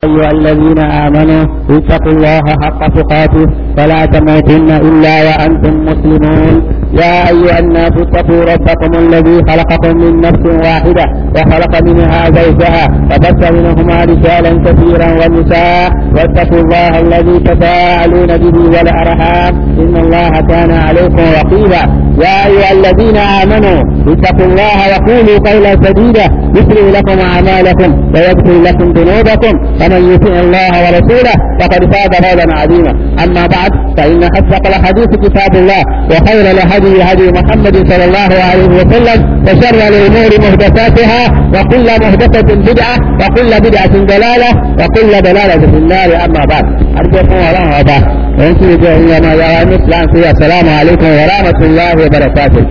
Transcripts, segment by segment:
أيها الذين آمنوا اتقوا الله حق تقاته فلا تموتن إلا وأنتم مسلمون يا أيها الناس اتقوا ربكم الذي خلقكم من نفس واحدة وخلق منها زوجها وبث منهما رجالا كثيرا ونساء واتقوا الله الذي تساءلون به والأرحام إن الله كان عليكم رقيبا يا أيها الذين آمنوا اتقوا الله وقولوا قولا سديدا يسري لكم أعمالكم ويغفر لكم ذنوبكم فمن يطع الله ورسوله فقد فاز فوزا عظيما أما بعد فإن أصدق الحديث كتاب الله وخير الهدي هدي محمد صلى الله عليه وسلم وشر الأمور محدثاتها وكل محدثة بدعة وكل بدعة ضلالة وكل ضلالة في النار أما بعد أرجوكم الله أبا وأنتم جاهلين ما يرى مثل السلام عليكم ورحمة الله وبركاته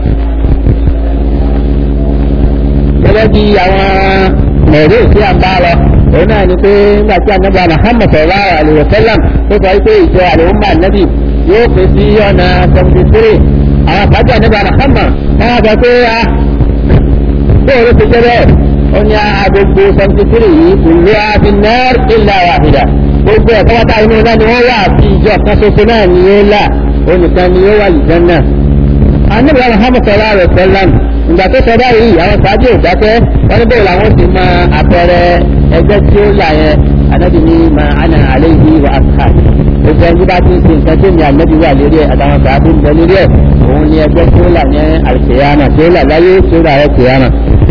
gẹ́gẹ́ bí àwọn mọ̀ọ́dé tí a bá lọ òun náà ni pé nígbà tí anábì Muhammad sallallahu alaihi wasallam tó sọ pé ìjọ àlùmọ́ ànábì yóò pè sí ọ̀nà seventy three àwọn àbájọ anábì Muhammad wọ́n sọ pé a tó o ló ti jẹ́ bẹ́ẹ̀ ó ní agbègbè seventy three yìí ìlú abinar illa wahida gbogbo ẹ̀kọ́ wáta inú náà ni wọ́n wà àti ìjọ kan ṣoṣo náà ni yóò là ó nìkan ni yóò wà lìjẹ́ náà. anábì Muhammad sallallahu alaihi wasallam ìgbà tó sọ báyìí àwọn sáájú ìdákẹ́ wọ́n ní bẹ́ẹ̀ làwọn ti máa àpẹẹrẹ ẹgbẹ́ tí ó là yẹn anábì ní ma ana alayhi wa asha gbogbo ẹni bá ti ń sin nǹkan tó ní anábì wà lérí ẹ̀ àtàwọn sáájú ń bẹ lérí ẹ̀ òun ni ẹgbẹ́ tí ó là yẹn alkiyama tí ó là láyé tí ó là ẹ̀ kiyama.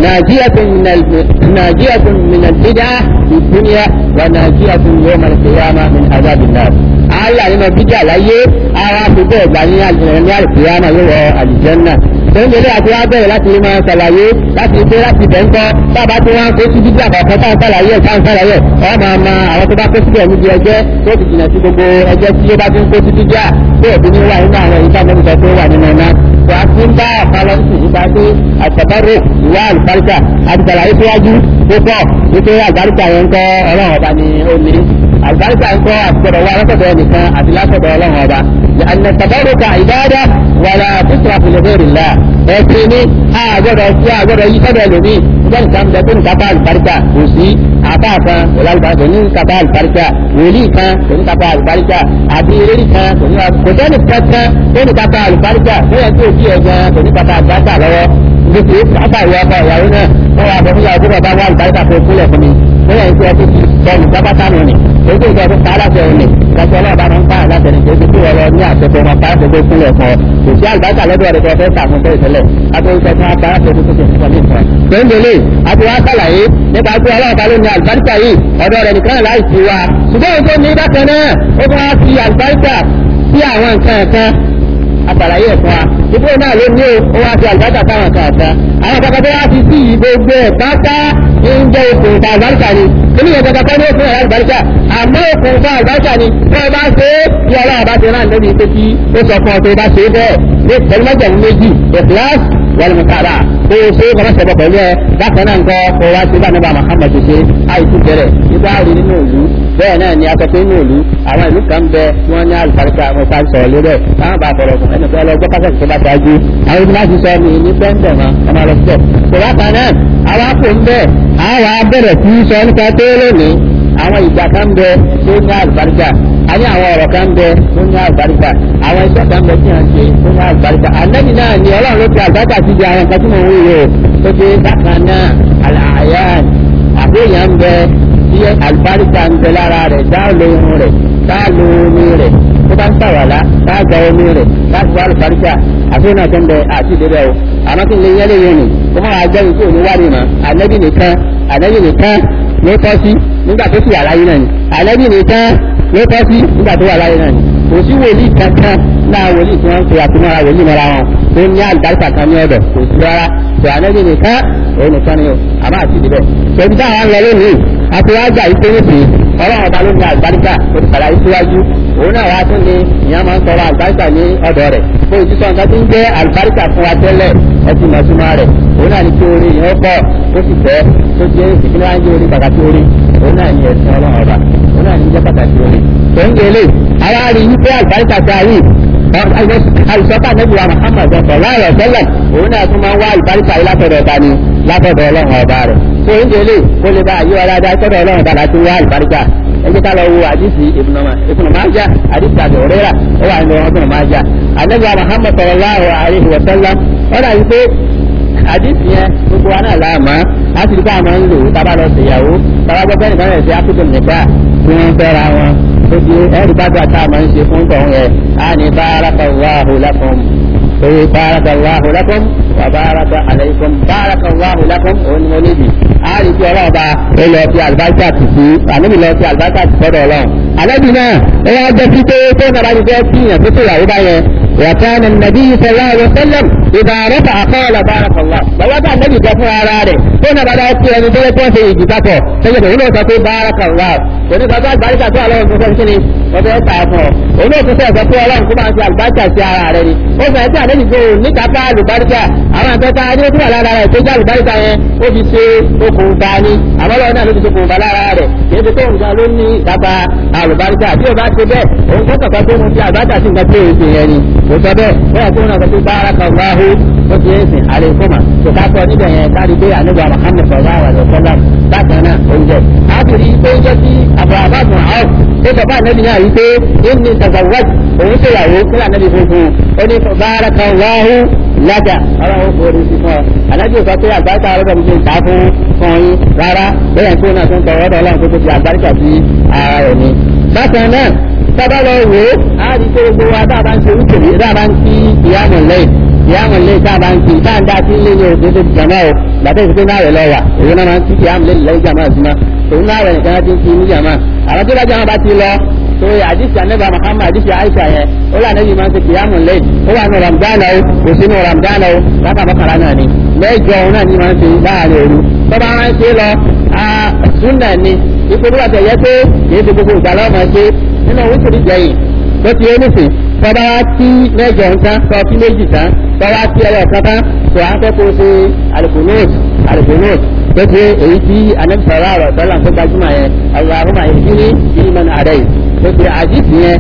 nàjíyàtun min al-bid'a fi dunya wa nàjíyàtun yawm al-qiyama min adhabin nar. àlà nínú bídà láyé àwọn àfikún ẹ̀gbà ní alkiyama yóò wọ àlìjẹ́nnà tẹ́lẹ̀ àti wá bẹ̀rẹ̀ láti lè máa ṣàlàyé láti ṣe láti bẹ̀ ń kọ́ bàbá tí wọ́n ń kó sí jíjà kọ̀ọ̀kan tá à ń ṣàlàyé ẹ̀ tá à ń ṣàlàyé ọ̀ máa ma àwọn tó bá kó síbẹ̀ níbi ẹjẹ́ tó ti jìnà sí gbogbo ẹjẹ́ tí ó bá ti ń kó sí jíjà tó òbí ní wà nínú àwọn ìta mẹ́ta tó wà nínú iná. wà á ti ń bá ọ̀pọ̀lọ sí nípa pé àtàbárò ìwà àlùbáríkà àti ṣàlàyé síwájú tó pọ̀ wípé àlùbáríkà yẹn ń kọ́ ọlọ́run ọba ni ó ní àlùbáríkà ń kọ́ àtìgbọ̀dọ̀ wa lọ́sọ̀dọ̀ ẹnìkan àti lásọ̀dọ̀ ọlọ́run ọba أن التبرك عبادة ولا تشرك لغير الله ẹ̀sìn ní àgbọ̀dọ̀ sí àgbọ̀dọ̀ yí sọ́dọ̀ ẹlòmíì nígbàtí kan bẹ tó ní kápá àlùbáríkà kò sí àbá kan pẹ̀lú àlùbáríkà ní kápá àlùbáríkà wòlíì kan kò ní kápá àlùbáríkà àti eré kan kò ní kò sẹ́ni kankan tó ní kápá àlùbáríkà tó yẹ kí òbí ẹ̀ gan kò ní kápá àlùbáríkà lọ́wọ́ níbi kápá ìwé ọkọ ìyàwó náà wọ́n wá bọ̀ fún ìyàwó tó bá wà àlùbáríkà fún ìkúlẹ̀ fún mi bóyá ìṣe ọtí ti sọnù pápátá nù ni èyí ìjọ tó pa aláṣẹ òní ìdájọ́ ọlọ́ọ̀bá máa ń pa aláṣẹ ní kéde tí wọ́n lọ ní àṣẹṣẹ wọn pa àṣẹṣẹ ìpínlẹ̀ kan kò sí àlùbáríkà lọ́dọ̀ rẹ̀ tó fẹ́ sàmú bẹ́ẹ̀ tẹ́lẹ̀ agbóhùnsọ fún apá aláṣẹ tó tó tó ní ìfọ̀. gbẹ̀ngbẹ̀lẹ̀ àti wá sàlàyé nípa pé ọlọ́ọ̀bá ló ní àlùbáríkà yìí ọ̀dọ̀ rẹ̀ nìkan láì sí wa ṣùgbọ́n òun tó ní bákan náà ó tún wá fi àlùbáríkà sí àwọn nǹkan ẹ̀kan àtàlàyé ẹ̀fọ́ wa ìbò náà ló ní o wá sí àlùbáríkà táwọn kan àtàn àwọn kankan tó wá fi sí gbogbo ẹ̀ pátá ń jẹ́ okùnfà àlùbáríkà ni nínú ìyẹn kankan tó ní okùn ẹ̀rọ àlùbáríkà àmọ́ okùnfà àlùbáríkà ni tó o bá ṣe é bí ọlọ́run bá ṣe rán lórí pé kí ó sọ fún ọ tó o bá ṣe é bẹ́ẹ̀ ní pẹ̀lú mẹ́jẹ̀mú méjì ìkìláàsì wàlùmùkàrà tó o ṣe é kọ́mọ́ ṣẹ̀bọ̀ pẹ̀lú ẹ bákan náà nǹkan kó wá sí báníbà Muhammad ṣe àìsí bẹ̀rẹ̀ nígbà rí nínú ìlú bẹ́ẹ̀ náà ni akọ́kọ́ inú ìlú àwọn ìlú kan bẹ tí wọ́n ní àlùbáríkà wọn ká sọ̀rọ̀ lórí ẹ̀ táwọn bá fọ̀rọ̀ fún ẹnì kan lọ gbọ́ pásítọ̀ tó bá ṣáájú àwọn ìdílé láti sọ mi ní pẹ́ńtẹ̀ mọ́ ọmọ lọ sí ẹ̀. kò bákan náà àwọn àpò ń bẹ̀ àwọn abẹ́rẹ̀ tí sọ nípa tó lónìí àwọn ìgbà kan bẹ tó ní àlùbáríkà a ní àwọn ọ̀rọ̀ kan bẹ tó ní àlùbáríkà àwọn iṣẹ́ kan bẹ tí wọ́n ṣe tó ní àlùbáríkà àlẹ́ni náà ni ọlọ́run ló fi àlùbáríkà sí di àwọn nǹkan tí mo ń wúwo tó dé bákan náà àlàyé àbóyá ń bẹ tí àlùbáríkà ń bẹ lára rẹ̀ dáàlò ohun rẹ̀ dáàlò omi rẹ̀ tó bá ń sàwàlá dáàgbà omi rẹ̀ láti wá àlùbáríkà àfihàn náà tó ń bẹ àti ìdíbẹ̀ o àmọ́ kí n lè yẹ́lẹ̀ yẹn nì kó máa jẹ́ ìkó ní wá nìmọ̀ ànẹ́bí nìkan ànẹ́bí nìkan ló tọ́ sí nígbà tó sì wà láyé náà ni ànẹ́bí nìkan ló tọ́ sí nígbà tó wà láyé náà ni kò sí wòlíì kankan náà wòlíì tí wọ́n ń pè àtúmọ̀ra wòlíì mọ́ra wọn tó ní àlùbáríkà kan ní ọ̀dọ̀ kò sí rárá tó ànẹ́bí nìkan òun nìkan ni o àmọ́ àti ìdíbẹ̀ tẹ̀bí táwọn lọ lónìí àtiwájà yìí péré sí ọlọ́run ọba ló ní àlùbáríkà ó ti sàlàyé síwájú òun náà wá tún ní ìyá máa ń sọ̀rọ̀ àlùbáríkà ní ọ̀dọ̀ rẹ̀ kó o ti sọ nǹkan tó ń jẹ́ àlùbáríkà fún wa tẹ́lẹ̀ ẹtì mọ̀túnmá rẹ̀ òun náà ní kí orí yẹn ó pọ̀ ó sì fẹ́ tó jẹ́ ìpínlẹ̀ wájú orí pàtàkì orí òun náà ní ẹ̀sìn ọlọ́run ọba òun náà ní jẹ́ pàtàkì orí. tó ń gbélé ara rí wípé àlùbáríkà ta yìí àìsọ́kà nẹ́bí wa Muhammad ọ̀sọ̀ láàrọ̀ tẹ́lẹ̀ òun náà tún máa ń wá àlùbáríkà yìí látọ̀dọ̀ ọba ni látọ̀dọ̀ ọlọ́run ọba rẹ̀ tó ń gbélé kó lè bá àyè ọ̀làdá tọ́dọ̀ ọlọ́run ọba láti wá àlùbáríkà ẹ jẹ́ ká lọ wo àdìsí ìbùnà májà àdìsí àbẹ̀ òrẹ́rà ó wà nínú ọdún májà àdìsí Muhammad sallallahu alaihi wa sallam ó dà yìí pé àdìsí yẹn gbogbo wa náà láàmú á sì rí ká máa ń lò tábà lọ ṣèyàwó tábà gbọ́ bẹ́ẹ̀ nìkan rẹ̀ sí ákútó nípa tí wọ́n fẹ́ra wọn ó di ẹ̀rí bá gbà tá a máa ń ṣe fún tọ̀hún yẹn á ní barakallahu lakum oye barakallahu lakum wa baraka alaykum barakallahu lakum òun ni mo níbi á rí kí ọlọ́ọ̀ba ó lọ fi àlùbáṣà tì sí àníbi lọ fi àlùbáṣà tì sọ́dọ̀ ọlọ́run àlẹ́bí náà ẹ wá jẹ́ sí pé tó nàbà ní fẹ́ kíyàn tó tó ìyàwó bá yẹn وكان النبي صلى الله عليه وسلم إذا رفع قال بارك الله بوضع النبي جفو على رأيه هنا بدأ يكون أن يقول لك في إجابته سيد هنا تقول بارك الله وني قال بارك الله الله سبحانه وتعالى وده يتعفو هنا تقول الله كما أنت الباركة سيارة عليه وفي أنت النبي يقول لك أفعل الباركة أما أنت تعالي وتقول على رأيه تجعل الباركة وفي سي okùn tani àmọ́ lọ́wọ́ náà ló ti sokùn bá lára rẹ̀ kì í fi tó nǹkan ló ní ìkápá àlùbáríkà bí o bá ti bẹ́ẹ̀ òun kọ́ kọ̀kọ́ tó mu ti àbájá sí nǹkan tí o ṣe yẹn ni kò sọ bẹ́ẹ̀ bẹ́ẹ̀ tó náà sọ pé báraka Allahu ó ti ń sìn àlékòmà tó ká sọ níbẹ̀ yẹn kárí pé àníbà Muhammad sallallahu alaihi wasallam bákan náà oúnjẹ àbúrí pé oúnjẹ tí àbúràbá bùn áwọ̀ ó sọ fún ànábì náà yìí pé inni tazawwaj òun ṣèyàwó kílà ànábì funfun ó ní báraka Allahu lájà ọlọ́run kò rí sí fún ọ alájò sọ pé àgbáríkà ọlọ́dọ̀ mi ṣe ń ta fún fún yín rárá bẹ́ẹ̀ tó náà tó ń tọrọ ọ̀dọ̀ ọlọ́run tó tó fi àgbáríkà sí ara rẹ̀ ni. bákan náà sábà lọ wò ó á rí pé gbogbo wa tá a bá ń ṣe wíkèwé tá a bá ń kí ìyáàmù lẹ́yìn ìyáàmù lẹ́yìn tá a bá ń kí tá a ń dá sí ilé ní òṣèlú tó ti jàmá o gbàtẹ́ ìṣẹ́ náà rẹ̀ lọ wà èyí náà máa ń kí ìyáàmù lẹ́yìn lẹ́yìn jàmá sí ma òun náà rẹ̀ nìkan ti ń kí ní jàmá àwọn tó bá jàmá bá ti lọ so àdìsí anaba Muhammad àdìsí Aisha yẹn ó lé anabi máa ń ṣe kìyàmù lẹ́yìn ó wà ní Ramadan o kò sí ní Ramadan o láta mọ́kànlá náà ni mẹ́jọ òun náà ni máa ń ṣe láàrin òru tó bá ń ṣe lọ súnà ni ipò tó bá tẹ̀ yẹ pé kì í ṣe gbogbo ìgbà lọ́wọ́ máa ṣe nínú wíṣìrì jẹyìn tó ti yé nísìn tó bá wá tí mẹ́jọ nǹkan tó fi méjì tán tó wá tí ẹyọ kan tán tó à ń fẹ́ kó ṣe alikunut alikunut tó ti èyí tí anabi sọ̀rọ̀ àrọ̀ sọ́là tó gbajúmọ̀ yẹn Allahumma ihdini fi man hadayt tó ti àdìsí yẹn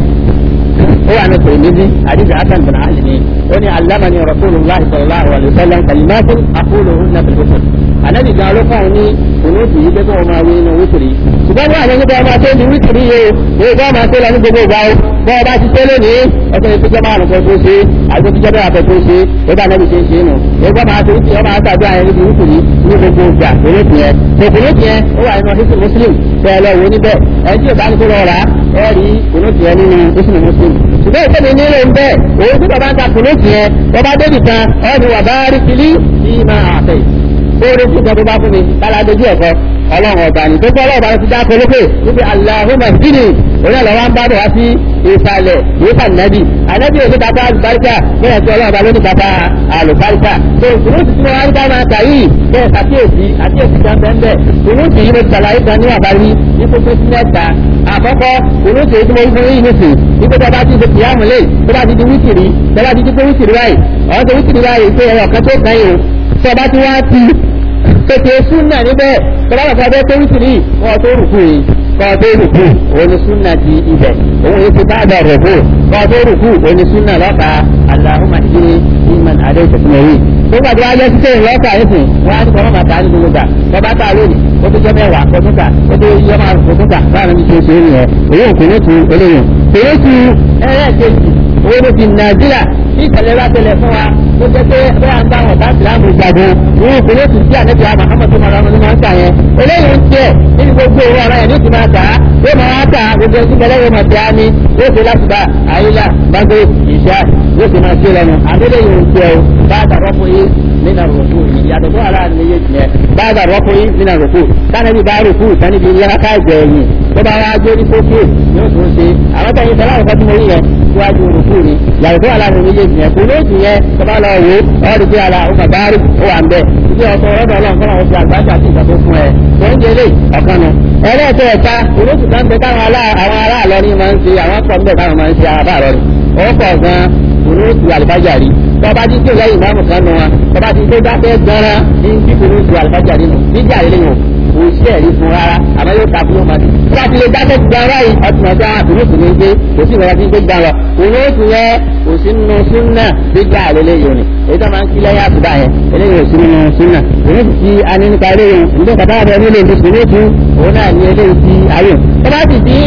ó wà ní tòmídì àdìsí hasan bin ali ni ó ní alamani rasulillah sallallahu alayhi wa sallam kalimatin akulu na bilbukun anabi gan ló fún un ní kunuti yìí pé kó o máa wí inú wítìrì ṣùgbọ́n ní àwọn nípa ọmọ tó ní wítìrì yìí o èyí kó máa tó lọ ní gbogbo ìgbà o bọ́ ọba ti tẹ́lẹ̀ ní ọ̀sẹ̀ ní pípẹ́ márùn kan tó ṣe àti pípẹ́ bẹ́ẹ̀ àpẹ tó ṣe ó bá anabi ṣe ń ṣe nù èyí kó máa tó wítìrì ọmọ àtàdé àyẹn níbi wítìrì ní gbogbo ìgbà kunuti yẹn tó kunuti yẹn ó wà nínú hisu muslim bẹ́ẹ̀ lọ wo níbẹ̀ ẹ̀ tí ò bá ní kó lọ rà ẹ̀ rí kunuti yẹn nínú hisu muslim ṣùgbọ́n ìṣẹ́ni nílò ń bẹ́ẹ̀ òun tí bàbá ń ta kunuti yẹn bàbá débì kan ọ̀ ni wà bá rí kìlí bí máa àtẹ̀ oore tí ìjọba bá fún mi lára dojú ẹ̀kọ́ ọlọ́run ọba ní tó gbọ́ ọlọ́run ọba ti dáko lókè wípé aláhùnmá dínì orí ẹ̀ lọ́wọ́ ń bá bọ̀ wá sí ìsàlẹ̀ ìwéfà nàbì ànábì òní bàbá àlùbáríkà bẹ́ẹ̀ tí ọlọ́run ọba ló ní bàbá àlùbáríkà tó ìkùnúùtì tí wọ́n wá ń bá máa kà yìí bẹ́ẹ̀ sàkíyèsí àkíyèsí kan bẹ́ẹ̀ bẹ́ẹ̀ ìkùnúùtì yìí mo ti sàlàyé kan ní àbárí ní kókó sí mẹ́ta àkọ́kọ́ ìkùnúùtì yìí tí mo fún yìí nìsín wípé tó bá ti ṣe kìyàmù lé tó bá ti di wítìrì tó bá ti di pé wítìrì báyìí ọ̀hún tó wítìrì báyìí pé ẹ̀rọ kan tó kàn yìí tó bá ti wá ti kékeré súnà níbẹ̀ tọ́lá bàbá bẹ́ẹ̀ tó wítìrì wọ́n tó rùkú yìí kọ́ tó rùkú òun ni súnà ti ibẹ̀ òun yìí ti báàdà rùkú kọ́ tó rùkú òun ni súnà lọ́ka aláhùnmá ìdílé ìmàn adé ìtẹ̀síwẹ̀rì tó bá tó wáyé títẹ̀ lọ́ka ẹ̀sìn wọ́n á ní kọ́ máa ta ní gbogbo gbà tọ́ba ta lónìí ó tó jẹ́ mẹ́wàá kó tún kà ó tó yẹ máa kó tún kà báyìí ní ṣe ṣe é nìyẹn èyí ò kò ní tu eléyìí èyí tu ẹlẹ́ẹ̀kejì owó ló fi nàìjíríà bí ìṣẹ̀lẹ̀ bá tẹ̀lẹ̀ fún wa tó jẹ́ pé bẹ́ẹ̀ ń bá wọn bá ìsìlámù jagun ní ìpínlẹ̀ tún sí ànẹ́bí àmà àmọ̀tò mọ̀rọ̀ ọmọdé máa ń tà yẹn eléyìí ń tiẹ̀ nínú gbogbo owó ara yẹn ní ti máa tà á yóò máa wá tà á gbogbo ẹtí kẹlẹ́ yóò máa tẹ̀ á ní yóò ṣe láti bá àyílà gbàgbé ìṣá yóò ṣe máa ṣe lẹ́nu àdéhùn yìí ń tiẹ̀ o bá a dàrọ́ fún yín nínú àrùkù ìyàtọ̀ tó ara ní yé tiẹ̀ bá a dàrọ́ fún yín nínú àrùkù sanabi bá rùkù sanibi yàrá ká jẹ ẹ̀yìn tó bá wá jórí sókè yóò tún ṣe àwọn tẹ̀yìn sọlá àwọn fọ́tí mo rí yẹn síwájú rùkú ni yàtọ̀ tó ara ní yé tiẹ̀ kò lóòtù yẹn tó bá lọ wò ọ́ rí pé ara ó kà bá rí ó wà ń bẹ̀ ìdí ọkọ̀ ọ̀rọ̀dọ̀ ọlọ́run kọ́nà ó fi àgbájá sí ìgbà tó fún ẹ tó ń jẹlé ọ̀kan nu ẹlẹ́ẹ̀tẹ̀ ẹ̀ka olóòtú kan bẹ táwọn aráàlọ́ ní máa ń ṣe àwọn pọ̀ ń bẹ̀ táwọn máa ń ṣe àbáàrọ̀ ni ó pọ̀ gan olóòtú àlùbájà rí tọba ti tó lẹ́yìn ìmáàmù kan nù wọn tọba ti tó dákẹ́ gan-an ní kíkún ní ju àlùbájà nínú níjà eléyìí kò sí ẹ̀rí fún rárá àmọ́ yóò ta fún yóò máa di. tí wọ́n ti lè dákẹ́ ti gan báyìí ọtún ọjà àbúrúkú ní gbé kò sí ìrora tí ń gbé gbà lọ. olóòtú yẹn kò sí nínú súnà gbígbà àlélẹ́ yìí ni èyí tó máa ń kí lẹ́yìn àtúbà yẹn eléyìí ò sí nínú súnà. olóòtú tí a ní nípa eléyìí nígbà kàtà rẹ nílé ìdí olóòtú òun náà ní eléyìí tí ayò. tó bá ti di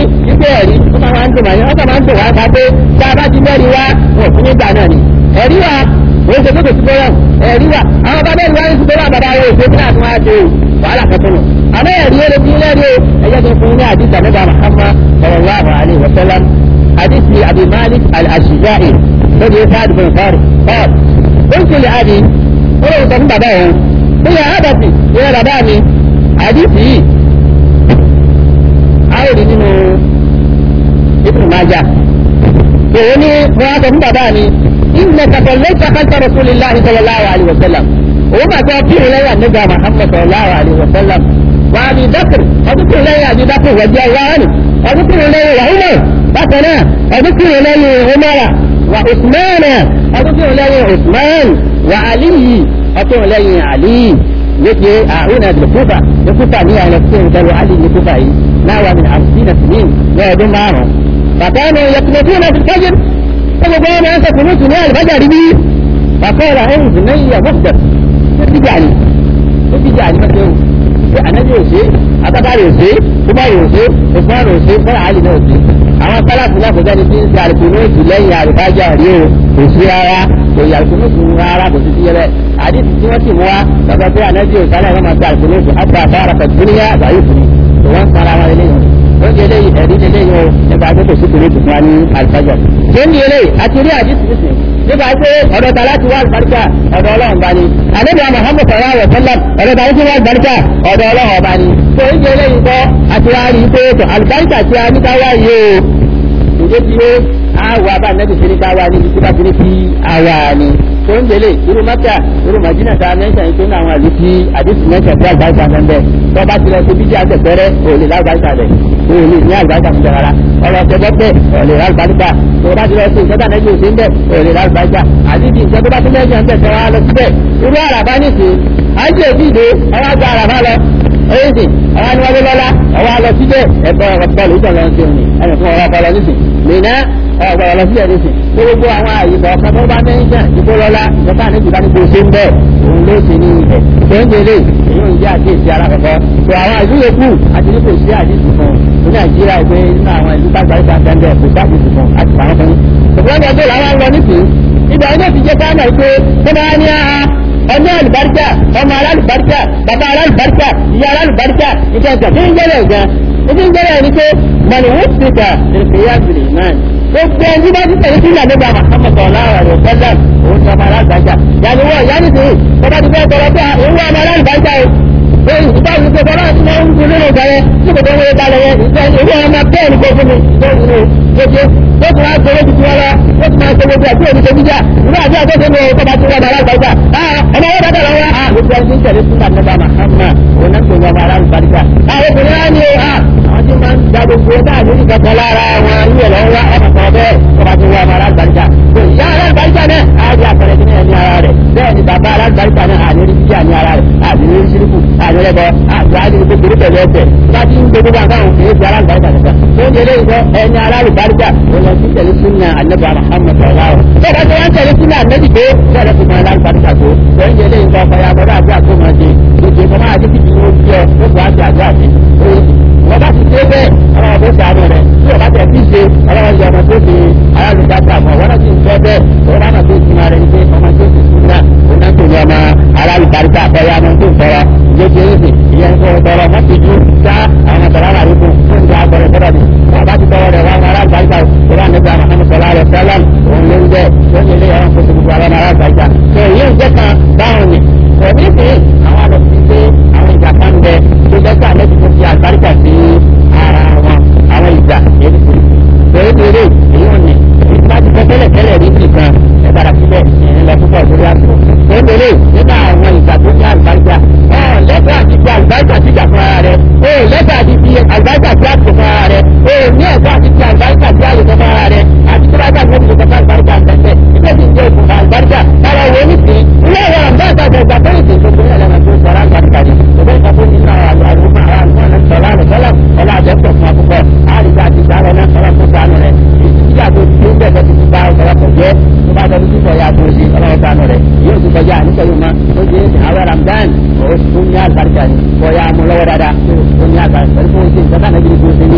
dùn màá yẹn wọ́n kàn máa ń dùn wá ká pé tá a bá ti mẹ́rin wá wọn fún nígbà náà ni ẹ̀rí wa wọ́n ṣe kókò síbẹ̀ yẹn ẹ̀rí wa àwọn bàbá ẹ̀rí wa ń síbẹ̀ wà bàbá wo ìṣe kíláàsì wọn á ṣe wàhálà kẹtọ́ nù àmọ́ ẹ̀rí ẹ̀rí fi lẹ́rí o ẹ̀yẹ́ tó fún ní àdìsí àmẹ́bà Muhammad sallallahu alaihi wa sallam àdìsí Abi Malik al-Ashja'i lórí Sa'd bin Farid qal qultu li abi ó lè sọ fún bàbá òun ó yẹ àbàtì ìyẹn bàbá mi àdìsí yìí a ó rí nínú Ibn Majah òun ní wọ́n á sọ fún bàbá mi إنك صليت خلف رسول الله صلى الله عليه وسلم وما تأتيه لي النبي محمد صلى الله عليه وسلم وأبي بكر أذكر لي أبي بكر رضي الله عنه أذكر لي وعمر بكنا أذكر لي عمر وعثمان أذكر لي عثمان وعلي أذكر لي علي يجي أعونا بالكوفة الكوفة هي على السين قالوا علي الكوفة ناوى من خمسين سنين يقعدون معهم فكانوا يقنطون في الفجر gbogbo ọmọ ẹsẹ̀ kùnú tún ní àlùbájà rí bí bàkọ́ọ̀rọ̀ ẹ̀hùn sí lẹ́yìn ọ̀gbọ́gbẹ̀ tó ti jà ní tó ti jà ní mẹ́tẹ́ o pé ànábì òṣè abábárì òṣè kúmọ̀rì òṣè òfúnmọ̀rì òṣè fọ́nà àlì náà òṣè àwọn sálàfù náà kò sẹ́ni tí ń ṣe àlùkùnú tún lẹ́yìn àlùbájà rí o kò sí rárá kò yà àlùkùnú tún rárá kò sí sí yẹrẹ àdìsí tí wọ́n ti mú wa lọ́dọ̀ pé ànábì òṣàlẹ̀ wọn máa ṣe àlùkùnú tún àti àfárá pẹ̀tùnúyà àgbáyé fún mi tó wọ́n sara wọn lẹ́yìn ó di eléyìí ẹ̀rí lélẹ́yìn o nípa pé kò sí kùnú tún wá ní àlùbájà tó ń di eléyìí àti rí àdìsí nísìn nípa pé ọ̀dọ̀ ta láti wá àlùbáríkà ọ̀dọ̀ ọlọ́run bá ní ànábì Muhammad sallallahu alaihi wasallam ọ̀dọ̀ ta láti wá àlùbáríkà ọ̀dọ̀ ọlọ́run bá ní tó ń di eléyìí kọ́ àti wá rí pé àlùbáríkà tí a ní ká wá yìí o ìdí tí ó àwọ̀ abá nẹ́bí sí ní ká wá ní ibi tí bá ti ní kí àwà ni tó ń délé irú mẹ́ta irú màjínà ta mẹ́ta yìí tó ní àwọn àlù tí àdìsí mẹ́ta tí àlùbáríkà ń bẹ tó bá ti lọ sí bíjà tẹ̀tẹ̀rẹ́ òòlì lágbàríkà rẹ̀ òòlì ní àlùbáríkà ń bẹ rárá ọ̀rọ̀ ọ̀tẹ̀gbọ́pẹ̀ òòlì lágbàríkà tó bá ti lọ sí ìjọba nẹ́bí òsì ń bẹ òòlì lágbàríkà àdìsí ìjọba tó bá tún lẹ́jọ́ ń bẹ tẹ́wọ́ á lọ síbẹ̀ irú àràbá nìsín àìsí èdè ìdè ọwọ́ àgbà àràbá lọ èyí àwọn aníwájú lọ́lá ọwọ́ àlọ́ síbẹ̀ ẹ̀kọ́ ọ̀pọ̀lù ìjọ lọ sí òní ẹnì fún ọ̀rọ̀ ọpọlọ nísìn mìíràn ọ̀gbọ̀n lọ síbẹ̀ nísìn tó gbogbo àwọn àyè kọ̀ọ̀kan tó bá mẹ́ńsà ìbò lọ́lá ìjọba àníjì bá ní kó ṣe ń bẹ̀ òun ló ṣe ní ibẹ̀ tó ń délé èyí ò ń jẹ́ àkíyèsí alákọ̀ọ́kọ́ tó àwọn ìlú yòókù àti ní kò sí àdìsí fún ní nàìjíríà pé nínú àwọn ìlú bàgbà ìgbà tẹ́ńdẹ̀ kò sí àdìsí fún àti pàrọ̀ fún ṣùgbọ́n ọjọ́ làwọn ń lọ nísìn ìgbà yẹn ti jẹ́ ká mọ̀ pé tó máa ní àhà ọmọ alùbáríkà ọmọ alálùbáríkà bàbá alálùbáríkà ìyá alálùbáríkà ìjọ ìjọ tí ń gbẹ́rẹ̀ gan ìdí ń gbẹ́rẹ̀ ní pé mọ̀nì wọ́n ti gbà ìrìnkèyà bìrì náà gbogbo ẹni bá ti tẹ̀lé sílẹ̀ nígbà Muhammad ọ̀làwà rẹ̀ fẹ́lẹ̀ òun ni ọmọ alálùbáríkà yàrá wọ ìyá nìsín bàbá ti fẹ́ tọrọ pé òun wọ ọmọ alálùbáríkà o èyí ìgbà yìí pé bọ́lá ti máa ń gbé nínú ìgbà yẹn tí kò tó ń wọlé balẹ̀ yẹn ìgbà ìwé ọmọ bẹ́ẹ̀ ni kò fún mi lóṣù lóṣù ó ti máa gbowó tuntun wọn lọ ó ti máa ṣe gbogbo àti òní ṣojú jà ìwé àti àtọ́sẹ́ ní ọkọ̀ bá ti wọ́n bàrà àgbàgbà ọmọ wọn dáadáa lọ́wọ́ a gbogbo ẹni tí ń tẹ̀lé fún àdébà Muhammad òun náà ń pè wọn bàrà àgbàgbà àwọn obìnrin á ní o a àwọn tí máa ń gba gbogbo náà lórí kankan lára wọn yíyẹ lọ́wọ́ ọmọ kan bẹ́ẹ̀ tó bá ti wọ́n bàrà àgbàgbà ìyá alágbàgbà náà á di àpẹẹrẹ ní ẹni ara rẹ̀ bẹ́ẹ̀ ni bàbá alágbàgbà náà àníorí jíjà ní ara rẹ̀ àníorí síríkù àníorí ẹbọ àti àníorí gbogbo pẹ̀lú ẹsẹ̀ láti ń gbogbo àgbáwọn kìí ṣe alágbàgbà nìkan tó ń yẹlé ìgbọ́ ẹni alálùbáríkà ó lọ sí tẹ̀lé súnà ànábì Muhammad sallallahu tó bá tó wá ń tẹ̀lé súnà ànábì tó bẹ́ẹ̀ lọ́sùn máa alálùbáríkà tó tó ń yẹlé ìgbọ́ ọ̀fọ̀yà bọ́dọ̀ àti àkómọdé gbogbo ìfọ̀ máa dé kìkì ó bí ọ ó bọ̀ àti àjọ àti wọ́n bá ti dé bẹ́ẹ̀ ọlọ́wọ́ bó ṣàánú rẹ̀ tí o bá tẹ̀ fi ṣe ọlọ́wọ́ yẹ ọmọ tó ṣe alálùbáríkà mọ̀ wọ́n náà ti ń fẹ́ bẹ́ẹ̀ tó bá náà tó ti máa rẹ̀ ní pé ọmọ tó ṣe súnà òun náà tó ní ọmọ alálùbáríkà àfọyà ọmọ tó ń tọrọ ìjọba ẹ̀sìn ìyẹn ń kọ́ tọrọ mọ́ ti ju sá àwọn tọrọ àrà rẹ̀ fún fún ìjà àgbọ̀rẹ̀ tọrọ ni wọ́n bá ti tọrọ rẹ̀ wọ́n ará àgbàríkà ìrọ̀ nígbà Muhammad sallallahu alaihi wasallam òun ló ń jẹ́ tó ń yẹlé ọ̀rọ̀ fún gbogbo àwọn ará àgbàríkà tó yíyún jẹ́ kan báwọn ni kò ní sí àwọn àlọ́ fi ṣe àwọn ìjà kan bẹ tó jẹ́ ká lẹ́sìn tó fi àgbàríkà sí ara wọn àwọn ìjà èyí kò tó ń yẹlé èyí ò ní ìgbà tí tẹ́lẹ̀ tẹ́lẹ̀ rí nìkan ẹ padà síbẹ̀ ìrìn lọ púpọ̀ lórí àtò tó ń yẹlé nínú àwọn ìjà tó ní àgbàríkà ọ̀ lẹ́tọ̀ àti fi àgbàríkà síjà fún ara rẹ̀ ó lẹ́tọ̀ àti fi àgbàríkà sí àtò fún ara rẹ̀ ó ní ẹ̀tọ́ àti fi àgbàríkà sí àyè fún ara rẹ̀ àti tó bá gbà fún ìjọba fún àgbàríkà tẹ̀tẹ̀ ilé ti ń jẹ́ òkùnfà àgbàríkà kára wo ní sí ilé ẹ̀rọ àgbàríkà tẹ̀gbà tó ìdè tó gbé ẹlẹ́nà tó sọ̀rọ̀ àgbàríkà ni òbẹ́ ìgbà tó ní náà àlùmọ́ àlùmọ́ àlùmọ́ sọ̀rọ̀ àlùsọ́lá ọlá àjẹpọ̀ fún akókò àríkà àti ìdáwọ̀ náà sọ̀rọ̀ tó sànù rẹ̀ ìdíjà tó ti ń bẹ̀rẹ̀ ti bá ọ̀sọ̀rọ̀ tó jẹ́ tó bá tọ́jú tó sọ̀rọ̀ àti òsì ọlọ́wọ́ sànù rẹ̀ yóò ti kọjá nítorí ma ó di àwọn Ramadan ó ní àgbàríkà ni kọ́ ya mú lọ́wọ́ dáadáa ó ní àgbàríkà pẹ̀lú fún oṣù ìjọba náà bí kò sí ní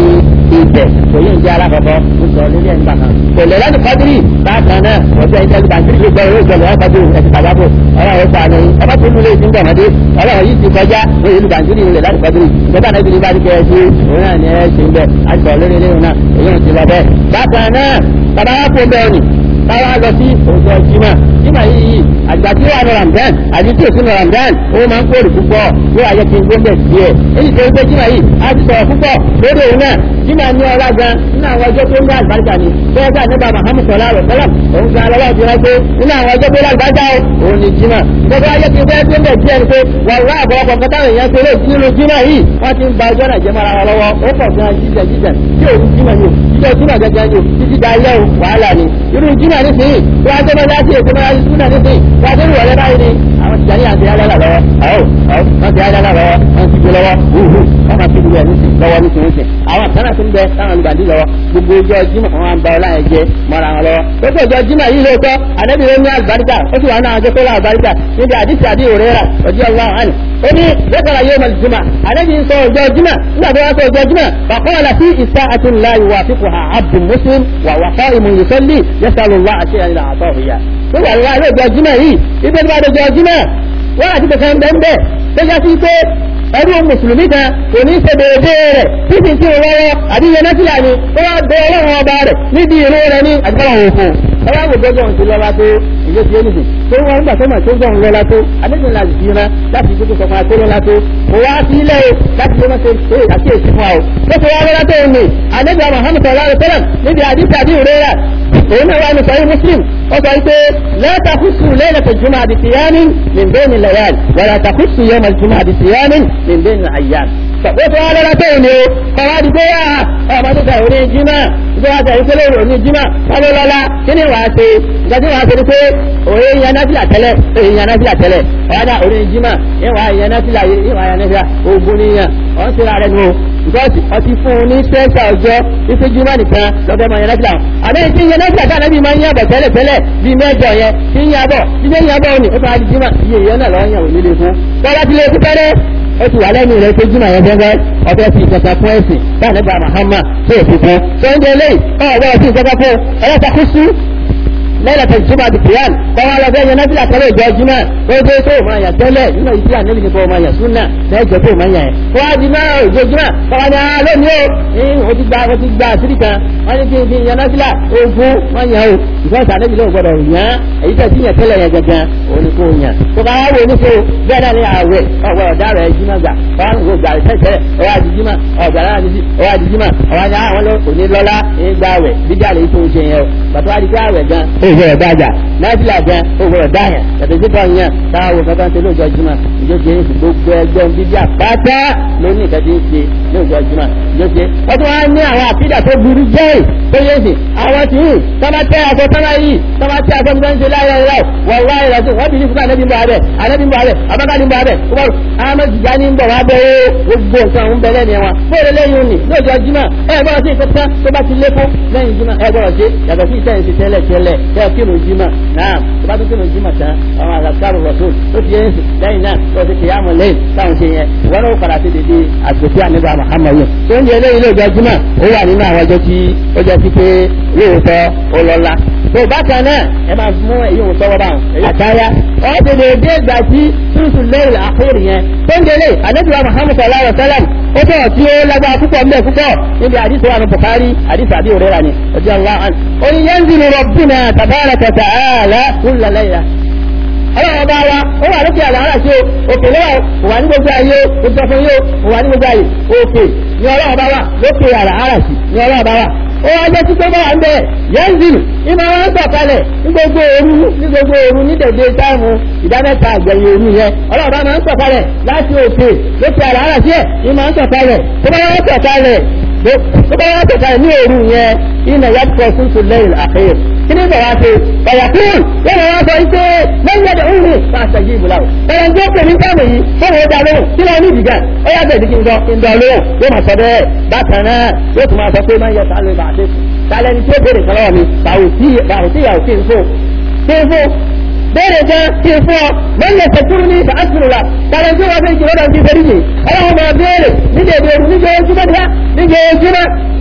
ibẹ̀ kò yé ìjẹ́ alákọ̀ọ́kọ́ ó sọ lórí ẹ̀ nígbà kan kò lè lẹ́nu kọ́dírì bákan náà ọjọ́ ìjẹ́lu bàndírì ló gbọ́ ìwé ìjọba ẹ̀ kọ́dírì ẹ̀sìn tàbábò ọlọ́run ó sànù yín ọba tó lulẹ̀ ìsìn gbọ̀mọdé ọlọ́run yìí ti kọjá lórí ìlú bàndírì lè lẹ́nu kọ́dírì ìjọba náà ìbílẹ̀ bá ní kẹ́ ẹ ṣe òun náà ni ẹ ṣe ń bẹ̀ àti ọ̀lẹ́rẹ́ lẹ́yìn náà èyí ò ti lọ bẹ́ẹ̀ bákan náà bàbá wa kó bẹ́ẹ̀ ni káwá lọ sí òjò jimá jimá yìí àgbà tí wà ní ramadan àti tí òsínú ramadan ó máa ń kórè púpọ̀ yóò wáyé kí n gbóngbè díẹ̀ èyí tó ń gbé jimá yìí á ti sọ̀rọ̀ púpọ̀ lórí òun náà jimá ní ọlá gan nínú àwọn ọjọ́ tó ń gbé àlùbáríkà ni bẹ́ẹ̀ bá nípa mahamud sọlá rẹ̀ sọlá òun gan lọ́wọ́ ti rántó nínú àwọn ọjọ́ tó lágbájá o òun ni jimá gbogbo ayé ti fẹ́ gbóngbè díẹ̀ ni pé wàhálà àbọ̀wọ̀pọ̀ kọ́tà èèyàn ṣe lè nínú jimá yìí wọ́n ti ń ba ọjọ́ náà jẹ́ mọ́ra wọn lọ́wọ́ ó pọ̀ gan jíjẹ jíjẹ tí òun jimá yìí jíjẹ jimá gẹ́gẹ́ yìí títí da ilé o wàhálà ni irú jimá nísìnyí tí wọ́n á tẹ́lẹ̀ láti ètò máa ń súnà nísìnyí wọ́n á tẹ́lẹ̀ wọlé báyìí ni àwọn tìjà ní àti ayára lọ́wọ́ ọ̀ ọ̀ wọ́n ti ayára lọ́wọ́ wọ́n ti gbé lọ́wọ́ wúhù wọ́n máa ti gbé nísìn lọ́wọ́ nísìn nísìn àwọn kan náà ti ń bẹ táwọn olùgbàdì lọ́wọ́ gbogbo ọjọ́ jimá wọn ń ba ọlá yẹn jẹ mọ́ra wọn lọ́wọ́ gbogbo ọjọ́ jimá yìí lóòótọ́ àdébí ló ní àlùbáríkà ó sì wà náà àjọ tó lá àlùbáríkà níbi àdìsí àdì òrera ọjọ́ ọlọ́run àná ó ní lẹ́kọ̀ọ́ yóò mọ̀ jùmọ̀ àdébí ń sọ ọjọ́ jimá nígbà tó wá sọ ọjọ́ jimá fàkọ́ọ̀lá sí ìsá àti ńlá ìwà fífò ha abdul muslim wà wà fọ́ ìmù yusalli yasalullah àti ẹ̀yìn àtọ̀ ìyá tó wà wá ilé ọjọ́ jimá yìí ibi tó bá dọjọ́ jimá wọ́n àti bẹ̀sẹ̀ ń bẹ́ ń bẹ́ tó yá sí pé ẹrú mùsùlùmí kan kò ní ṣe déédé rẹ̀ títí tí ó wọ́wọ́ àdíyẹ nẹ́sílà ni ó wá bẹ ọlọ́run ọba rẹ̀ níbi ìró rẹ̀ ní àdúgbò òfò ọwọ́ àwọn ògbójọ́ ti lọ́la tó ìlú ti ẹnìsìn tó wọ́n gbà tó mà tó gbọ̀n lọ́la tó adéjọ́ la jì ran láti gbogbo sọ fún akérò lọ́la tó kò wá sí ilé o láti lè má ṣe ṣe àkíyèsí fún wa o tó fi wá lọ́la tó ń lè adéjọ́ Muhammad sallallahu alaihi wasallam níbi àdìsí àdì òrera òun náà wà ní sọ́yìn muslim ó sọ pé lẹ́ẹ̀ta kùsù lẹ́ẹ̀lẹ́tẹ̀ jùmọ̀ àdì síyáni min bẹ́ẹ̀ ni lẹ́yàl wàlá ta kùsù yẹn mọ̀ jùmọ̀ àdì síyáni min bẹ́ẹ̀ ni àyàn. ó fi wá lọ́la tó ń lè o kọ́ wá di pé yà ọmọ tó sọ òní jimá ìjọba àti ìpínlẹ̀ òní jimá wọ́n ló lọ́la kí ni wàá ṣe ìgbà tí wàá ṣe ni pé òye yan náfìlà tẹ́lẹ̀ òye yan náfìlà tẹ́lẹ̀ ọ̀dà òní jimá ìwà yan náfìlà ìwà yan náfìlà ogun níyàn ọ̀n ti ra rẹ̀ nù gọ́ọ̀sì ọtí fún un ní sẹ́ńtà ọjọ́ ife jimá nìkan lọ́dọ̀ máa yan náfìlà àbẹ́yẹ tí yan náfìlà káà nábì máa ń yàbọ̀ tẹ́lẹ̀ tẹ́lẹ̀ bíi mẹ́jọ yẹn tí ń yàbọ̀ tí ń yàbọ̀ òní ó fà á di jimá iye ìyẹn náà lọ́ọ́ yàn òní lè fún tọ́lá ti lè kú tẹ́lẹ̀ ó ti wà lẹ́nu rẹ̀ pé jimá yẹn fẹ́fẹ́ ọbẹ̀ fi ìjọba fún ẹ̀sìn bá nígbà Muhammad tó o fi fún sọ́njẹ́ lẹ́yìn ọ̀rọ̀ fi ìjọba fún ẹ̀yẹ́ta kú sí lẹ́yìn tó jùmọ̀ àti kìíyàn kọ́wọ́ lọ fẹ́ yẹn náfìlà tẹ́lẹ̀ ìjọ jùmọ̀ ó dé tó máa yà tẹ́lẹ̀ nínú ìdí ànẹ́bí ni kò máa yà súnà lẹ́jọ́ tó máa yà ẹ̀. kó wá di náà ìjọ jùmọ̀ kọ́wọ́ ni a lónìí o ní o ti gba o ti gba àṣírí kan wọ́n ní kí n fi yẹn náfìlà ogun máa yà o ìfọ́sà ànẹ́bí ló gbọdọ̀ yàn èyí tẹ̀ sí yẹn tẹ́lẹ̀ yẹn gẹ́gẹ́ òun ni kò yàn. kó bá wà wò ní so bẹ́ẹ̀ náà ni àwẹ̀ ọ̀wẹ̀ ọ̀dà rẹ̀ jùmọ̀ gbà wọ́n kò gbà tẹ́tẹ́ ọwọ́ àdìjímọ̀ ọ̀gbà náà ní sí ọwọ́ àdìjímọ̀ ọwọ́ ni àwọn òní lọ́lá ní gbà wẹ̀ bíjà lè tó ṣe yẹn o bàtà wà ní ká wẹ̀ gan. ó yẹ ọ̀dà àjà náfìlà gan owó ọ̀dá yẹn yàtọ̀ sí kan yẹn táwọn kankan ṣe lóòjọ́ jùmọ̀ ìjọsìn èyí gbogbo ẹgbẹ́ bíbí àpáta ló ní ìkàtí ń ṣe lóòjọ́ jùmọ̀ ìjọsìn wọ́n tún wá ní àwọn àfídà tó burú jẹ́ tó yẹ sí àwọn tí ń sábà tẹ aṣọ sábà yìí sábà tẹ aṣọ nígbà ń ṣe láyé ẹ̀rọ wọ́n wá ẹ̀rọ sí wọ́n bí ní fúnra anábì ń bọ̀ abẹ́ anábì ń bọ̀ abẹ́ abáká ní ń bọ̀ abẹ́ kúbọ̀rù ahmed jani ń bọ̀ wá bẹ́ ó gbogbo nǹkan ń bẹ lẹ́nu ẹ̀wọ̀n fóònù lẹ́yìn òní lóòjọ́ jùmọ̀ ẹ̀ gbọ́dọ̀ sí ìkọ́tà tó bá ti lékún lẹ́yìn jùmọ̀ ẹ̀ gbọ́dọ̀ sí yàtọ̀ sí ìtẹ́yìn ti tẹ́lẹ̀ tẹ́lẹ̀ tẹ́ kírun jùmọ̀ náà tó bá tún kírun jùmọ̀ tán àwọn àgàkárò rọ̀tún ó ti yẹn lẹ́yìn náà tó ti kìyàmù lẹ́yìn táwọn ṣe yẹn ìwọ́n náà padà sí dédé àgbẹ̀fẹ́ àníbà Muhammad yẹn tó ń jẹ eléyìí lóòjọ́ jùmọ̀ ó wà nínú àwọn ọjọ́ tí ó jẹ́ sí pé lóòótọ́ ó lọ́lá tó bákan náà ẹ máa mú èyí òun sọ́wọ́ báwọn àtàyà ọ́ ti lè dé ìgbà tí túnṣù lẹ́yìn àkórí yẹn tó ń délé àdébíwá Muhammad sallallahu alayhi wa sallam ó bọ̀ tí ó lágbára púpọ̀ mbẹ́ púpọ̀ níbi àdìsọ àwọn Bukhari àdìsọ àbí òrera ni ọjọ́ ńlá àn. oyin yẹn ń zinu rabbuna tabaraka ta'ala kulla layla ọlọ́run ọba wa ó wà lókè àlàárà sí o òkè lọ́wọ́ kò wà ní gbogbo ayé o sọ fún yóò kò wà ní gbogbo ayé òkè ní ọlọ́run ọba wa lókè àlàárà sí ní ọlọ́run ọba wa ó wá jẹ́ títí bá wà ń bẹ̀ yẹ́nzìlù ìmọ̀ wọn ń sọ̀kalẹ̀ ní gbogbo òru ní gbogbo òru ní dèdè táìmù ìdámẹ́ta àgbẹ̀yìn òru yẹn ọlọ́run ọba máa ń sọ̀kalẹ̀ láti òkè lókè àlàárà sí ẹ̀ ìmọ̀ ń sọ̀kalẹ̀ tó bá wọn sọ̀kalẹ̀ tó bá wọn sọ̀kalẹ̀ ní òru yẹn ìnà yàtọ̀ tuntun lẹ́yìn àkẹyẹ kini bọ̀ wá ṣe ọ̀yàkùn yóò wá sọ ike lẹ́yìn ẹ̀dẹ̀ òun ní fàṣẹ yìí bùlá o ẹ̀rọ ń gbé ní sáàmù yìí fún òun dá lóhùn kí lóun ní ìdìgà ó yà bẹ̀ẹ̀ dídí ń dọ̀ lóhùn yóò máa sọ bẹ́ẹ̀ bákan náà yóò tún máa sọ pé máa ń yẹ sálẹ̀ bá a ṣe sálẹ̀ ní tí ó béèrè kọ́lọ́wọ́ mi bàwùtí ìyàwó kí n fò kí n fò béèrè gan kí n fún ọ lẹ́yìn ẹ̀sẹ̀ kúrú ní ìfàásùrù la kàlẹ́ tí wọ́n fi jìnnà ti fẹ́rí yìí ọlọ́run máa béèrè níjẹ̀ ìbéèrè níjẹ̀ ojúmọ́ díá níjẹ̀ ojúmọ́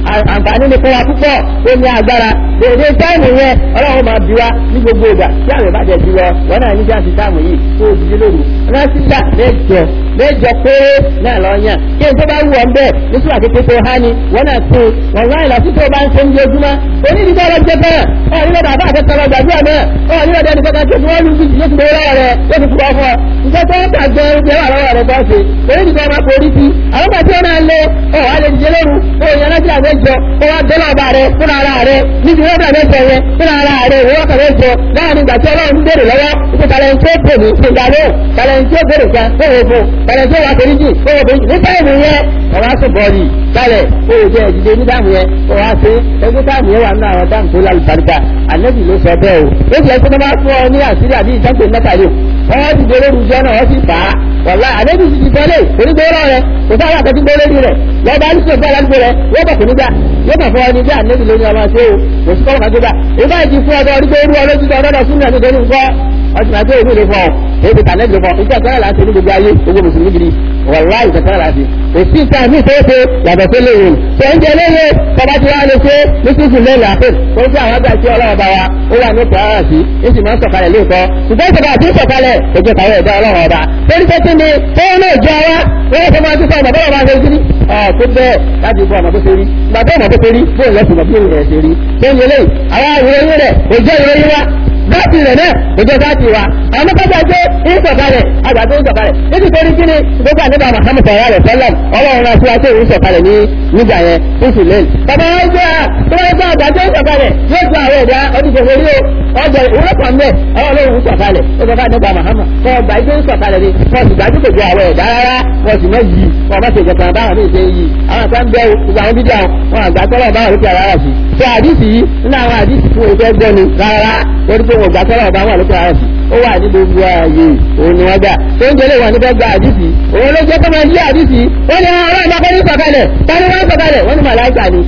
àǹfààní ni fún wa púpọ̀ ó ní agbára dèdè táìmù yẹn ọlọ́run máa bí wa ní gbogbo ìgbà tí àmì bá jẹ jù lọ wọn náà níjà sí táìmù yìí kó o dìde lóru rásítà mẹ́jọ mẹ́jọ péré náà lọ yàn kí n tó bá wù ọ́ bẹ́ẹ̀ ní sùúrà kékeré tó há ni wọn náà tó wọn láì lọ sí tó bá ń ṣe ń di ojúmọ́ onídìbò ọlọ́jọ́ bẹ́ẹ̀ ọ̀ nílò bàbá àtẹ́tẹ́ lọ gbàdúrà náà ọ̀ nílò dẹni kankan tó fi wọ́n lu bíi yóò ti gbowó lọ́wọ́ rẹ̀ yóò ti fúra fún ọ nǹkan tó ń tàgbẹ́ oúnjẹ wà lọ́wọ́ rẹ̀ bọ́ ṣe onídìbò ọmọ kò rí sí àwọn kan tí ó náà lé ọ̀ wá lè dìde lóru ó yẹn láti àmẹ́jọ ó wá dọ́là ọba rẹ̀ fún ara rẹ̀ níbi wọ́n dà mẹ́jọ yẹn fún ara rẹ̀ ìwọ́n kà mẹ́jọ láàrin ìgbà tí ọlọ́run béèrè lọ́wọ́ ìpè tàlẹ́ntì ó pè ní ìgbàló tàlẹ́ntì ó béèrè kan ó wò fún tàlẹ́ntì ó wà pé níjì ó wò pé ní táìmù yẹn ọ̀rọ̀ aṣọ bọ́ọ̀lì kálẹ̀ ó wò jẹ́ ìdílé ní táìmù yẹn ó wá sí ẹgbẹ́ táìmù yẹn wà nínú àwọn táìmù tó lálùbáríkà ànẹ́bì ló sọ bẹ́ẹ̀ o ó ti ẹgbẹ́ tó bá fún ọ ní àṣírí àbí ìjọ́pẹ̀ mẹ́tàlẹ́ wọ́n ti gbé lórí ìjọ náà wọ́n sì fà á wọ̀lá ànẹ́bì ti ti tẹ́lẹ̀ onígbóró rẹ̀ kò sáà wà kẹ́tí gbé lórí rẹ̀ lọ́ba ní sọ̀tọ́ aládùúgbò rẹ̀ wọ́n bọ̀ kò nígbà yóò kàn fún ọ ní bí ànẹ́bì lórí ọmọ ṣe o kò sí kọ́kọ́ kájọba ìbá ìdí fún ọdọ orí gbóró ọlójú tó ọdọ sún ní àti torí nǹkan ọtí máa gbé ìlú rẹ̀ fún ọ èyí tà nẹ́bì fún ọ ìjà kẹ́rẹ́ láti ní gbogbo ayé gbogbo mùsùlùmí gidi wọ̀lá ìjà kẹ́rẹ́ láti òsì ìta mi tó ṣe yàtọ̀ sí léyìn tó ń jẹ léyìn tọba tí wàá lè ṣe ní sísù lẹ́yìn àpè tó ń ṣe àwọn àgbà tí ọlọ́run bá wa ó wà ní ìpò ara sí ó sì máa ń sọ̀kalẹ̀ lóòótọ́ ṣùgbọ́n ìṣẹ̀dá àti ìṣọ̀kalẹ̀ ojú ìtàwé ẹ̀dá ọlọ́run ọba torí pé kí ni tó ń lè jọ wa wọ́n fẹ́ máa tún sọ ọmọ bọ́lá máa ṣe sí ní ọ̀ tó bẹ́ẹ̀ láti bọ́ ọmọ tó ṣe rí ìgbà tó ọmọ tó ṣe rí bóun lẹ́sìn ọmọ bí òun rẹ̀ ṣe rí tó ń yẹlé àwọn ìròyìn rẹ̀ òjò ìròyìn wa láti rẹ̀ náà òjò láti wa àwọn mọ́tàjà jẹ́ ìsọ̀kalẹ̀ àgbà tó ń sọ̀kalẹ̀ níbi torí kí ni gbogbo àdébà Muhammad sọ̀rọ̀ rẹ̀ sọ́lá ọlọ́run náà tí wá tó ń sọ̀kalẹ̀ ní nígbà yẹn tó sì lẹ́yìn. bàbá wọn jẹ́ à tó wọ́n gbọ́ àgbà tó ń sọ̀kalẹ̀ yóò tún àwọn ẹ̀dá oníṣòwò orí o ọjọ́ ìwúrọ̀ kan mẹ́ ọlọ́run ń sọ̀kalẹ̀ ó sọ fún àdébà Muhammad kọ́ ọgbà ìjọ ń sọ̀kalẹ̀ ni wọ́n sì gbájú kò ju àwọn ẹ̀dá rárá wọ́n sì mọ́ yìí wọ́n bá ṣe ìjọba báwọn ní ìṣe yìí àwọn kan bẹ́ gbogbo àwọn bídíà wọn àgbà tọ́lọ̀ báwọn lókè ara rà sí. tó àdìsí yìí nínú àwọn àdìsí fún ìfẹ́ gbọ́ ni rárá lórí pé wọn gbà tọ́lọ̀ báwọn lókè ara sí ó wà ní gbogbo ààyè òun ni wọ́n gbà tó ń jẹ́lé wà níbẹ̀ gba àdìsí òun ló jẹ́ kó máa yí àdìsí wọ́n ní ọ̀rọ̀ ìgbàkọ́ ní sọ̀kalẹ̀ tani wọ́n sọ̀kalẹ̀ wọ́n ní màláìkà ni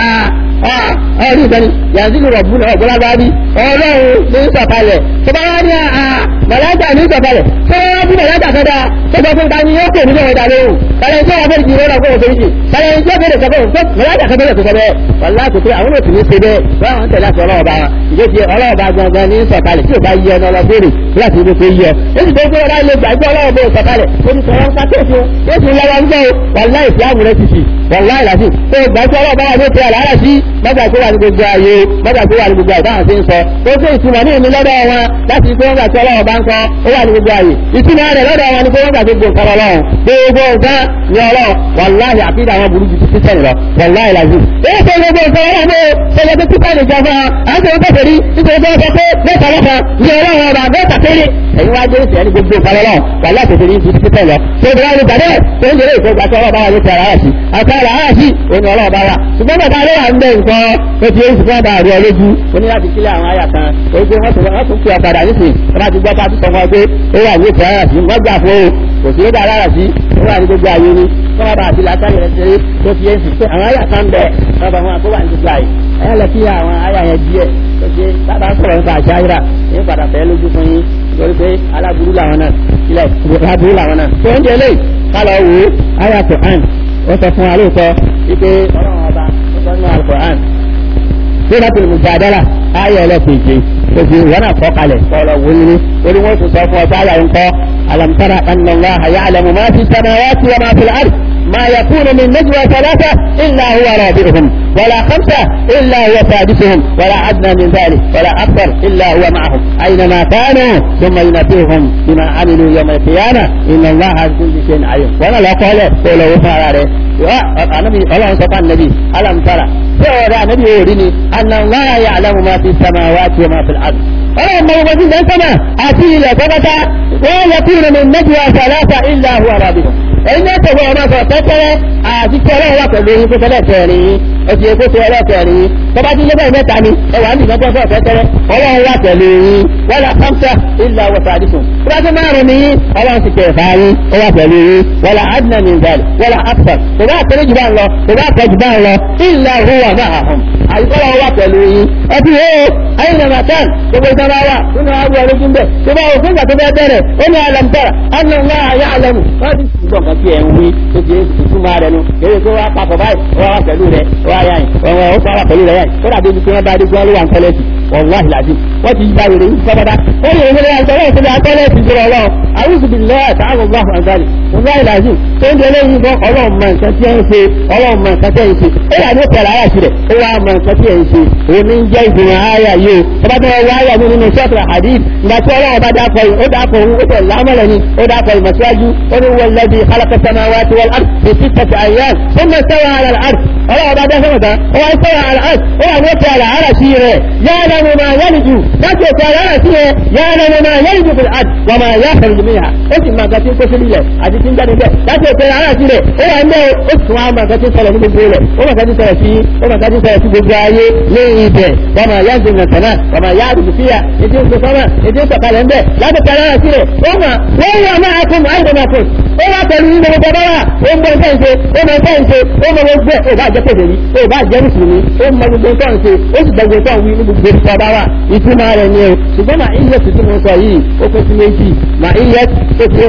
ọ̀rí ìgbẹ́ni yanzilu rọ̀bùnà ọ̀gbọ́lágbárí ọlọ́run ní sọ̀kalẹ̀ tó bá wá ní àà màláìkà ní sọ̀kalẹ̀ tó wá bí màláìkà kọ́dá tó bọ́ fún tani yóò kò ní ọ̀dà lóhùn kàlẹ́ tí wọ́n fẹ́ẹ́ di ìrọ́lá kó òfin jì kàlẹ́ tí wọ́n fẹ́ẹ́ sọ̀kọ̀ tó màláìkà kọ́dá tó sọ bẹ́ẹ̀ wàlá kò pé àwọn òtún ní ṣe bẹ́ẹ̀ wọ́n àwọn tẹ̀lé àti ọlọ́ọ̀bá wọn ìgbésí ọlọ́ọ̀bá gangan ní sọ̀kalẹ̀ tí ò bá yẹ ọ lọ béèrè láti ibi tó yẹ èsì tó gbé ọlá ilé gbàgbọ́ ọlọ́wọ́ bó sọ̀kalẹ̀ ó ní sọ̀rọ̀ ńpa tó fún ó sì lọ́wọ́ ń gbọ́ wàlá ìfì àmúrẹ́ ti sì wàlá ìlàsì tó gbàgbọ́ ọlọ́wọ́ bá wà ní òkè àlàárà sí mọ́gbà tó wà ní gbogbo ayé mọ́gbà tó wà ní gbogbo àìdáhùn sí ń sọ ó sì ìtumọ̀ ní ìní lọ́dọ̀ wọn láti pé wọ́n gbà tí ọlọ́wọ́ bá ń kọ́ ó wà ní gbogbo ayé ìtumọ̀ rẹ̀ lọ́dọ̀ wọn ni pé wọ́n gbà gbogbo nǹkan ọlọ́run gbogbo nǹkan ni ọlọ́run wàláhì àfihàn àwọn burú ju títí sẹ́yìn lọ wàláhì làzù. èyí ṣe gbogbo nǹkan ọlọ́run mọ́ ṣẹlẹ̀ tó títà lè jọ fún ọ àwọn tó ń tẹ̀sẹ̀ rí nítorí pé wọ́n sọ pé mẹ́ta lọ́kàn ní ọlọ́run ọba mẹ́ta péré ẹ̀yin wá dé ìfẹ́ ní gbogbo nǹkan ọlọ́run wàláhì tẹ̀sẹ̀ rí ju títí sẹ́yìn lọ. tó ìdílé àwọn ìgbàdẹ́ tó ń jẹ́rẹ́ ìfowópamọ́ àti ọlọ́ọ̀bá wa ló ti ara rà sí àti ara rà sí òní ọlọ́ọ̀bá wa ṣùgbọ́n bàbá rẹ̀ wà ń bẹ nǹkan ó ti èyí fún ọba àrí ọlójú ó ní láti kílẹ̀ àwọn àyà kan ó gbé wọ́n tún fi ọ̀padà nísìn wọ́n bá ti gbọ́ pàtó sọ fún ọ pé ó wà ní ìfẹ́ ara sí wọ́n gbà fún o kò sí lóde ara sí ó wà ní gbogbo àyè ni wọ́n bá àti látàrí rẹ̀ ṣeré tó fi èsì pé àwọn àyà kan bẹ̀ wọ́n bá wọn àkó wà ní gbogbo àyè ẹ̀yà lọ sí àwọn àyà yẹn díẹ̀ tó ṣe bàbá sọ̀rọ̀ nípa àṣà ayíra ní padà fẹ́ lójú fún yín lórí pé aláburú làwọn náà ilẹ̀ aláburú làwọn náà tó ń jẹ lé kálọ̀ wò àyà Quran ó sọ fún wa lóòótọ́ wípé ọlọ́run ọba ó sọ nínú Al-Quran suratul mujadala ayé ẹlẹ́kẹ̀ẹ́jẹ oṣù wọn náà kọ́ kalẹ̀ kọ́lọ̀ wọlé orí wọn tún sọ fún ọtá ayà ń kọ́ alam tara anna Allaha ya'lamu ma fi samawati wa ma fil ard ma yakunu min najwa thalatha illa huwa rabi'uhum ولا خمسة إلا هو سادسهم ولا أدنى من ذلك ولا أكثر إلا هو معهم أينما كانوا ثم ينبئهم بما عملوا يوم القيامة إن الله على كل شيء عليم وأنا لا قال قوله فعلا النبي الله سبحانه النبي ألم ترى سورة نبي يوريني أن الله يعلم ما في السماوات وما في الأرض ọlọ́run mọ gbogbo jíjẹ sọ́nà àti ilẹ̀ tọ́kọ́tà wọ́n yẹ kí ìrìn méjì wa sàlásà ilẹ̀ àhùn àràbì ẹ̀yin náà tẹ̀wé ọmọ sọ tẹ́tẹ́rẹ́ àti tí ọlọ́run wà pẹ̀lú yín kókó lẹ́tẹ̀ẹ̀rin yín ẹtì èkó tó ẹlẹ́tẹ̀ẹ̀rin yín tọ́ba tí lébẹ̀ mẹ́ta ni ẹwà ń dìgbà tó tẹ́tẹ́rẹ́ ọlọ́run wà pẹ̀lú yín wọ́n la kọ́ńtà ilẹ̀ àwọ̀sà àdìsùn tọ́ba tí márùn ni yín ọlọ́run ti kẹfà yín ó wà pẹ̀lú yín wọ́n la adìnà ní ìdàlẹ̀ wọ́n la àpà kò bá àpẹẹrẹ jù bá ń lọ kò bá àpẹ jù bá ń lọ ilẹ̀ àhùwà máa hàn àyíkọ́lá wà pẹ̀lú yín ẹbí o ayé nàmà tán gbogbo ìjọba wa nínú àwọn ológun bẹ̀ tó bá òfin ìgbà tó bẹ́ bẹ̀rẹ̀ ó ní alamtara anna ńlá ayé alamu wọ́n ti gbọ̀n kan tí ẹ̀ ń wí tó ti ìtumọ̀ rẹ̀ nu èyí tó wá papọ̀ báyìí wọ́n wá pẹ̀lú rẹ̀ wọ́n yá yìí wọ́n wá pẹ̀lú rẹ̀ yáyìí kó dàbí ibi tí wọ́n bá dé gbọ́n ló wà ń tẹ́lẹ̀ sí wàláhi làdí wọ́n ti gba ìròyìn yìí sọ́dọ́dá ó yẹ ìwé àtọ́lẹ̀ ìṣẹ̀lẹ̀ àtọ́lẹ̀ ti jọrọ ọlọ́run àwùjọ bíi lẹ́yà táwọn ọgbà fún àgbàlì wàláhi làdí tó ń jẹ lẹ́yìn bọ́ ọlọ́run mọ nǹkan tí ẹ ń ṣe ọlọ́run mọ nǹkan tí ẹ ń ṣe ó yà ní òkèèrè ara sí rẹ̀ ó wá mọ nǹkan tí ẹ ń ṣe òun ní jẹ́ ìgbìmọ̀ ayà yìí o ọba tó wá ayà mi nínú sọ́ọ̀tù hadith ìgbà tí ọlọ́run bá dákọ̀ yìí ó dákọ̀ òun ó tẹ̀ lámọ̀lẹ̀ ni ó dákọ̀ ìmọ̀síwájú ó ní wọ́n lẹ́bi alákọ̀sánná wa ti wọ́n ard fi sittati ayyam ó mọ̀ sẹ́wọ̀n ala al-ard ọlọ́run bá dá sọ́mọ̀tán ó wá sẹ́wọ̀n ala al-ard ó wà ní òkè àlà ara sí rẹ̀ yára mo máa yẹ́nì jù láti òkè àlà ara sí rẹ̀ yára mo máa yẹ́nì jù fil ard wà máa yá fẹ̀rẹ̀ jùmí ha ó sì máa gàtí kó sí nílẹ̀ àti tí ń jáde bẹ́ẹ̀ láti òkè àlà ara sí rẹ̀ ó wà ń bẹ́ẹ̀ ó sì tún wá máa gàtí sọ̀rọ̀ ní gbogbo rẹ̀ ó máa gàtí sọ̀rọ̀ sí ó máa gàtí sọ̀rọ̀ sí gbogbo ayé ní ibẹ̀ wà máa yá ń zènà sànà wà máa yá àdùkú fíyà ètò ìṣe sọ́mà ètò ìṣọ̀kalẹ̀ ń bẹ̀ láti òkè àlà ara sí rẹ̀ ó mà wọ́n wà máa kún àìdè máa kún ó wá pẹ̀lú nínú gbogbo bá wà ó ń gbọ́ nǹkan ṣe ó mọ nǹkan ṣe ó mọ gbogbo ẹ̀ ó bá jẹ́ pèsè ní ó bá jẹ́ mùsùlùmí ó mọ gbogbo nǹkan ṣe ó sì gbogbo nǹkan wí ní gbogbo ìfọ̀ bá wà ìtumọ̀ rẹ̀ ni o ṣùgbọ́n màá iye tuntun mo sọ yìí ó pín sí méjì màá iye tó fi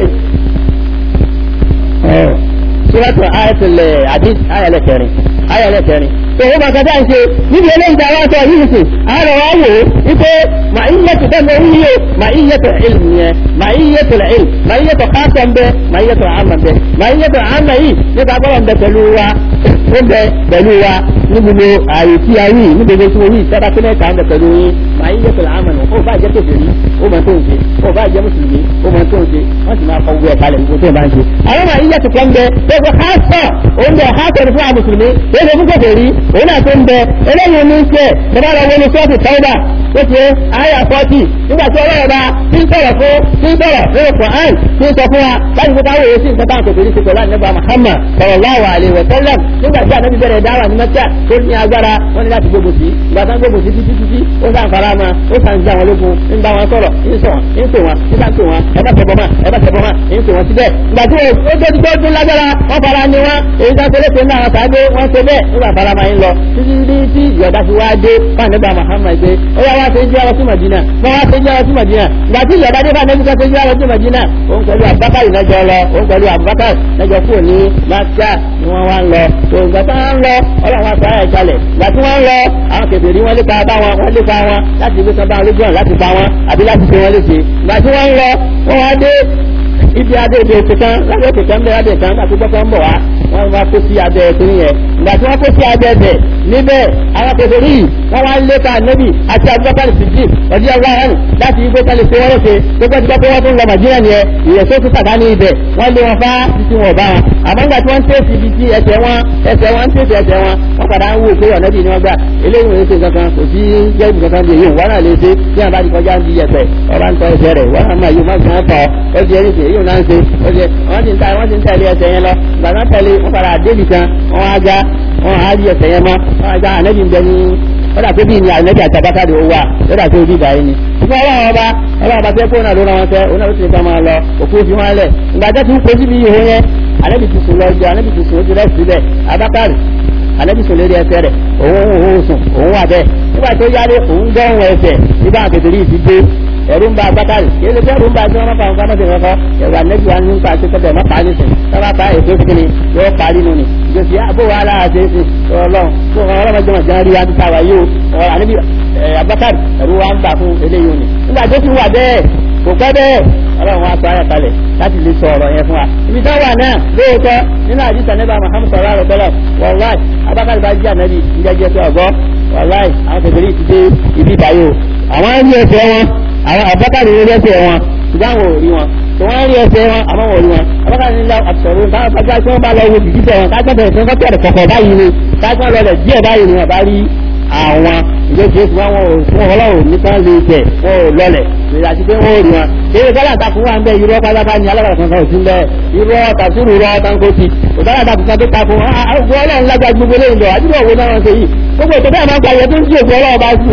sọ́wọ́tò ayẹ̀tẹ̀lẹ̀ àdí ayẹ̀lẹ̀kẹrin ayẹ̀lẹ̀kẹrin tó o máa kọjá ṣe níbi eléyìí tí a wá sọ yìí sì àárọ̀ wá wò ó wípé mà iye tó tẹ́ mọ́ yíyó mà iye tó ilm yẹn mà iye tó ilm mà iye tó káàtọ̀ ń bẹ mà iye tó àmà bẹ mà iye tó àmà yìí nípa gbọ́dọ̀ ń bẹ pẹ̀lú wa ó bẹ pẹ̀lú wa ní gbogbo ààyè tí a wí ní gbogbo tí mo wí sábà pé mẹ́ta ń bẹ pẹ̀lú yín mà iye tó àmà nù ó bá jẹ́ tó fèrè ó mọ tó ń ṣe ó bá jẹ́ mùsùlùmí ó mọ tó ń ṣe wọ́n sì máa kọ gbogbo ẹ̀ kalẹ̀ gbogbo tó ń bá ń ṣe. àwọn mà iye tó kọ́ ń bẹ gbogbo káàtọ̀ òun bẹ káàtọ̀ ní fún àwọn mùsùlùmí ó ṣe fún kòkòrí òun náà tó ń bẹ eléyìí ní ṣe bàbá lọ wọnú sọ́ọ̀tì tọ́wọ́dà ó ṣe àyà fọ́tì nígbà tí ọlọ́run bá ti ń sọ̀rọ̀ fún ti ń sọ̀rọ̀ nínú Quran ti ń sọ fún wa láti fi káwé sí nǹkan táwọn kòkòrí ti pẹ̀lú àníbà Muhammad sallallahu alaihi wa sallam nígbà tí ànábi bẹ̀rẹ̀ dáwà ní mẹ́tíà tó ní agbára wọ́n ní láti gbógun sí ìgbà tán gbógun sí títí títí ó sàn fara ma ó sàn jẹ́ àwọn ológun ń bá wọn sọ̀rọ̀ ń sọ ń pè wọn ń bá ń pè wọn ẹ bá tẹ̀bọ̀ mọ́ ẹ bá tẹ̀bọ̀ mọ́ ń pè wọn síbẹ̀ ìgbà tí ó tó ti tó tún lágbára wọ́n fara ni wọn èyí tó ń ṣe léṣe náà sáré wọ́n ṣe bẹ́ẹ̀ nígbà fara ma ń lọ títí tí ìyọ̀dá fi wá dé fún àníbà Muhammad pé ó yá wá ṣe jẹ́ ọ sí Madina wọ́n wá ṣe jẹ́ ọ sí Madina ìgbà tí ìyọ̀dá dé fún àníbà ṣe jẹ́ ọ sí Madina òun pẹ̀lú Abubakar ìnájọ lọ òun pẹ̀lú Abubakar ìnájọ kúrò ní Maka ni wọ́n wá ń lọ tó ìgbà tí wọ́n ń lọ ọlọ́run aṣọ ayé ìkalẹ̀ ìgbà tí wọ́n ń lọ àwọn kèfèrí wọ́n lépa bá wọn wọ́n lépa wọn láti gbé kan bá wọn lójú ọ̀nà láti pa wọn àbí láti ṣe wọn léṣe ìgbà tí wọ́n ń lọ wọ́n wá dé ibi adé ibi òkè kan lábẹ́ òkè kan bẹ́ẹ̀ adé kan láti gbọ́ kan bọ̀ wá wọ́n wá kó sí abẹ́ ẹ̀sìn yẹn ìgbà tí wọ́n kó sí abẹ́ ẹ̀bẹ̀ níbẹ̀ àwọn kèfèrí yìí wọ́n wá lépa nẹ́bì àti Abubakar Siddiq ọdí ọgbà hàn láti igbó kan lè ṣe wọ́n lóṣe gbogbo ti gbọ́ pé wọ́n tún lọ Màdínà nìyẹn ìyẹn tó tún sàdá ní ibẹ̀ wọ́n lé wọn fá títí wọn bá wọn àmọ́ nígbà tí wọ́n ń tẹ̀sí ibi tí ẹsẹ̀ wọn ẹsẹ̀ wọn ń tẹ̀sí ẹsẹ̀ wọn wọ́n padà ń wò pé ọ̀nẹ́bì ni wọ́n gbà eléyìí wọ́n ṣe kankan kò sí jẹ́bi kankan bí èyí wọ́n náà lè ṣe tí wọ́n bá ti kọjá ń di ẹsẹ̀ ọba ń tọ́ ẹsẹ̀ rẹ̀ wọ́n náà máa yóò má gbọ́n tọ́ ó di ẹni èyí náà ń ṣe ó di wọ́n ti ń ta wọ́n ti ń tẹ̀lé ẹsẹ̀ yẹn lọ ìgbà náà tẹ̀lé wọ́n padà débì kan wọ́n á ga wọ́n á rí ẹsẹ̀ yẹn mọ́ wọ́n á ga ànẹ́bì ń bẹ ní lọ́dà tó bí ní ànẹ́bì àtàbátàdé ó wà lọ́dà tó bí ìbáyé ni ṣùgbọ́n ọlọ́run ọba ọlọ́run ọba tẹ́ kó náà ló ra wọn tẹ́ òun náà ló ti ká máa lọ òkú fi wọn lẹ̀ ìgbà tó tún kojú bí ihò yẹn ànẹ́bì ti sùn lọ jẹ ànẹ́bì ti sùn ó ti rẹ́ síbẹ̀ abákàrì ànẹ́bì sùn lérí ẹsẹ̀ rẹ̀ òun òun sùn òun wà bẹ́ẹ̀ nígbà tó yára òun dọ́rùn ẹsẹ̀ nígbà àkètèrè yìí ti dé ẹ̀rú ń ba abákàrì kí ló fẹ́ẹ́ rú ń ba tí wọ́n máa fa nǹkan mọ́tò ìrọ́kọ́ ẹ̀rọ ànẹ́bí wa ní nípa àti kọ́tẹ̀ má pa nísìn sábà pa èso sí kíni yóò parí nù ni ìjọsí àbò wa ara àti èsì ọlọ́run tó ọlọ́run jọmọ̀ jẹ́ rí adúgbò àwa yìí o ànẹ́bí abákàrì ẹ̀rú wa ń bà fún eléyìí òní nígbà tó ti wà bẹ́ẹ̀ kò pẹ́ bẹ́ẹ̀ ọlọ́run wa sọ ayọ̀kalẹ̀ láti lè sọ ọ̀rọ̀ yẹn fún wa ibi tó wà náà lóòótọ́ nínú àdìsá nẹ́bà Muhammad sọ̀rọ̀ àrò tọ́lọ̀ wàláì abákàrì bá jí ànẹ́bí ìjẹ́jẹ́ tó ọ̀gọ́ wàláì àwọn kẹfẹ́rì ti dé ibi ìbáyò àwọn ẹni ẹsẹ̀ wọn àwọn abákàrí ní ẹsẹ̀ wọn ṣùgbọ́n àwọn ò rí wọn tó wọ́n rí ẹsẹ̀ wọn àmọ́ wọn ò rí wọn abákàrí ní àtọ̀rọ̀ táwọn bá tí wọ́n bá lọ wo bìbí tẹ̀ wọn kájọ́ bẹ̀rẹ̀ tí wọ́n tẹ̀rẹ̀ kọ̀kọ̀ báyìí ni kájọ́ lọlẹ̀ díẹ̀ báyìí ni wọ́n bá rí àwọn ìgbésẹ̀ tí wọ́n fún ọlọ́run nìkan lè tẹ̀ wọ́n ò lọlẹ̀ àti pé wọ́n ò rí wọn eré sọ́lá àtàkùn wà ń bẹ irọ́ pátápá ní alábàrà kankan òsín bẹ irọ́ tàṣírù rọ́ tánkótì òtálà àtàkùn kan tó takùn àwọn ọlọ́run lágbàá gbogbo lẹ́yìn lọ àdúgbò òwe náà wọ́n ṣe yìí gbogbo ètò bẹ́ẹ̀ máa ń pa ìyẹn tó ń jí òkú ọlọ́run bá sí yìí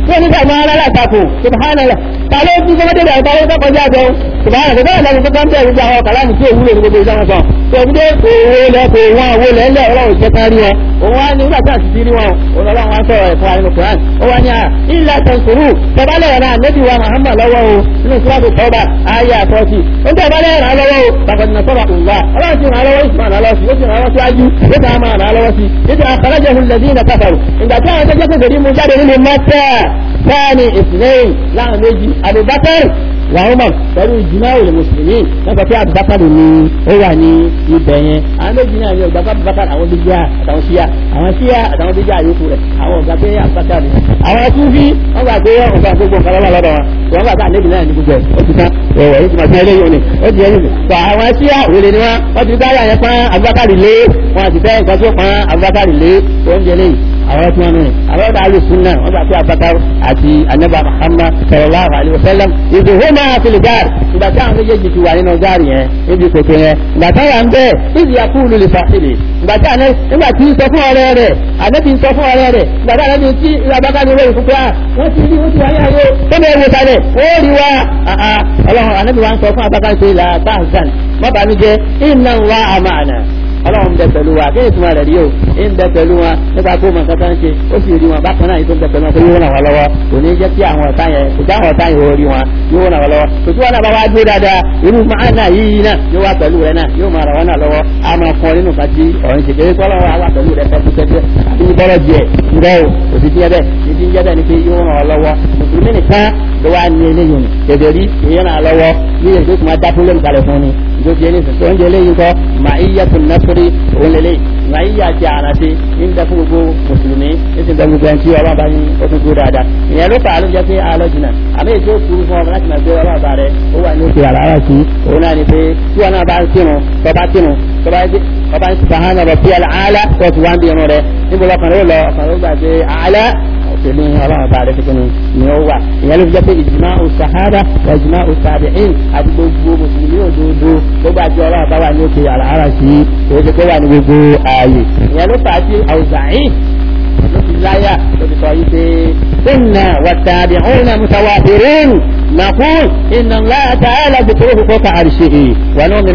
tó ní sàmọ́ alára àtakò subhanallah ta ló tún kọ́ mọ́tò ìdàgbà ló kọjá jẹun subhanallah kò bẹ́ẹ̀ lẹ́nu tó kọ́ ń bẹ̀rù gbogbo àwọn kàlámù tí òwúlò ní gbogbo ìdáwọn kan tó ń dé òwò lẹ kò wọn òwò lẹ ńlẹ ọlọ́run jẹ́ ká rí wọn òun wá ní nígbà tí a sì ti rí wọn òun ọlọ́run wá sọ̀rọ̀ ẹ̀fọ́ wa nínú Quran ó wá ní à ilà tẹ̀sùrù tẹ̀bálẹ̀ ẹ̀rọ ànẹ́bí wa Muhammad lọ́wọ́ o nínú sọ́ọ̀bù tọ́ba ayé àtọ́sí ó ń tẹ̀bálẹ̀ ẹ̀rọ lọ́wọ́ o bàkọ̀dì náà sọ̀rọ̀ ọ̀gbà ọlọ́run ti ràn lọ́wọ́ ìsìnkú ràn lọ́wọ́ sí ó ti ràn lọ́wọ́ síwájú ó ti ràn ràn lọ́wọ́ sí ètò àkàràjẹ̀ hùn lẹ́dí ìnà káfàrù ìgbà tí àwọn tẹ́jẹ́ pèsè mú jáde nínú mọ́tẹ́ sáàni ìsìnlẹ́yìn láwọn méjì Abubakar wa Umar pẹ̀lú ìjìmá òlè mùsùlùmí lọ́sọ̀ pé Abubakar ni ó wà ní ibẹ̀ yẹn àwọn méjì náà ní ọgbà Abubakar àwọn bíjà àtàwọn síyà àwọn síyà àtàwọn bíjà àyókù rẹ̀ àwọn ọ̀gá pé Abubakar ni àwọn túnfí wọ́n gbà pé ọ̀gá gbogbo nǹkan lọ́wọ́ lọ́dọ̀ wọn wọ́n gbà pé àlejò náà ní gbogbo ẹ̀ ó ti tán ẹ̀wọ̀ yìí ti máa fi ẹlẹ́yìn òní ó ti ẹ̀yìn tó àwọn síyà òlè ni wọ́n wọ́n ti dáyà yẹn pọ́n Abubakar lé wọn àti fẹ́ nǹkan tó pọ́n Abubakar lé oúnjẹ lẹ́yìn àwọn tí wọn nù àwọn ọ̀dà alùsùnà wọn gbà pé Abubakar àti anaba Muhammad sallallahu alayhi wa sallam ìdùnnú àfìlì gáàrì ìgbà tí àwọn méjèèjì ti wà nínú gáàrì yẹn níbi kòtò yẹn ìgbà tí wọn bẹ ìdí yakúlù lè fàṣìlì ìgbà tí àná nígbà tí ń sọ fún ọ̀rẹ́ rẹ̀ ànábì ń sọ fún ọ̀rẹ́ rẹ̀ ìgbà tí ànábì tí Abubakar ní wọ́n fúnpẹ́ wọ́n ti rí wọ́n ti wáyé ayé tó bẹ́ẹ̀ wò sálẹ̀ ó rí wa ọlọ́run ànábì wa ń sọ fún Abubakar pé là bá àzàn má bàa mi jẹ inna Allaha ma'ana ọlọ́run bẹ pẹ̀lú wa kí ni ìtumọ̀ rẹ̀ rí o ń bẹ pẹ̀lú wọn nípa kó mọ̀ nǹkan tó ń ṣe ó sì rí wọn bákan náà yìí tó ń bẹ pẹ̀lú wọn pé yóò ràn wọ́n lọ́wọ́ kò ní jẹ́ kí àwọn ọ̀tá yẹn kò já àwọn ọ̀tá yẹn ò rí wọn yóò ràn wọ́n lọ́wọ́ kò tí wọn náà bá wá dúró dáadáa irú máa náà yìí náà yóò wá pẹ̀lú rẹ náà yóò máa ràn wọ́n náà lọ́wọ́ á máa kọ́ nínú kan tí ọ̀rìn ṣe kéré kọ́lọ́wọ́ á wà pẹ̀lú rẹ pẹ́pẹ́pẹ́ àbí ní bọ́lọ̀ jẹ ńgọ́ o kò sí tiẹ́ bẹ́ẹ̀ ní ti ń jẹ́ bẹ́ẹ̀ ni pé yóò ràn wọ́n lọ́wọ́ mùsùlùmí nìkan ló wá ní eléyìí tẹ̀lé rí èèyàn náà lọ́wọ́ ní èyí tó kùmà dá fúnlẹ̀ nìkalẹ̀ fún ni ìjọba ẹni sọ oúnjẹ eléyìí kọ́ màá iyá tó násórí òun lélẹ̀ màá iyá ti àràṣe ní ń dá fún gbogbo mùsùlùmí ní ti ń dá gbogbo ẹni tí ọlọ́run bá yín ó tún gbó dáadáa ìyẹn ló fà á ló jẹ́ pé àlọ́ jìnnà àmì ètò òkúrú fún ọmọ láti máa gbé ọlọ́run bá rẹ ó wà ní òkè àlàárà sí òun náà ni pé tí wọn náà bá ń kírun tọba kírun tọba ọba ń sàhánà rọ̀ bí àlà tó ti wá ń bí irun rẹ níbo lọkàn rẹ ó lọ ọkàn rẹ ó gbà pé àlà pẹ̀lú ọlọ́run bá rẹ̀ tuntun ni ó wà ìyẹn ló fi jẹ́ pé ìjìmá òsàhárà wà ìjìmá òsàbẹ̀ẹ́n àti gbogbo mùsùlùmí òdodo gbogbo àti ọlọ́run bá wà ní òkè àlàárà sí oṣù tó wà ní gbogbo ààyè ìyẹn ló fà á sí àwùzáyìn ló fi láyà ló fi sọ yìí pé inna والتابعون متوافرون نقول إن الله تعالى ذكره فوق عرشه ونؤمن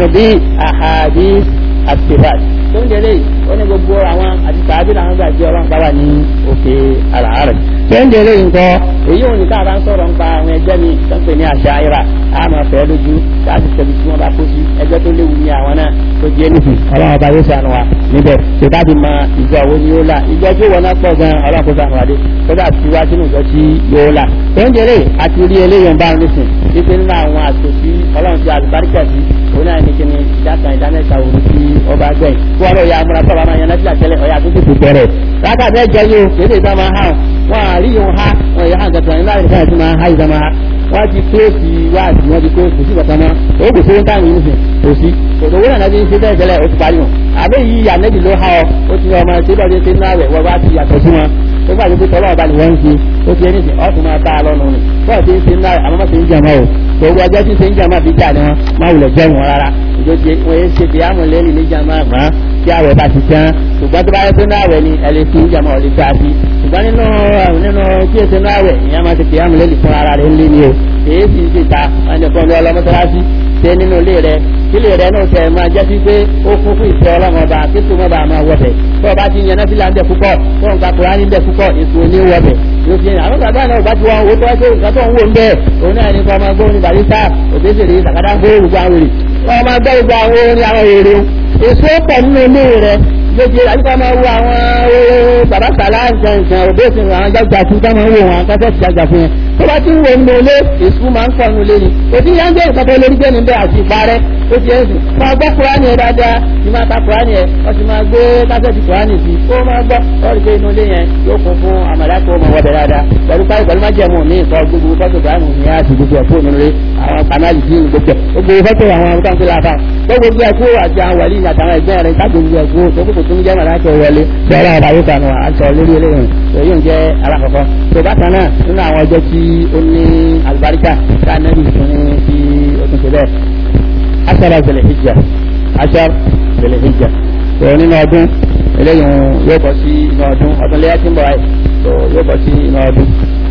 بأحاديث الصفات tó ń délé ó ní gbogbo àwọn àti tàbí làwọn gbà jẹ́ ọlọ́run bá wà ní òkè àlàárẹ̀ tó ń délé nǹkan èyí ò ní ká bá ń sọ̀rọ̀ nípa àwọn ẹgbẹ́ mi tó ń pè ní àṣà ìrà á máa fẹ́ lójú láti tẹ̀lé tí wọ́n bá kó sí ẹgbẹ́ tó léwu ní àwọn náà tó jẹ́ nìkú ọlọ́run ọba yóò sànù wa níbẹ̀ tó bá ti mọ ìjọ wo ni yóò là ìjọ tí wọn náà pọ̀ gan ọlọ́run kó sànù wa dé tó bá ti wá sínú ìjọ tí yóò là tó ń délé àti rí eléyìí ń bá wọn nísìn títí nínú àwọn àtòsí ọlọ́run ti àlùbáríkà sí òun náà ní kíni ìdákan ìdánẹ́ta òru tí ọba gbẹ̀yìn wọn lọ ya amúra sọ̀rọ̀ máa yan náà tẹ́lẹ̀ ọ̀yà tó tètè bẹ̀rẹ̀ rákà mẹ́jọ yìí o kéde ìta máa hàn wọn àrí yòó ha wọn yà hàn gàtọ̀ nígbà tí wọn máa ha ìta máa ha wọn ti kóòsì wáàsì wọn ti kóòsì sí bàtà náà ó gbèsè ń táwọn yìí nìsín kò sí kòtò owó nàá ti ń ṣe bẹ́ẹ̀ tẹ́lẹ̀ ó ti parí wọn àbẹ́ yìí yà nẹ́bì ló ha ọ ó ti ọmọ ṣe bọ́ọ̀dé ṣe náà rẹ̀ wọ́n wá ti yàtọ̀ sí wọn ó gbà pé tọ́lọ́ ọba ni wọ́n ń ṣe ó ti ẹni sìn ọ́ tún máa bá a lọ́nu ni bọ́ọ̀ ti ń ṣe náà àmọ́ máa ṣe ń jàmọ́ o gbogbo ọjọ́ tí ń ṣe ń jàmọ́ àbí jà ni wọ́n máa wulẹ̀ jẹ́ wọn rárá ìjọ́jẹ́ wọ́n yẹn ṣe bí àmọ̀lẹ́lì ní jàmọ́ àmọ́ tí àwẹ̀ bá ti tán ṣùgbọ́n tó bá yẹ pé náà àwẹ̀ ni ẹ lè fi ń jàmọ́ ọ̀lẹ́ gbá sí ṣùgbọ́n nínú nínú tí èsì náà àwẹ̀ ìyá máa ti pè àmọ̀lẹ́lì fún ara rẹ̀ ńlé ni o èyí sì ń ṣe ta wọn ni kọ́ni ọlọ́mọsálásí ṣe nínú ilé rẹ ilé rẹ náà tẹ máa jẹ́ sí pé ó kún fún ìfẹ́ ọlọ́mọ ọba kí tó mọ́ bá máa wọbẹ̀ tó o bá ti yan náfìlà ń bẹ̀ púpọ̀ tó nǹkan kura ń bẹ̀ púpọ̀ èso ní wọbẹ̀ yóò fi àwọn bàbá náà bá ti wọn owó tó wá sí nǹkan tó ń wò ń bẹ̀ òun náà ní kọ́ ọmọ gbóhùn ní barista òbésèré sàkádà ń gbóhùn gbogbo àwọn èrè wọ́n máa gbọ́ gbogbo àwọn orin àwọn èrè èso pọ̀ nínú ilé rẹ lójú àyíká máa wo àwọn bàbá sàlá nǹkan nǹkan òbẹ́sìn àwọn jágbà fún ká máa ń wo wọn akẹ́kọ̀ọ́ ti jágbà fún yẹn tó bá ti ń wo nínú ilé èsù máa ń pọ̀ nínú ilé ni òbí yẹn ń gbé nǹkan tó lórí gbé níbẹ̀ àti ìparẹ́ ó ti ẹ̀ sùn máa gbọ́ kúránì ẹ̀ dáadáa ní máa ta kúránì ẹ̀ wọ́n sì máa gbé kásẹ̀tì kúránì sí ó máa gbọ́ lọ́ọ̀rì pé inú ilé yẹn yóò kún fún àmàlàkó ọmọ wọbẹ̀ dáadáa pẹ̀lú páì pẹ̀lú májẹ̀mú ní ìkọ́ gbogbo fọ́tò kúránì ní àti gbogbo ẹ̀ fóònù rẹ̀ àwọn kanáàlì sí ní gbogbo ẹ̀ gbogbo fọ́tò àwọn ọmọ táwọn fi láfa gbogbo ẹ̀ kú àti àwọn wàlí àtàwọn ẹgbẹ́ rẹ̀ káàkiri gbogbo ẹ̀ kú tó kókò tó ń jẹ́ màlákẹ́ wọlé sọ́ra àbáyé kanu àṣọ lórí eléyìí èyí ń jẹ́ alákọ̀ọ́kọ́ tó bákan náà nínú àwọn ọjọ́ tí ó ní àlùbáríkà ká nẹ́bí fún ní tí ó tún ṣe bẹ́ẹ̀ aṣara zẹlẹ̀ hijja aṣar zẹlẹ̀ hijja tó nínú ọdún eléyìí yóò bọ̀ sí inú ọdún ọdún lẹ́yà tí ń bọ̀ ayé tó yóò bọ̀ sí inú ọdún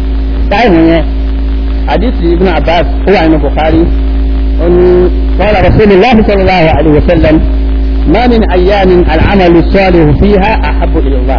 táìmù yẹn àdìsí ibn abbas ó wà nínú bukhari ó ní qala rasulillah sallallahu alayhi wa sallam ma min ayyamin al'amalu salihu fiha ahabbu ila Allah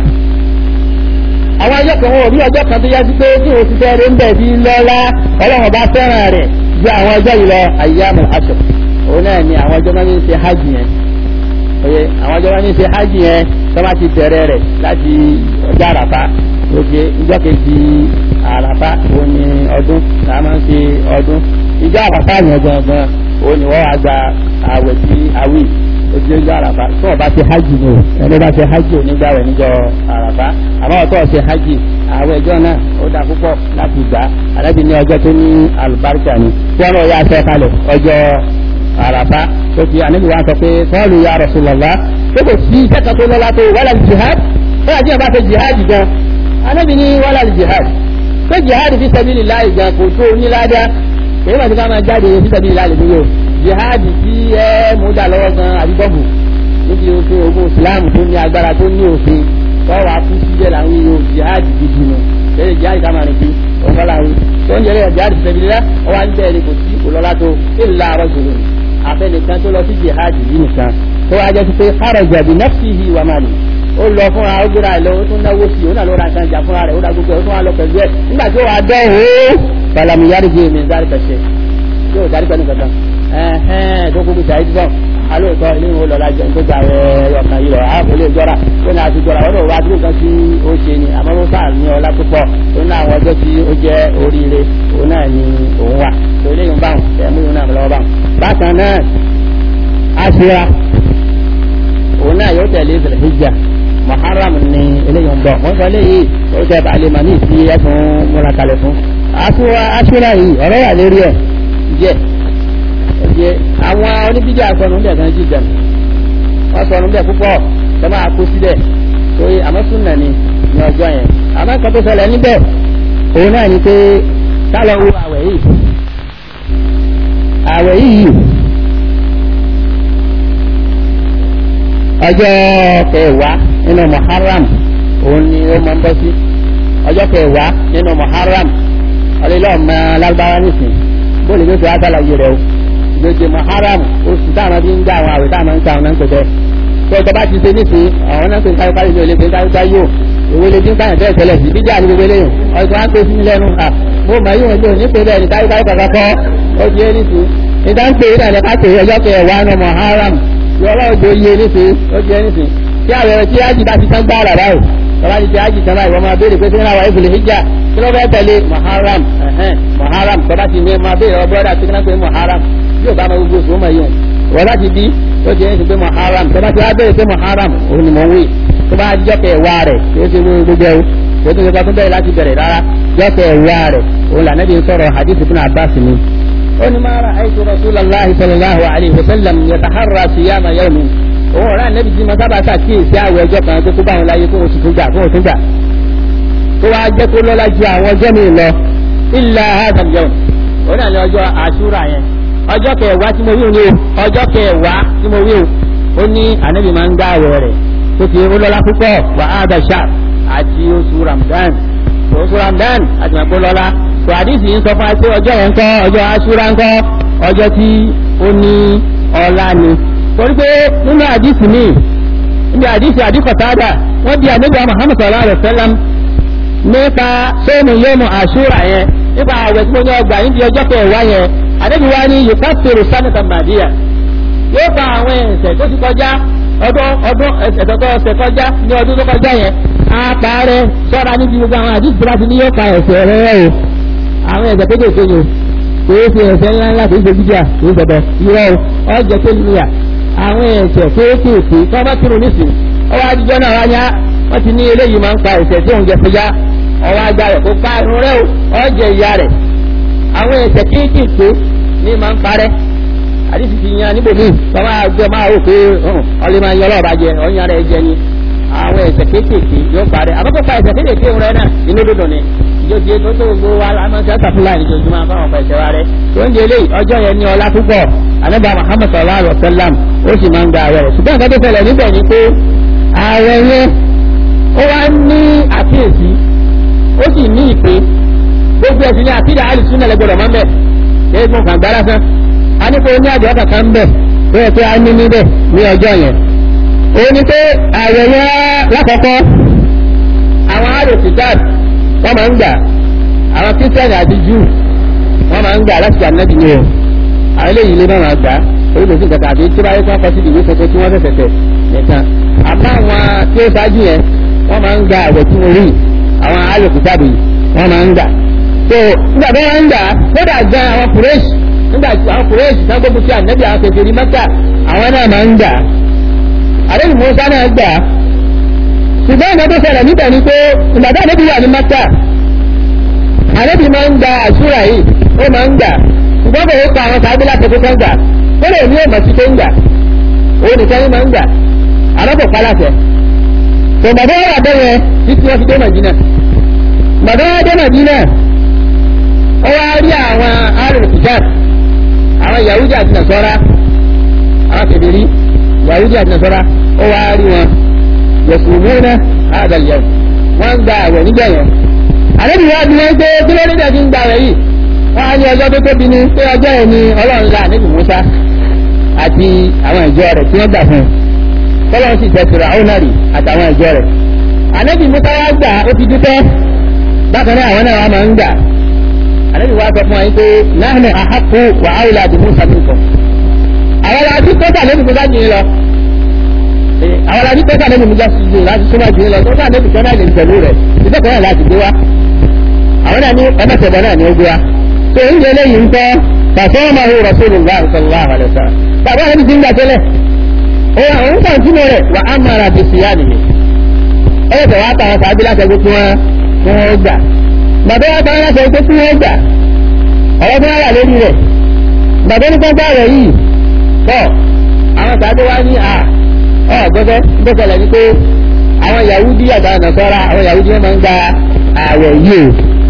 àwọn ọjọ́ kan wọn ò rí ọjọ́ kan tó yá sí pé tí o ti fẹ́ rí ń bẹ̀ bí lọ́lá ọlọ́run bá fẹ́ràn rẹ̀ ju àwọn ọjọ́ yìí lọ ayyamul ashr òun náà ni àwọn ọjọ́ máa ń ṣe hajj yẹn oye àwọn ọjọ́ máa ń ṣe hajj yẹn tó bá ti bẹ̀rẹ̀ rẹ̀ láti ọjọ́ àràfá oge ìjọ kejì àràfá òun ni ọdún tá a máa ń ṣe ọdún ìjọ àràfá yẹn gangan òun ni wọ́n wá gba àwẹ̀ sí àwì ojú ọjọ́ àràfá tó o bá ṣe hajj ni o ẹni bá ṣe hajj ò ní gbàwẹ̀ níjọ́ àràfá àmọ́ ọ̀tọ̀ ṣe hajj àwọn ẹjọ́ náà ó dá púpọ̀ láti gbà àlẹ́bí ní ọjọ́ tó ní àlùbáríkà ni tí wọ́n lọ yá aṣọ kalẹ̀ ọjọ́ àràfá tó fi àníbi wa sọ pé sọ́ọ̀lù ya Rasulullah tó kò sí iṣẹ́ kan tó lọ́la tó wàlá jihad ó yà díẹ̀ bá fẹ́ jihad gan àníbi ní wàlá jihad pé jihad fi sabilillah gan kò tó níláàdá èyí wàá ti ká máa jáde fi sabilillah lè níyò jihad tí ẹ mú dà lọ́wọ́ gan àbí bọ́ọ̀bù níbi ogun ogun Islam tó ní agbára tó ní òfin wọ́n wá kú síbẹ̀ làwọn yóò jihad gidi nù lẹ́yìn jihad ká máa rìn sí ọ̀gá làwọn tó ń jẹ́rẹ́ jihad fi sabilillah wọ́n wá ń bẹ́ẹ̀ ni kò sí òlọ́lá tó illa rajulun abẹnikan tó lọ sí jihad yìí nìkan tó wá jẹ́ pé kharaja bi nafsihi wa mali ó lọ fúnra ó gbéra ẹ̀ lọ ó tún náwó sí i ó náà ló ra nǹkan jà fúnra rẹ̀ ó ra gbogbo ẹ̀ ó tún wá lọ pẹ̀lú ẹ̀ nígbà tí ó wà dán o falamu yari jẹ́ mi dárí kẹsẹ̀ yóò dárí pẹ̀lú kankan ẹ̀hẹ́n tó gbogbo ṣàyí dùn alóòótọ́ ilé ìwò lọ́la jẹun tó gba ọkàn yìí lọ ààbò lè jọra ó ní àti jọra ọdọ̀ wa dúró kan tí ó ṣe ni àmọ́ ó sáà ní ọlá púpọ̀ ó ní àwọn ọjọ́ tí ó jẹ́ oríire òun náà ni òun wà tó ilé ìwọ̀n báwọn ẹ̀mú ìwọ̀n náà lọ́wọ́ báwọn. bákan náà aṣọra òun náà yóò tẹ̀lé ìṣẹ̀lẹ̀ hijja muharram ni eléyìí ń bọ̀ wọ́n sọ eléyìí ó jẹ́ balẹ̀ màmí ìfi ẹ̀fún múra kalẹ̀ fún. aṣọra yìí ọ̀rọ̀ wà lérí ẹ̀ jẹ́ ẹ̀jẹ̀ àwọn oníbíjà sọnù bẹ̀ gan jíjà wọ́n sọnù bẹ̀ púpọ̀ tó máa kú síbẹ̀ torí àmọ́ súnà ni ní ọjọ́ yẹn àmọ́ nǹkan tó ṣẹlẹ̀ níbẹ̀ òun náà ni pé kálọ̀ wo àwẹ̀ yìí àwẹ̀ yìí ọjọ́ kẹwàá nínú muharram òun ni ó máa ń bọ́ sí ọjọ́ kẹwàá nínú muharram ọlẹ́lọ́ọ̀mọ alágbára nìsín bóòlù ló ti wá sálàyé rẹ o gbèdé muharram oṣù táwọn bí ń gbà àwọn àwẹ̀ táwọn ń ta ọ̀nà ń pẹ̀tẹ́ tó ọjọ́ bá ti ṣe nísìn àwọn náà ń pè káyọ̀ káyọ̀ ní olè pé káyọ̀ káyọ̀ ìwé lè dín káyọ̀ bẹ́ẹ̀ tẹ́lẹ̀ sí bíjà ní gbogbo eléyìn ọjọ́ á pè sí lẹ́nu à mo mọ̀ yíwọ̀n ojú òní pé bẹ́ẹ̀ ni káyọ̀ káyọ̀ kọ̀ọ̀kan kọ́ ó di é nísìn níta ń pè é náà ká pè é ọjọ́ kẹwàá ní muharram yọ̀rọ̀ òjò yé nísìn ó di é nísìn tí àwẹ̀ tí ájì bá ti tán gbá àrà báyìí tọ́lá ti ti ájì tán báyìí wọ́n máa béèrè pé sínú àwọn ìfìlẹ̀ hijja kí ló fẹ́ tẹ̀lé muharram muharram tọ́lá ti ní máa béèrè ọ bọ́dà tí kí náà pé muharram yóò bá máa gbogbo sùn mọ̀ yìí wọ́n bá ti bí ó ti ń sìn pé muharram tọ́lá ti wá béèrè pé muharram òun ni mò ń wí tó bá jọ́kẹ̀ wá rẹ̀ kí ó ti wí gbogbo ẹ̀wù kí ó ti gbogbo bẹ́ẹ̀ láti bẹ̀rẹ̀ rárá jọ́kẹ̀ wá rẹ̀ òun là nẹ́bí ń sọ̀rọ̀ hadith ibn abbas ni. ó ní máa ra àìsàn rasulullahi sallallahu alayhi wa sallam yataharra siyama yawmin òun ọ̀rá nẹ́bí tí mo sábà ṣàkíyèsí àwọ̀ ẹjọ́ kan tó kó bá wọn láyé kó oṣù tó gbà kó oṣù gbà tó wá jẹ́ kó lọ́lá ju àwọn ọjọ́ mi lọ illa hadha al-yawm òun náà ní ọjọ́ àṣúrà yẹn ọjọ́ kẹwàá tí mo wí ni o ọjọ́ kẹwàá tí mo wí o ó ní ànábì máa ń gbá àwẹ̀ rẹ̀ tó ti ó lọ́lá púpọ̀ wà á dà ṣá àti oṣù ramadan oṣù ramadan àti màkó lọ́lá tó àdìsí ń sọ fún wa pé ọjọ́ yẹn ń kọ́ ọjọ́ àṣúrà ń kọ́ ọjọ́ tí ó ní ọlá ni torí pé nínú àdìsí mi níbi àdìsí àdìkọ̀tàdà wọ́n di ànábì Muhammad sallallahu alaihi wasallam nípa sóòmù yóòmù àṣúrà yẹn nípa àwẹ̀ tí mo ní ọgbà níbi ọjọ́ kẹwàá yẹn àdébí wa ní yukafiru sanata madiya yóò fa àwọn ẹ̀ṣẹ̀ tó ti kọjá ọdún ọdún ẹ̀ṣẹ̀ tó ṣe kọjá ní ọdún tó kọjá yẹn á parẹ́ sọ́ra níbi gbogbo àwọn àdìsí láti ní yóò fa ẹ̀ṣẹ̀ rẹ̀ o àwọn ẹ̀ṣẹ̀ kéékèèké yòó kìí ṣe ẹ̀ṣẹ̀ ńlá ńlá kìí ṣe bíjà kìí ṣe bẹ̀ irọ́ o ọjọ́ tó níyà àwọn ẹ̀ṣẹ̀ kéékèèké tó bá kírun nísìn ọwọ́ adijọ́ náà wáyá wọ́n ti ní eléyìí máa ń pa ẹ̀ṣẹ̀ tí òun jẹ fúyá ọwọ́ ajá rẹ̀ kó pa irun rẹ̀ o ọjọ́ ìyá rẹ̀ àwọn ẹ̀ṣẹ̀ kéékèèké ní máa ń parẹ́ àdìsí ti yan níbo míì tọ́wọ́ àgbẹ̀ máa rò pé ọlẹ́ máa ń yan ọlọ́ọ̀bá jẹ ọ̀yàn rẹ̀ jẹ ni àwọn ẹ̀ṣẹ̀ kéékèèké yóò parẹ́ àkọ́kọ́ pa ẹ̀ṣẹ̀ kéékèèké rẹ̀ náà inú dòdò ni ìjọba tó tó gbogbo wa lámọ́ sí àtàfúlà ìjọba fáwọn ọ̀pọ̀ ẹ̀ṣẹ̀ wa rẹ̀ tó ń délé ọjọ́ yẹn ní ọlá púpọ̀ anábà Muhammad sallallahu alayhi wa sallam ó sì máa ń gba ààrẹ rẹ̀ ṣùgbọ́n nǹkan tó ṣẹlẹ̀ níbẹ̀ ni pé ààrẹ yẹn ó wá ní àkíyèsí ó sì ní ìpè gbogbo ẹ̀sìn ní àkídà alùsùn náà lẹ́gbọ̀dọ̀ máa ń bẹ̀ ṣé fún kàǹgbá lásán a ní kó ní àjọ kankan ń bẹ̀ tó yẹ pé a ní níbẹ̀ ní ọjọ́ yẹn ó ní pé àyẹ̀yẹ lákọ̀ọ́kọ́ àwọn alùsùtàd wọ́n máa ń gbà àwọn kírísítẹ́nì àti júù wọ́n máa ń gbà láti gbà nẹ́bí ni o àwọn eléyìí lé máa gbà oríṣiríṣi nǹkan tàbí tí wáyé kí wọ́n kọ́ sí ìwé tuntun tí wọ́n fẹsẹ̀ tẹ̀ nìkan àmọ́ àwọn tí ó ṣáájú yẹn wọ́n máa ń gba àwẹ̀ tí mo rí àwọn alòkùtàbí wọ́n máa ń gbà. tó nígbà tí wọ́n ń gbà kódà gan àwọn kùrẹ́ṣì nígbà tí àwọn kùrẹ́ṣì náà gbogbo sí ànẹ́bí àwọn kékeré mẹ́ta àwọn náà máa ń gbà. àdébì musa náà gbà. ṣùgbọ́n ìgbà tó ṣẹlẹ̀ níbẹ̀ ni pé ìgbà tí ànẹ́bí wà ní mẹ́ta ànẹ́bí máa ń gba àṣúra yìí ó máa ń gbà ṣùgbọ́n kò ó pa àwọn sàábí láti kó kan gbà ó lè ní òmà sí tó ń gbà òun nìkan ní máa ń gbà àrọ́pọ̀ paláṣẹ tó bàbá wà bẹ́yẹ títí wọ́n fi dé màjínà bàbá wà dé màjínà ó wá rí àwọn arìnrìn àwọn yahudi àti nasọ́ra àwọn kèbèrè yahudi àti nasọ́ra ó wá rí wọn yẹ̀sùnmúnà àdàlẹ̀ wọ́n ń gba àwẹ̀ nígbà yẹn àlejò wa bí wọ́n gbé kí ló dé dẹ̀ fi ń gba àwẹ̀ yìí wọ́n á ní ọjọ́ tó tóbi ní pé ọjọ́ yẹn ni ọlọ́run la níbi musa àti àwọn ìjọ rẹ̀ tí wọ́n gbà fún un tọ́lọ́run sì tẹ̀sí ra ọ́nàrì àtàwọn ìjọ rẹ̀ ànábì musa wá gbà ó ti dúpẹ́ bákan náà àwọn náà wà máa ń gbà ànábì wa sọ fún wa yín pé náà àhàkù wà áwùlà àti musa nìkan àwọn la ti kọ́ta ànábì musa jìn lọ àwọn la ti kọ́ta ànábì musa jìn láti súnmọ́ jìn lọ kọ́ta ànábì kan náà lè tẹ̀lé rẹ̀ ìfẹ́ náà láti gbé wa àwọn náà ní ẹmẹ́sẹ̀bọ̀ náà ní ó gbé wa tó ń jẹ lẹ́yìn ń tọ́ fàṣọ́mọ̀hù rasulullah sallallahu alaihi wasallam tàbí àwọn ibi ń gbà tẹ́lẹ̀ òun kàn túnmọ̀ rẹ̀ wà á mara bí sí yáni mi ẹ bẹ̀ wá tàwọn sàbí láti ẹgbẹ́ tí wọ́n tí wọ́n gbà bàbá wa tàwọn láti ẹgbẹ́ tí wọ́n gbà ọ̀rọ̀ tí wọ́n wà lórí rẹ̀ bàbá ní gbọ́gbà rẹ̀ yìí tọ́ àwọn sàbí wa ní à ọ gbọ́dọ̀ gbọ́dọ̀ ní pé àwọn yahudi àtàwọn nàṣọ́ra àwọn yahudi wọn máa ń gba àwẹ̀ yìí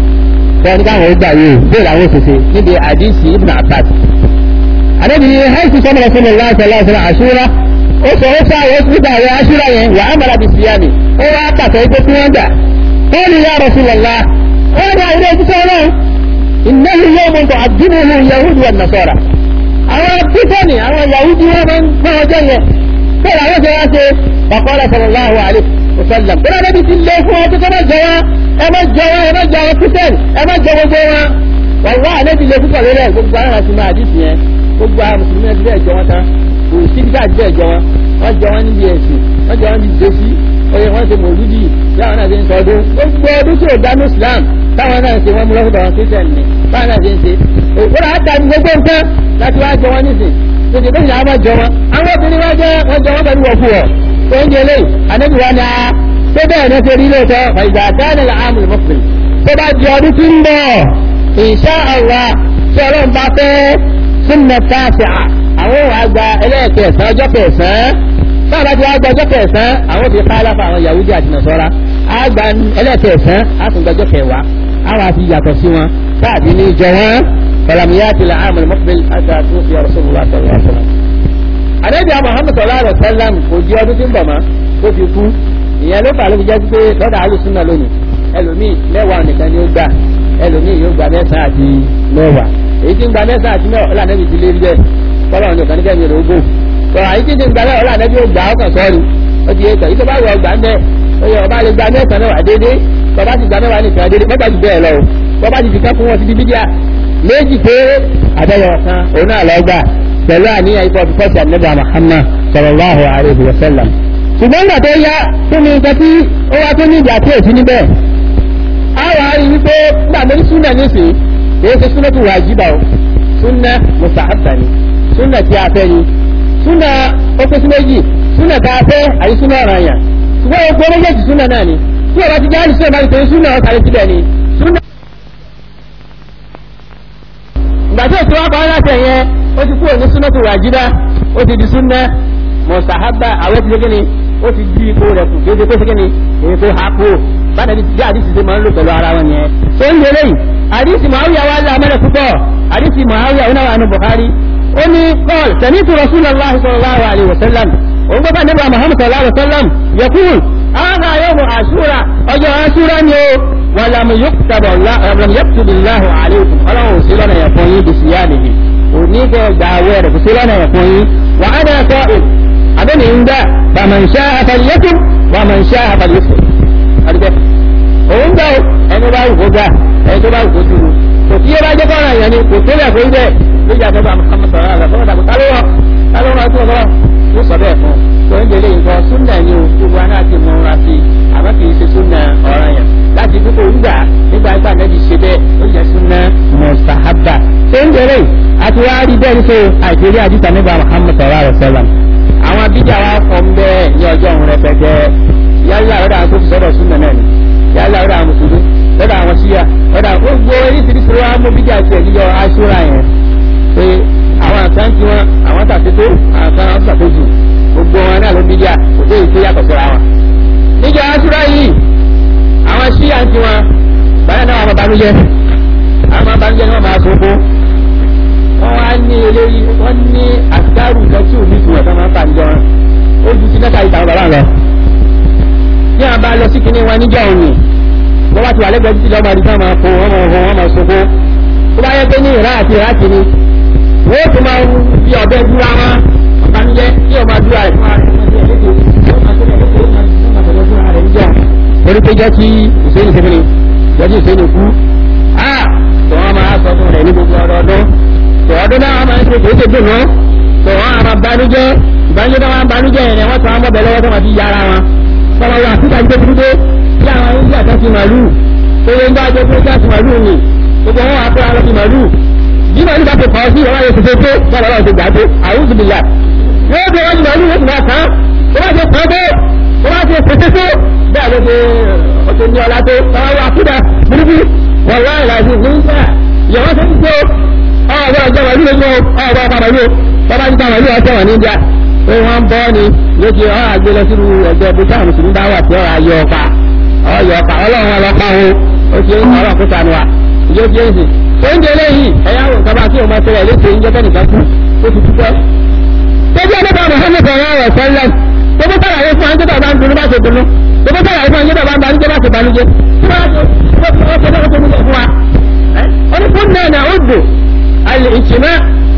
o wọn ní káwọn gbà yìí o bẹ́ẹ̀ làwọn òṣèṣe níbi àdìsí ibùdó àbáàt àdébìyí haisu sọmọ rasulillah sallallahu alaihi wasallam àṣúra ó sọ ó sáà wọ́n nígbà àwọn aṣúra yẹn wà á mara bí síyáni ó wá pàtó ipé tí wọ́n gbà ó ní ya Rasulullah ó ní àwọn ilé ìjísọ́ náà innahu yawmun tu'addibuhu yahudu wa nasara àwọn kíkọ́ni àwọn yahudi wọn máa ń fún ọjọ́ yẹn kó làwọn ṣe wá ṣe faqala sallallahu alaihi wasallam tó náà níbi ti lé fún ọtí tó má jẹ wọn ẹ má jẹ wọn ẹ má jẹ àwọn kíkẹ́ni ẹ má jẹ gbogbo wọn wàlúwà àlébi lè púpọ̀ lórí ẹ̀ gbogbo àwọn àti máa dìtì yẹn gbogbo àwọn mùsùlùmí ẹ̀ ti bẹ́ẹ̀ jọ wọn tán kò sí bí káàdì bẹ́ẹ̀ jọ wọn wọ́n jọ wọn níbi ẹ̀sìn wọ́n jọ wọn níbi ìdésí oye wọ́n ṣe mòlúdì bí àwọn náà ṣe ń sọ ọdún gbogbo ọdún tí ò dánú Islam táwọn náà ṣe wọ́n mú lọ́sọ̀tọ̀ wọn Christian ni báwọn náà ṣe ń ṣe òkúra àtà ní gbogbo nǹkan láti wá jọ wọn nísìn tètè bẹ́ẹ̀ ni àwọn jọ wọn àwọn obìnrin wọn jẹ́ wọ́n jọ wọn pẹ̀lú wọ̀kú wọ̀ tó ń jẹ lẹ́yìn ànábì wa ni a tó bẹ́ẹ̀ ní ṣe rí lóòótọ́ fàyìgbà dáná la àmì mọ́fìlì tó bá di ọdún tí ń bọ̀ insha Allah tí ọlọ́run bá fẹ́ súnmọ́ tààfà àwọn òun àgbà ẹlẹ́ẹ̀kẹsàn ọjọ́ kẹsàn-án báwọn bá ti wá gba ọjọ́ kẹsàn-án àwọn òfin kálápà àwọn Yahudi àti Nasara àgbà ẹlẹ́ẹ̀kẹsàn á tún gba ọjọ́ kẹwàá àwọn àti yàtọ̀ sí wọn káàdì ní ìjọ wọn falamiyati la amul muqbil ata tufi rasulullah sallallahu alaihi wasallam. àdébí Muhammad sallallahu alaihi wasallam kò di ọdún tí ń bọ̀ mọ́ tó fi kú ìyẹn ló fà ló fi jẹ́ pé lọ́dà alùsùnà lónìí ẹlòmíì mẹ́wàá nìkan ni ó gbà ẹlòmíì yóò gba mẹ́sàn-án àti mẹ́wàá èyí tí ń gba mẹ́sàn-án àti mẹ́wàá ọ̀là nẹ́bi ti lé rí bẹ́ẹ̀ kọ́lọ́ ní ọ̀kan nígbà rẹ̀ ogún sọ̀rọ̀ àyíkí ti ń gba mẹ́wàá ọ̀là nẹ́bi ó gbà ọkàn sọ́ọ̀rì ó ti yé kàn yíkọ́ bá wọ ọgbà ń bẹ́ oyè ọba lè gba mẹ́sàn-án mẹ́wàá déédéé tọba ti gba mẹ́wàá nìkan déédéé mẹ́ta ju bẹ́ẹ̀ lọ o tọba ti fi ká fún wọn ti di bídíà méjì pé àbẹ̀yọ̀ kan òun náà lọ gbà pẹ̀lú àníyàn ikọ̀ fi fọ́ọ̀sì àníbà Muhammad sallallahu alaihi wa sallam ṣùgbọ́n ìgbà tó yá fún mi nǹkan tí ó wá tó ní ìgbà tí èsì níbẹ̀ àwọn àrí wípé nígbà mo ní súnà nísìnyí kìí ṣe súnà tó wàjíbà o súnà mùsàáfà ni súnà tí a fẹ́ ni súnà ó pé sí méjì súnà tá a fẹ́ àyí súnà ọ̀ràn yàn ṣùgbọ́n o gbọ́ méjèèjì súnà náà ni tí o bá ti jáde súnà bá ti tẹ̀lé súnà ọ̀sán àti síbẹ̀ ni súnà. ìgbà tí òṣèlú ọkọ̀ aláṣẹ yẹn ó ti kúrò ní súnà tó wàjíbà ó ti di súnà mùsàáfà àwọn ti ṣe ni ó ti di ipò rẹ̀ kù kéde pé ṣe ni èyí tó ha kú báyìí ní bí àdìsí ṣe máa ń lò pẹ̀lú ara wọn yẹn tó ń lè lẹ́yìn àdìsí Muawiya wà lá mẹ́rẹ̀ púpọ̀ àdìsí Muawiya ó náwà ní Bukhari ó ní kọ́ọ̀l sami'tu Rasulullah sallallahu alaihi wasallam òun gbọ́dọ̀ nígbà Muhammad sallallahu alaihi wasallam yaqul hadha yawmu Ashura ọjọ́ Ashura ni ó wàlámù yókùtàbọ̀láhùn àlékún ọlọ́run ò sí lọ́nà yẹn fún yín bìsí yá nìyí òní kẹ́ gba awẹ́ rẹ̀ kò sí lọ́nà yẹn fún yín wà á náà sọ ìn abẹ́ni ń dá bàmàǹṣá àfàlẹ́kùn bàmàǹṣá àfàlẹ́kùn àdìbẹ́ òun gbà ó ẹni bá wù kó gbà ẹni tó bá wù kó dúró kò tí yẹ bá jẹ́ kọ́ra yẹn ni kò tó lẹ̀ fún ibẹ̀ lójú àtọ́gbà sọ̀rọ̀ àgbà fọwọ́dà kò tálọ́ wọn tálọ́ wọn tó lọ́wọ́ ó sọ bẹ́ẹ̀ fún tó ń délé nǹkan súnà ni o gbogbo aná ti mọ ra sí àmọ́ kì í ṣe súnà ọ̀ràn yẹn láti dúpọ̀ nígbà nígbà nípa nẹ́bí ṣe bẹ́ẹ̀ ó jẹ́ súnà mọ̀sáhábà tó ń délé àti wá rí bẹ́ẹ̀ níṣe àìsèré àdìsá nígbà Muhammad sallallahu alaihi wasallam àwọn abíjà wa kọ́ ń bẹ́ẹ̀ ní ọjọ́ òun rẹpẹtẹ yálà ọ̀dà àwọn tó ti sọ́dọ̀ súnà náà ni yálà ọ̀dà àwọn mùsùlùmí ọ̀dà àwọn síyà ọ̀dà gbogbo oríṣiríṣi wa mú bíjà tiẹ̀ níjọ aṣúra yẹn pé àwọn àkàn tí wọn àwọn tàṣetó àkàn àwọn tàṣetó gbogbo wọn náà ló bíjà kò dé ìṣe yàtọ̀ síra wọn. níjọ aṣúra yìí àwọn síyà tí wọn báyọ̀ náà wọn banújẹ́ àwọn banújẹ́ ni wọn máa so fún wọn wá ní eléyìí wọn ní àtikárù nǹkan tí ò ní ìtumọ̀ tó máa ń fàǹjọ wọn ó ju ti mẹ́ta ìtàn bàbá lọ. bí wọn bá lọ sí kinní wọn níjọ òní wọ́n bá ti wà lẹ́gbẹ̀ẹ́ títí lọ́mọ àdìsá máa fò wọ́n máa fò wọ́n máa sọ́kó tó bá yẹ pé ní ìrá àti ìrá kìíní wọ́n tún máa ń fi ọ̀bẹ dúra wọn ọ̀bánújẹ́ kí ọmọ dúra rẹ̀ fún ara rẹ̀ torí pé jẹ́ kí ìsẹ́yìn sẹ́fẹ̀lẹ̀ jẹ́ kí ìsẹ́yìn kú á tó wọ́n máa sọ fún rẹ̀ ní gbogbo ọdọọdún tó ọdún náà máa ń ṣe kò ṣe dùn náà tó wọ́n á máa banújẹ́ ìbánújẹ́ náà máa ń banújẹ́ yẹn wọ́n tún á mọ̀ bẹ̀ lọ́wọ́ tó máa fi yára wọn fọlọ́ wà síta gbé dúdú tí àwọn oúnjẹ àtàkì màlúù tó lè ń bá jẹ́ pé káàkiri màlúù ni gbogbo wọn wà pé àwọn ti màlúù bí màlúù bá ti kọ́ sí ọwọ́ yẹn tuntun tó bọ́ọ̀lù ọlọ́run ti gbà tó àwùjọ bìlà yóò fi wọ́n màlúù yóò fi máa kàn tó bá ti kọ́ tó tó bá ti pèsè tó bẹ́ẹ̀ ló ti ọ̀tẹ̀ ní ọ̀la tó tọ́wọ́ wà kúdà burúkú wọ́n wá ìlàjì nígbà yọ̀wọ́ tó ń tó ọ̀gbọ́n ọjọ́ màlúù lójú ọ̀gbọ́n ọ̀pá màlúù bọ́bá ti ta màlúù ọ̀tẹ̀ wọ̀ níjà pé wọ́n bọ́ ni lójú ọ̀ àgbélé sínú ẹgbẹ́ bí sáà mùsùlùmí bá wà tí ọ̀rọ̀ ayé ọ̀pá ọyọ ọ̀pá ọlọ́run ọlọ́pá o ó ti ń ọlọ́run kó sanu wa ìjọ ti ń sìn oúnjẹ lẹ́yìn ẹ̀yà àwọn nǹkan bá kí òun máa ṣẹlẹ̀ léṣe ń jẹ́tẹ́ nìkan kú ó ti dúpẹ́. tẹ́jú ọlọ́pàá Muhammad sọ̀rọ̀ ọ̀rọ̀ sẹ́lẹ̀ gbogbo sàlàyé fún anjẹ́ bàbá ń dunú bá ṣe dunú gbogbo sàlàyé fún anjẹ́ bàbá ń banújẹ́ bá ṣe banújẹ́ tí wọ́n á ṣe ó ṣe ó ṣe fún wa. wọ́n ní fún náà náà ó dò alìkìmá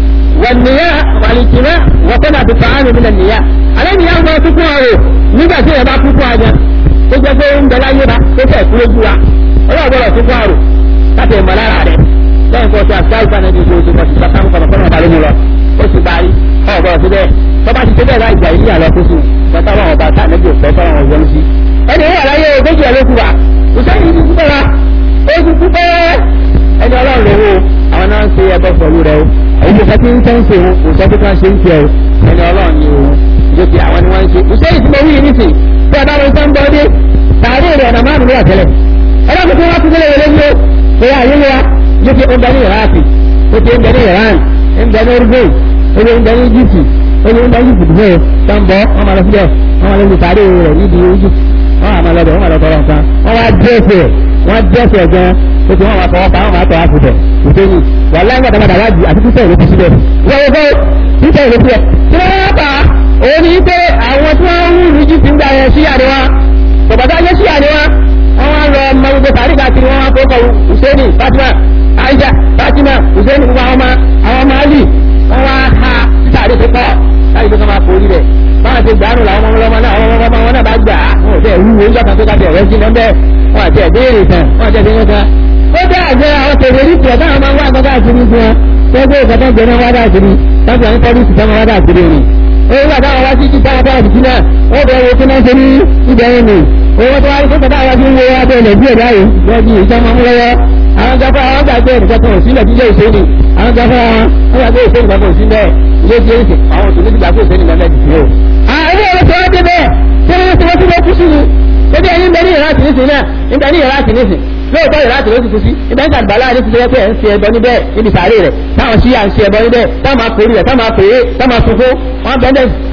wàlìyá wàlìkìmá wọ́pẹ́nà àti fàánù nílẹ̀ nìyá alẹ́ nìyá ń bọ́ kúkú ọ̀rọ̀ nígbà tí ẹ̀ bá kúkú àjà tó jẹ́ pé ń bẹ láyé bá tó fẹ́ kú lójú wa ọlọ́ọ̀gbọ́dọ̀ tó kú àrò láti ẹ̀mọ́ lára rẹ̀ lẹ́yìn kan tí a sáà ìfànà ní oṣù kan tí a sáà ń kọ̀nà kọ́nà balẹ̀ mu lọ ó sì parí ọ̀gbọ́dọ̀ tó bẹ́ẹ̀ tó bá ti tó bẹ́ẹ̀ láì jà ìlú àlọ́ kó sùn bàtà wọn ọba tá àlejò fẹ́ fọ́nà wọn yọnu sí. ẹni wà láyé ogójì ẹ̀ ló kú wa ìsẹ́yìn ti kú bẹ́ẹ̀ ó ti kú bẹ́ẹ̀ ẹni ọlọ́run lówó àwọn náà ń ṣe ẹbọ pẹ̀lú rẹ o àwọn ìjọba tí ń tẹ́ ń ṣe wọn kò sọ pé kí wọ́n ṣe ń ṣe o ẹni ọlọ́run ni òun ìjọba àwọn ni wọ́n ń ṣe ìsẹ́yìn tí mo wí yìí nísìnyí tí a bá lọ sọ ń bọ́ dé tààrí rẹ̀ ọ̀nà márùn-ún ló wà tẹ́lẹ̀ ẹlọ́pù tí wọ́n ti tẹ́lẹ̀ wọlé ní o pé ayé wa yóò fi ń bẹ ní iraki ó ti ń bẹ ní iran ń bẹ ní uruguay ó ti ń bẹ ní egypt ó ti ń bẹ ní egypt bẹ́ẹ̀ tó ń bọ́ wọ́n máa lọ síbẹ̀ wọ́n máa lọ sí tààrí rẹ̀ níbi egypt wọ́n máa lọ bẹ̀ wọ́n máa lọ tọrọ nǹkan wọ́n wá dẹ́sẹ̀ wọ́n dẹ́sẹ̀ gan ó ti wọ́n máa fọwọ́ pa wọ́n máa tọ́ àfùtẹ̀ ìfẹ́ni wà láyé gbàdá gbàdá wájú àti títẹ̀ ìlú síbẹ̀ wọ́n wọ́n títẹ̀ ìlú síbẹ̀ tí wọ́n bá òun ní pé àwọn tí wọ́n ń rú ìlú egypt ń gbà yẹn sí àríwá bàbá yẹ sí àríwá wọ́n wá lọ ọmọ gbogbo tàrí káàkiri wọ́n wá fọ́kọ̀ Hussein Fatima Aisha Fatima Hussein gbogbo àwọn ọmọ àwọn ọmọ Ali wọ́n wá ha títàrí tó pọ̀ láti tó kọ́ máa forí rẹ̀ báwọn ti gbàánù làwọn ọmọ ọmọ náà àwọn ọmọ wọn náà bá gbà á wọn ò tẹ̀ wúwo ń jọ́kan tó ká tẹ̀ rẹ́ sí lọ́bẹ̀ wọn àti ẹ̀bẹ́rẹ̀ tán wọn àti ẹ̀bẹ́rẹ̀ tán ó dé àjẹ́ àwọn tèrè ní tiẹ̀ táwọn máa ń wá àgbà káàkiri fún wọn tẹ́gbẹ́ ìkàtà ń gbẹ̀rẹ̀ wá káàkiri táwọn àwọn pọ́lísì táwọn wá káàkiri rìn owó wà táwọn wá sí ti táwọn táwọn ti náà ó bẹ̀rẹ̀ wo kí náà ṣe ní ìbẹ̀rẹ̀ nì owó tó wá ní kókò táwọn ti ń wo abẹ́ ilẹ̀ díẹ̀ báyìí lọ́dún ìjọba mú lọ́wọ́ àwọn gbafẹ́ àwọn gbàgbé nìkan kan ò sílẹ̀ jíjẹ́ ìṣẹ́ni àwọn gbafẹ́ wọn wọ́n gbàgbé ìṣẹ́ni kan kò sí bẹ́ẹ̀ ilé tí ó ń sè àwọn òṣèlú ti gbàgbé ìṣẹ́ni lọ́lẹ́ jù ó. àwọn ọmọ tó wá dé bẹ́ẹ̀ tí wọ́n ti wọ́n ti wọ́n kú sí ni ebi ẹni ń bẹ ní ìrántí nísìn náà ń bẹ ní ìrántí nísìn lóòótọ́ ìrántí ló ti kú sí ibẹ̀ ń sàgbàlá ní ti lẹ́pẹ́ ń ṣe ẹbọ níbẹ̀ níbi sàárè rẹ̀ táwọn sí à ń ṣe ẹbọ níbẹ̀ táwọn máa pèrè rẹ̀ táwọn máa pèrè táwọn máa sunkún wọn bẹ́ẹ̀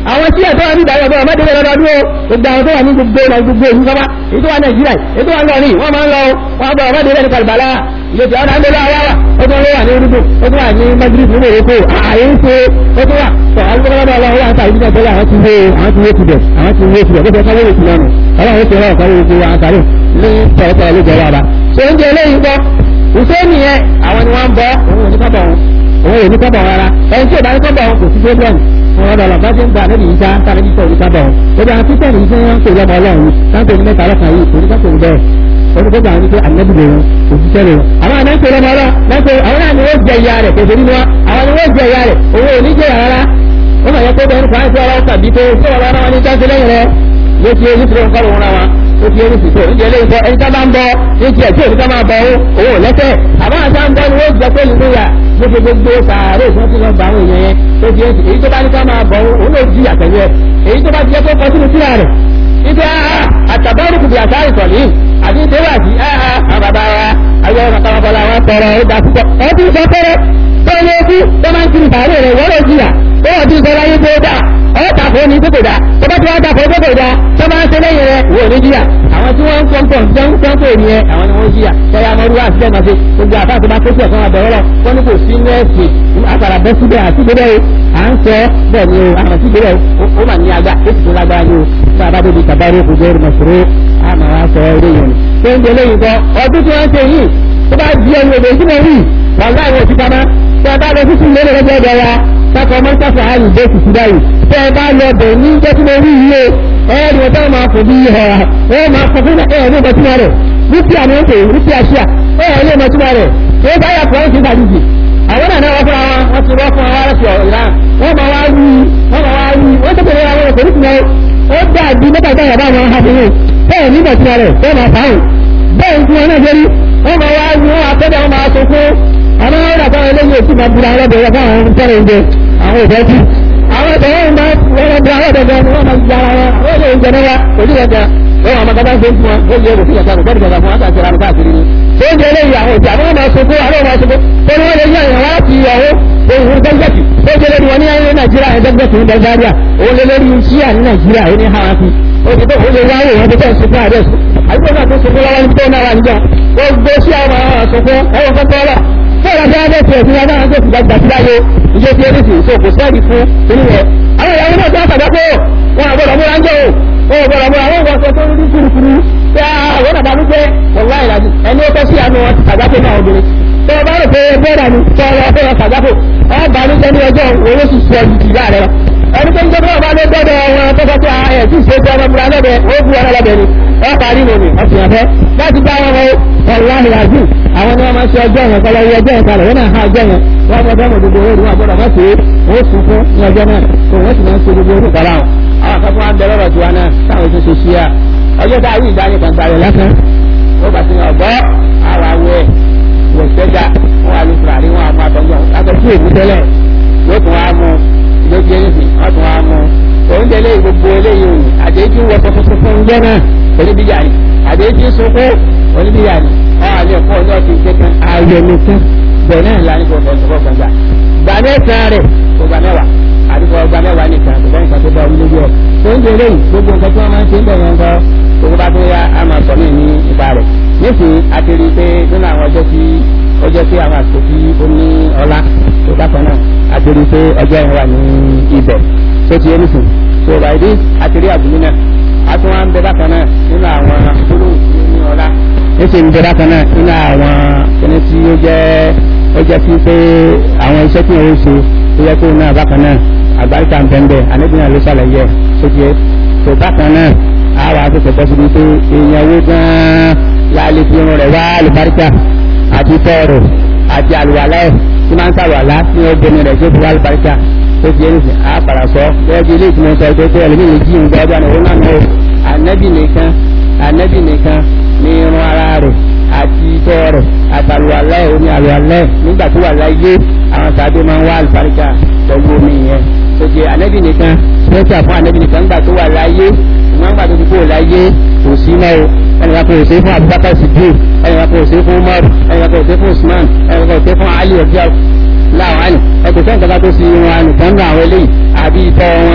àwọn tí ẹ̀tọ́ wà ní ìdájọ́ ọ̀bọ̀ ọmọdé lọ́dọọdún o gbogbo àwọn tó wà ní gbogbo ìlọ gbogbo ìlú sọ́wọ́ èyí tó wà nàìjíríà èyí tó wà lọ́rin wọ́n máa ń lọ wọ́n gbọ́ ọmọdé lẹ́nu kàlùbàlá ilé tí ọ̀nà àgbẹ̀lọ́ àwáwà ó tún wà ní orúkọ ó tún wà ní madrid ní morocco ààyè ń ṣe ó tún wà tọ́ alùpùpù ọlọ́run wà ń ta ìdílé tẹ́lẹ̀ àwọn ti wé àwọn ti wé tibẹ̀ àwọn ti wé tibẹ̀ bó ṣe káwé ìtìlẹ̀ nù ọlọ́run ó ti rọ̀ káwé gbogbo àtàrí ní tẹ̀tẹ̀ ló jẹ́ wàrà ṣé oúnjẹ eléyìí gbọ́ ìṣe nìyẹn àwọn ni wọ́n ń bọ́ òun ò ní kábọ̀ wọn òun ò ní kábọ̀ rárá ẹni tí ò bá ní kábọ̀ wọn kò sí problem wọn ọ̀dọ̀ ọ̀lọ́ bá ṣe ń gba àdébì yìí já tàbí títọ̀ ní kábọ̀ wọn ó dáa títọ̀ ní iṣẹ́ wọn kò lọ́mọ ọlọ́run táǹtò ní mẹ́ta lọ́kàn yìí kò ní kápò ní bẹ́ẹ̀ olùkọ́jà àwọn oníṣẹ́ ànábì lè wọn òṣìṣẹ́ lè wọn àwọn àná ń pè lọ́mọ ọlọ́ lọ́pẹ́ àwọn náà ni wọ́n jẹ ìyá rẹ̀ kòtò nínú wa àwọn ni wọ́n jẹ ìyá rẹ̀ òun ò ní jẹ rárá ó mà yẹ kó bẹ́ẹ̀ nípa ẹ̀ṣẹ́ ọlọ́wọ́ tàbí pé ṣé wọn lọ́wọ́ ní jáde lẹ́yìn rẹ̀ ló ti ojú tó ń kọ́ lòun ra wa ó ti ojú tó ń jẹ lẹ́yìn tó ẹni tá bá ń bọ ní tiẹ̀ tí òní ká máa bọ owó ò lẹ́sẹ̀ àbá àti àǹbọ̀ ni wọ́n jẹ pé nínú yà gbogbo gbogbo sàárè tí wọ́n ti lọ bá àwọn èèyàn yẹn tó ti èsì èyí tó bá ní ká máa bọ òun ló jí àtẹ̀lé ẹ̀ èyí tó bá ti jẹ́ pé kọ́ sínú síra rẹ̀ ibi àtàbọ̀rù kùbì àtàrí sọ̀lì àti ìdéwà sí àwọn bàbá wa ayé ọ̀nà kọ́mọkọ́lá wọn tọrọ ó dà púpọ̀ ẹ ti sọ pé tó ní ojú tó máa ń kiri sàárè rẹ̀ wọ́n lè jìyà ó wọ́n ti sọ láyé tó dà ọ́ tàkó ní tó kò dà tó bá ti wá tàkó tó kò dà tó máa ń ṣe lẹ́yìn rẹ̀ wò ní jìyà àwọn tí wọ́n ń pọ̀npọ̀n tó ń pọ̀npọ̀ ní ẹ àwọn ni wọ́n jìyà tọ́yà mọ́rú wá síbẹ̀ máa ṣe gbogbo àbá tó bá tó sí ọ̀kan àbẹ̀rẹ̀ lọ wọ́n ní kò sí nẹ́ẹ̀sì àpàrà bẹ́ síbẹ̀ àti ìgbérẹ̀ o à ń sọ bẹ́ẹ̀ ni o àwọn tí ìgbérẹ̀ ó mà ní agbá ó sì tún lágbára ní o tí a bá débi tàbárí kò jẹ́ ìrìnàṣòro àmà wa sọ eré yẹn tó ń délé yìí kọ ọdún tí wọ́n ṣe yìí tó bá di ẹnu èdè tí mo rí wọn láì wọ́n ti pamá tí a bá lọ sísun lé lọ́jọ́ ọ̀dọ̀ wa káfọ mọ́tàfà àyè dé kùkú báyìí tí a bá lọ bẹ̀ ní jẹ́ tí mo rí yìí o ẹ̀ẹ́dì wọn táwọn máa fò bí ẹ̀ ẹ̀ máa fọ fún ẹ̀ ní ìbọ̀tí rẹ̀ rúpíà ní oúnjẹ rúpíà ṣíà ẹ̀ ní ìbọ̀tí rẹ̀ tó bá yà fọ́ ẹ̀sìn ìdàdìjì àwọn náà wọ́n fúnra wọn wọ́n ti wọ́n fún wa láti ìran wọ́n máa wá wí wọ́n máa wá wí wọ́n tó bẹ̀rẹ̀ àwọn ọkọ̀ nípìnlẹ̀ ó dàbí mẹ́ta ìgbà yàrá àwọn abìnrin bẹ́ẹ̀ nígbà tí rẹ̀ bẹ́ẹ̀ máa fáwọn bẹ́ẹ̀ tí wọ́n náà jẹ́rí wọ́n máa wá wí wọ́n àtẹ́dẹ̀ wọ́n máa sọ fún àwọn ọ̀rọ̀ àtàwọn eléyìí òsì máa bura ọlọ́dẹ̀ fún àwọn tẹ́rẹ̀ oúnjẹ àwọn ìfẹ́ tí àwọn ìfẹ́ wọn máa wọ́n bura ọlọ́dẹ̀ gan ni wọ́n máa gba ara wọn ó lè oúnjẹ náà òjì ẹ̀jẹ̀ wọ́n máa gbàgbà ṣe fún wọn ó yẹ òsì ẹ̀jẹ̀ àgbẹ̀dẹ̀ gbàgbà fún wọn àti àti káàkiri ni oúnjẹ eléyìí àwọn ìjà àwọn máa sọ fún àwọn máa sọ fún wọn wọ́n lè yẹ ìyàwó láti ìyàwó òun dẹ́gbẹ̀tì ó jẹ́ lórí wọn ní ayé nàìjíríà ẹ̀ dẹ́gbẹ̀tì ní bulgaria òun lé lórí ṣíà ní nàìjíríà ó ní hawaii ó ti tó òun lè wáwò wọn tó tẹ̀ sí fún àdẹ́sì àdúgbò náà tó sọ fún lọ́wọ́ ní tó náà wà níjọ gbogbo sí àwọn àwọn àsọfún ẹwọ kan tọ́ lọ fún ọ̀rọ̀ bí wọ́n bẹ̀ tiẹ̀ sí wọn náà tó ti gbàgbà sí láyé ìjọ ti ẹni sì so kò sẹ́ẹ̀dì fún inú rẹ̀ àwọn ìyàwó náà tó àtàgbà pé wọn àgbọ̀dọ̀ múra ń jẹ́ o wọn àgbọ̀dọ̀ múra wọn wọ́n sọ tó ní kúrukúru pé àwọn nàbà ló jẹ́ wọ̀lá ìlàjì ẹni ó tọ́ sí àánú wọn àgbà pé náà obìnrin tó o bá rò pé bẹ́ẹ̀rẹ̀ ni tó o lọ fẹ́ wọn sàgbáfò ọba ní sẹ́ni ọjọ́ owó sì sọ ìdìbà rẹ̀ lọ. ẹni tó ń jẹ́ bọ́ọ̀ bá ló gbọ́dọ̀ wọn tó fẹ́ pé ẹ̀ tí ì ṣe pé ọmọ múra lọ́bẹ̀ ó bu ọ̀rọ̀ lọ́bẹ̀ ni wọ́n parí nù ní ọ̀sìn ọ̀fẹ́ láti bá wọn wọ́n wàláhì àjù àwọn ni wọ́n máa ṣe ọjọ́ yẹn kọ́lọ́ ọjọ́ yẹn kalẹ̀ wọ́n náà ha ọjọ́ yẹn wọ́n mọ̀ bẹ́ẹ̀ mọ̀ gbogbo owó ìwọ̀n gbọ́dọ̀ wọ́n ṣe wọ́n sùn fún ní ọjọ́ náà tó wọ́n sì máa ń ṣe gbogbo orúkọ kọ́lá wọn. àwọn akẹ́kọ̀ọ́ wa ń bẹ̀rẹ̀ ọ̀rọ̀ tiwa náà táwọn tó ṣe ṣí à ọjọ́ tá a wí ìdánilẹ̀ kan gbàrẹ̀ lásán ó bá ti yàn ọ̀gbọ́ àwọn awẹ́ wọ̀sẹ́gà wọn wà ní fúlàní wọn àmú àtọ́jọ́ akẹ́kọ̀ọ́ èmi tẹ́lẹ̀ yóò tún wá mú lójú ẹnìsì wọn tún wá mú oúnjẹ eléyìí gbogbo eléyìí òyìn àdéjì wọ tuntun fún oúnjẹ náà oníbíyà ni àdéjì sunkún oníbíyà ni wọn àlẹ ẹ̀kọ́ ọjọ́ ti ṣe kan ayọ̀ nìkan bẹ́ẹ̀ náà la ní gbọgbọ ìṣòro gbàgbà gbà mẹ́sàn rẹ kò gbà mẹ́wàá àdìgbò gbà mẹ́wàá nìkan kò bá nǹkan tó bá wọlé yọ oúnjẹ eléyìí gbogbo nǹkan tí wọn máa ń ṣe ń bẹ̀rẹ̀ ńkọ gbogbo bá tó yá a máa sọ mí ní ipa rẹ̀ nísìnyí a ti rí i pé nínú àwọn ọjọ́ tí ọjọ́ tí àwọn àsìkò tí ó ní ọlá tó bákan náà a ti rí i pé ọjọ́ yẹn wà ní ibẹ̀ tó ti yé nísìn so by this a ti rí àbúlé náà a tún wá ń bẹ bákan náà nínú àwọn gbólóhùn tí ó ní ọlá nísìn ń bẹ bákan náà nínú àwọn kíní tí ó jẹ́ ó jẹ́ sí pé àwọn iṣẹ́ tí ó ṣe ó yẹ kó náà bákan náà àgbáríkà ń bẹ ń bẹ àníbìyàn ló ṣàlàyé ẹ̀ tó ti yé tó bákan náà àwọn akẹ́kọ̀ọ́ bọ́ síbi pé èèyàn owó gan-an láàlẹ́ fi irun rẹ̀ wá àlùbáríkà àti tọ́ọ̀rọ̀ àti àlùwàlá ẹ̀ tí máa ń sàlùwàlá ní obìnrin rẹ̀ tó fi wá àlùbáríkà tó di ẹnìsìn á padà sọ bẹ́ẹ̀ bí ilé ìtumọ̀ sọ pé pé ẹlẹ́mìí lè jí ìhun gbọ́ ọdún àwọn náà náà ànẹ́bì nìkan ànẹ́bì nìkan ní irun ara rẹ̀ àti tọ́ọ̀rọ̀ àtàlùwàlá ẹ̀ omi àlùwàlá ẹ̀ nígbà tó wà láyé àwọn sàbẹ̀ máa ń wá àlùbáríkà pẹ̀lú omi yẹn tó di ànẹ́bì nìkan pẹ́ẹ́tà fún ànẹ́bì nìkan nígbà tó wà láyé ìmọ̀ nígbà tó ti kó láyé kò sí mọ́ o ẹnìkan kò sí fún abubakar sidiq ẹnìkan kò sí fún umar ẹnìkan kò sí fún usman ẹnìkan kò sí fún ali ọjọ́ láwọn àlè ẹkùn sẹ́yìn kankan tó sí wọn nìkan ní àwọn eléyìí àbí ìtọ́ wọn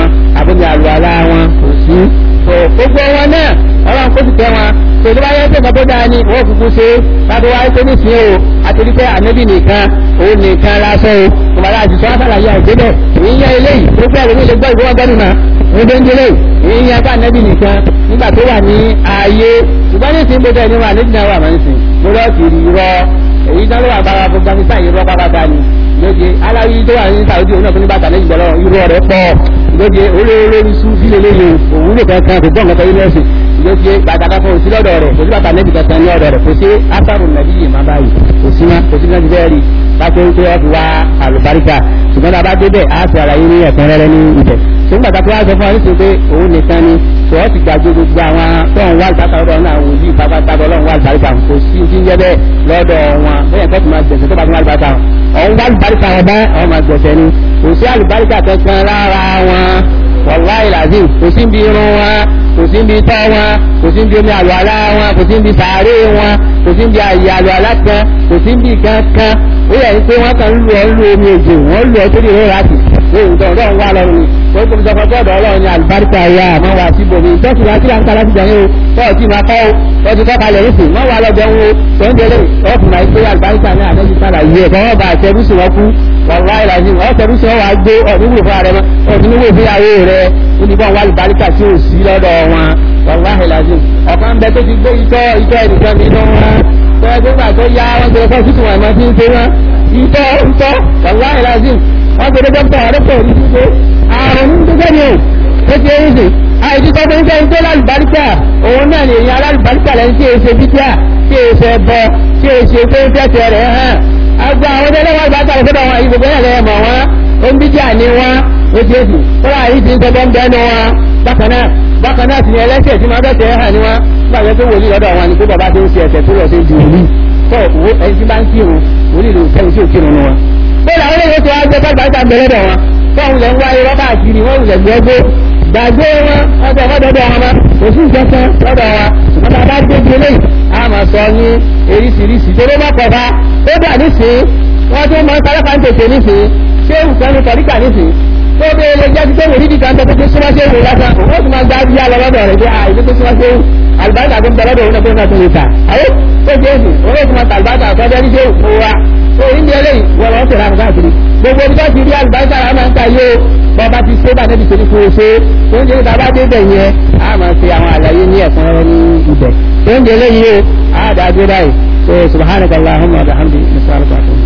àbómi àlùwàlá wọn kò sí tó gbogbo wọn náà ọlọ́run kó ti tẹ́ wọn tó tó bá yẹ pé nǹkan tó dáa ni wọ́n kúkú ṣe káàdó wáyé pé nísìnyí o àtẹ̀lé pé ànábì nìkan òun nìkan lásán o kòmọ̀lá àti sọ́wọ́n sàlàyé àìdébẹ̀ ìyẹn eléyìí tó gbẹ́ ẹ̀rọ ilé gbọ́ ìgbọ́n gbẹ́nu mà ní bẹ́ńdélé ìyẹn bá ànábì nìkan nígbà tó wà ní ààyè ṣùgbọ́n ní ìsìn gbogbo ẹni wà nídìí náà wà máa ń sìn mo lọ́ọ́ ti rí rọ èyí náà ló wà bára gbogbo àmì sáà irọ́ pápátá ni lóde aláwí tó wà ní sàwọ́dì òun náà fún ní bàtà lẹ́yìn gbọ́dọ̀ irọ́ rẹ̀ pọ̀ lóde olórí sùfì lélẹ́yìn òwúlò kankan kò gbọ́n kankan ilé ẹ̀sìn lóde bàtà kan fún òsì lọ́dọ̀ rẹ̀ kò sí bàtà nẹ́bì kankan ní ọ̀dọ̀ rẹ̀ kò sí ásàrò nàbí yìí má báyìí kò sí má kò sí náà ti bẹ́ẹ̀ rí pàtó tó yẹ fi wá àlùbáríkà ṣùgbọ́n tá a bá débẹ̀ á ti àlàyé ní ẹ̀kúnrẹ́rẹ́ ní ibẹ̀ ṣùgbọ́n bàtà tó wá sọ fún wa nítorí pé òun nìkan ni tó ọ́ ti gbàgbé gbogbo àwọn tó ń wá àlùbáríkà lọ́dọ̀ náà wò sí pápátá ọlọ́run wá àlùbáríkà kò sí ti ń jẹ́ bẹ́ẹ̀ lọ́dọ̀ wọn bẹ́ẹ̀ tó ti máa gbẹ̀sẹ̀ tó bá ti wá àlùbáríkà ọ̀hún wá àlùbáríkà wọn bá àwọn máa gbẹ̀sẹ̀ ni kò sí àlùbáríkà kankan lára wọn wàláì làzim kò sí bí irun wọn kò sí bí tọ́ wọn kò sí bí omi àlùalá wọn kò sí bí sàárè wọn kò sí bí àyè àlùalá kan kò sí bí kankan ó yẹ pé wọn kàn ń lu ọ lu omi òjò wọn lu ọ sórí ìrora láti lóyún tó ọdọ ń wá lọrùn ni wọn kò sọ fọjọ ọdọ Ọlọ́run ní àlùbáríkà ya àmọ́ wà sí bòmí ìtọ́sí wa kíláà ń kálá ti jẹun o tọ́ọ̀ tí máa kọ́ o wọ́n ti kọ́ka lẹ́yìn sí wọ́n wà lọ́jọ́ ń wo tó ń délé ọ̀fun máa gbé àlùbáríkà ní àdéjì sára yìí ẹ̀ kọ́ bá àtẹ̀rúsì wọn kú wàlúwà ìlàjì ọ̀tẹ̀rúsì wọn wà gbé ọ̀dúnwó fún ààrẹ wọn ọ̀dúnwó ìgbéyàwó rẹ̀ oníbọn wà àlùbáríkà tí ò sí lọ́dọ̀ wọn wàlúwà ìlàjì ọ̀kan bẹ tó ti gbé itọ́ itọ́ ẹnìkan nínú wọn tó ẹgbẹ́ gbà tó yá wọn gbé fọ́ títù wọn máa ti ń ṣe wọn itọ́ itọ́ wàlúwà ìlàjì wọn gbé dókítà ọ̀rẹ́pọ̀ ní ṣíṣe àrùn ní gbígbẹ́ ni o ó ti ń sìn àìsí tó ń jẹ́ ìgbé lálùbáríkà òun náà ni èèyàn alálùbáríkà lẹ́yìn tí èsè bíjà tí èsè bọ tí èsè pé ń tẹ̀sẹ̀ rẹ̀ hàn àgbà àwọn ọdẹ lọ́wọ́ àgbàkà rẹ̀ sọ́dọ̀ wọn ìgbòho yẹn lẹ́yìn mọ̀ wọn ó ń bíjà ní wọn ó ti èsì kọ́lá àyè ti ń tẹ́gbọ́n bẹ́ẹ̀nu wọn bákan náà bákan náà sì ni ẹlẹ́sẹ̀ tí máa bẹ̀sẹ̀ hàn ní wọn gbàgbé pé wòlíì lọ́dọ̀ wọn ni pé bàbá tó ń ṣe ẹ̀sẹ̀ tó lọ sí ju wòlíì tó ẹni tí bá ń kírun wòlíì ló sẹ́yìn tí ò kírun wọn. bẹ́ẹ̀ làwọn eléyìí tó wá gbé bàbá bẹ̀rẹ̀ wọn fọ́ọ̀hún lẹ́ ń wáyé rọ́bà àkiri wọ́n wulẹ̀ gbẹ́gbẹ́ gbàgbé wọn ọjọ́ ọdọọdọ wọn kò sí ìjọsìn lọ́dọ̀ wa ṣùgbọ́n tá a bá dé di eléyìí a máa sọ ní eríṣiríṣi tó ló bá kọfà ó dà nísìnyí wọ́n tún máa ń sáré kan tètè nísìnyí ṣé nǹkan ní kọ̀ríkà nísìnyí tó bí ilé jẹ́ ti tó wò nídìí kan tó tó súnmọ́ sí ewu lásán òun ó sì máa gbá bí alọ́ lọ́dọ̀ rẹ̀ pé à ìdí tó súnmọ́ sí ewu àlùbáríkà tó ń bẹ lọ́dọ̀ òun náà tó ń náà tó lè ta ayé tó jẹ́ èsì òun ó sì máa ta àlùbáríkà tó jẹ́ níṣẹ́ òkú wa tó ń di eléyìí wọ́n lọ́ọ́ tẹ̀lé àwọn káàkiri gbogbo ibi tó ti rí àlùbáríkà rẹ̀ máa ń ta yé o bọ́ba ti ṣe bá débi torí fún oṣù tó ń jẹ́ ìta bá dé bẹ̀ yẹn a máa ṣe àwọn àlàyé ní ẹ̀sán rẹ ní ibẹ̀ tó ń jẹ́ léyìí o a dà dé báyìí so subhanaka allahumma wa bihamdi nisalaatu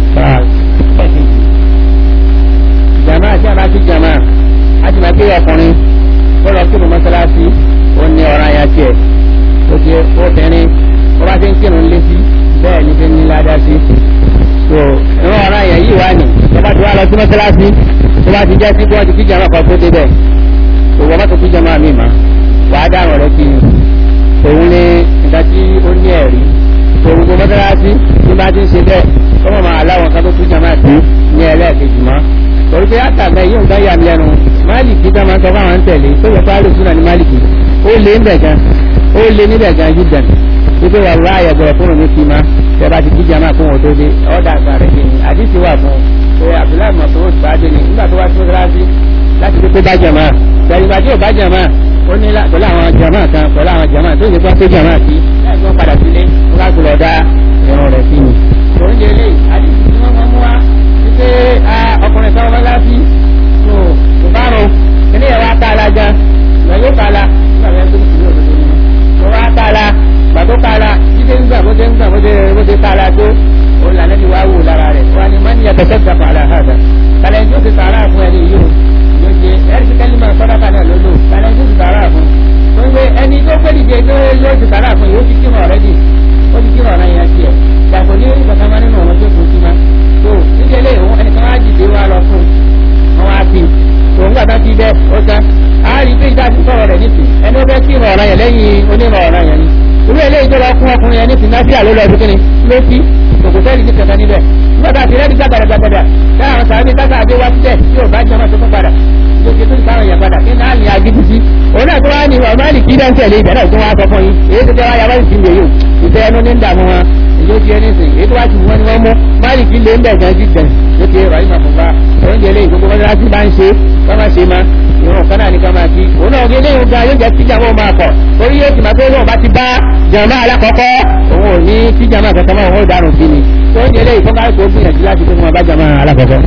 alaykum. jama àti àbá ti jama a ti máa gbé ọkùnrin ó lọ kírun mọ́sálásí ó ní ọ̀ràn ya tiẹ̀ ó ti obìnrin ó bá ti ń kírun lé sí bẹ́ẹ̀ ni fi ń ní ládàá sí so ìwọ̀n ọ̀ràn yẹn yìí wá ní tó bá ti wá lọ sí mọ́sálásí tó bá ti jẹ́ sí bọ́ọ̀dù kí jama kan tó débẹ̀ òwò má tó kí jama mi mà wà á dáhùn rẹ kí ni òun ní nǹkan tí ó ní ẹ̀rí òun kò mọ́sálásí tí bá ti ń ṣe bẹ́ẹ̀ kọ́ mọ̀ máa láwọn kan tó kí jama sí ní ẹlẹ́ẹ̀kejì mọ́ torí pé àtàgbẹ́ yóò gbá yà mí lẹ́nu máàlìkì tá máa sọ fáwọn tẹ̀lé tó yẹ fáwọn lóṣù náà ní máàlìkì ó lé níbẹ̀ gan ó lé níbẹ̀ gan jíjàn wípé wà láàyè gbọ́dọ̀ fún òun ní kí ma tẹ bá ti kí jama fún òun tó dé ọ̀dà àgbà rẹ̀ kí ni àdìsí wà fún un pé abdullahi masoud bàdé ni nígbà tó wá sí mọ́sálásí láti pé bá jàmá gbẹ̀yìnbá tí ò bá jàmá ó ní pẹ̀lú àwọn jàmá kan pẹ̀lú àwọn jàmá tó yẹ kó pé jàmá sí láì tó padà sílé ó bá gbọ́dọ̀ dá ẹran rẹ̀ sí ni. tòun jẹ lé àdìsí tí wọ́n mú wá wípé ọkùnrin kan wọ́n láti tó kò bá rò kíní ẹ̀ wá tá a la gan ìgbà yóò ká la nígbà yẹn tó kìí òdodo ni wọ́n wá ká la gbà tó ká la jíde ń gbà bó ṣe ń gbà bó ṣe ká la tó òun là lẹ́ni wá wò lára rẹ̀ wọ́n ní mọ́ni yàtọ̀ sẹ́gbà fàlà hàdà kàlẹ́ tó ti sàrà fún ẹni yìí o yóò ṣe ẹ̀rí kẹ́lí máa sọ́dọ̀ kan náà lólo kàlẹ́ tó ti sàrà fún wọ́n gbé ẹni tó gbé dìde tó yóò ti sàrà fún yóò ti kí mọ̀ rẹ́dì ó ti kí mọ̀ náà yẹn tiẹ̀ gbàgbọ́ ní orí kankan máa nínú ọ̀rọ̀ tó kù sí ma tó nídìílé òun ẹnìkan wá dìde wá lọ fún wọn wá sí òun gbàgbá ti bẹ́ ó tán á rí pé ìdá ti sọ̀rọ̀ rẹ̀ nìsín ẹni ó fẹ́ kí ìrọ̀ ọ̀rọ̀ yẹn lẹ́yìn onírọ̀ ọ̀rọ̀ yẹn ni irú eléyìí tó lọ fún ọkùnrin yẹn nìsín náà sí àlọ́ lọ ẹbí kíni ló sí kòkò sẹ́ẹ̀lì ní kẹta níbẹ̀ nígbàtà àti rẹ́ẹ̀dì gbàgbàdàgbàdà táwọn sàbí tàkà àdé wá sílẹ̀ tí ò bá jẹ́ ọmọ tó tún padà ló ṣe tó ń sáwọn èèyàn padà kí náà ní agídí sí òun náà tó wá ní ọmọ àlì kí dá ń tẹ̀lé ìbẹ̀rẹ̀ tó wá sọ fún yín èyí tó jẹ́ wáyà wáyà sí ilé yìí ìfẹ́ ẹnu ní ń dààmú wọn èyí ó ti ẹni sìn èyí tó wá ti wọ́n ni wọ́n mú máàlì kí lè ń bẹ̀ gan jíjẹ ló ti rọ̀ ìmọ̀ fúnpa oúnjẹ lé ìgbógbó mọ́tàlásí bá ń ṣe wọ́n má ṣe má ìrun kan náà ní ká máa kí òun náà gé léyìn gan yóò jẹ́ kí jàmọ́ máa kọ̀ torí yóò ti máa pé lóun bá ti bá jàmọ́ alákọ̀ọ́kọ́ òun ò ní kí jàmọ́ kankan máa òun ò dárùn sí ni tó ń yẹlé ìfọ́nká kó gbìyànjú láti pé wọn bá jàmọ́ alákọ̀ọ́kọ́.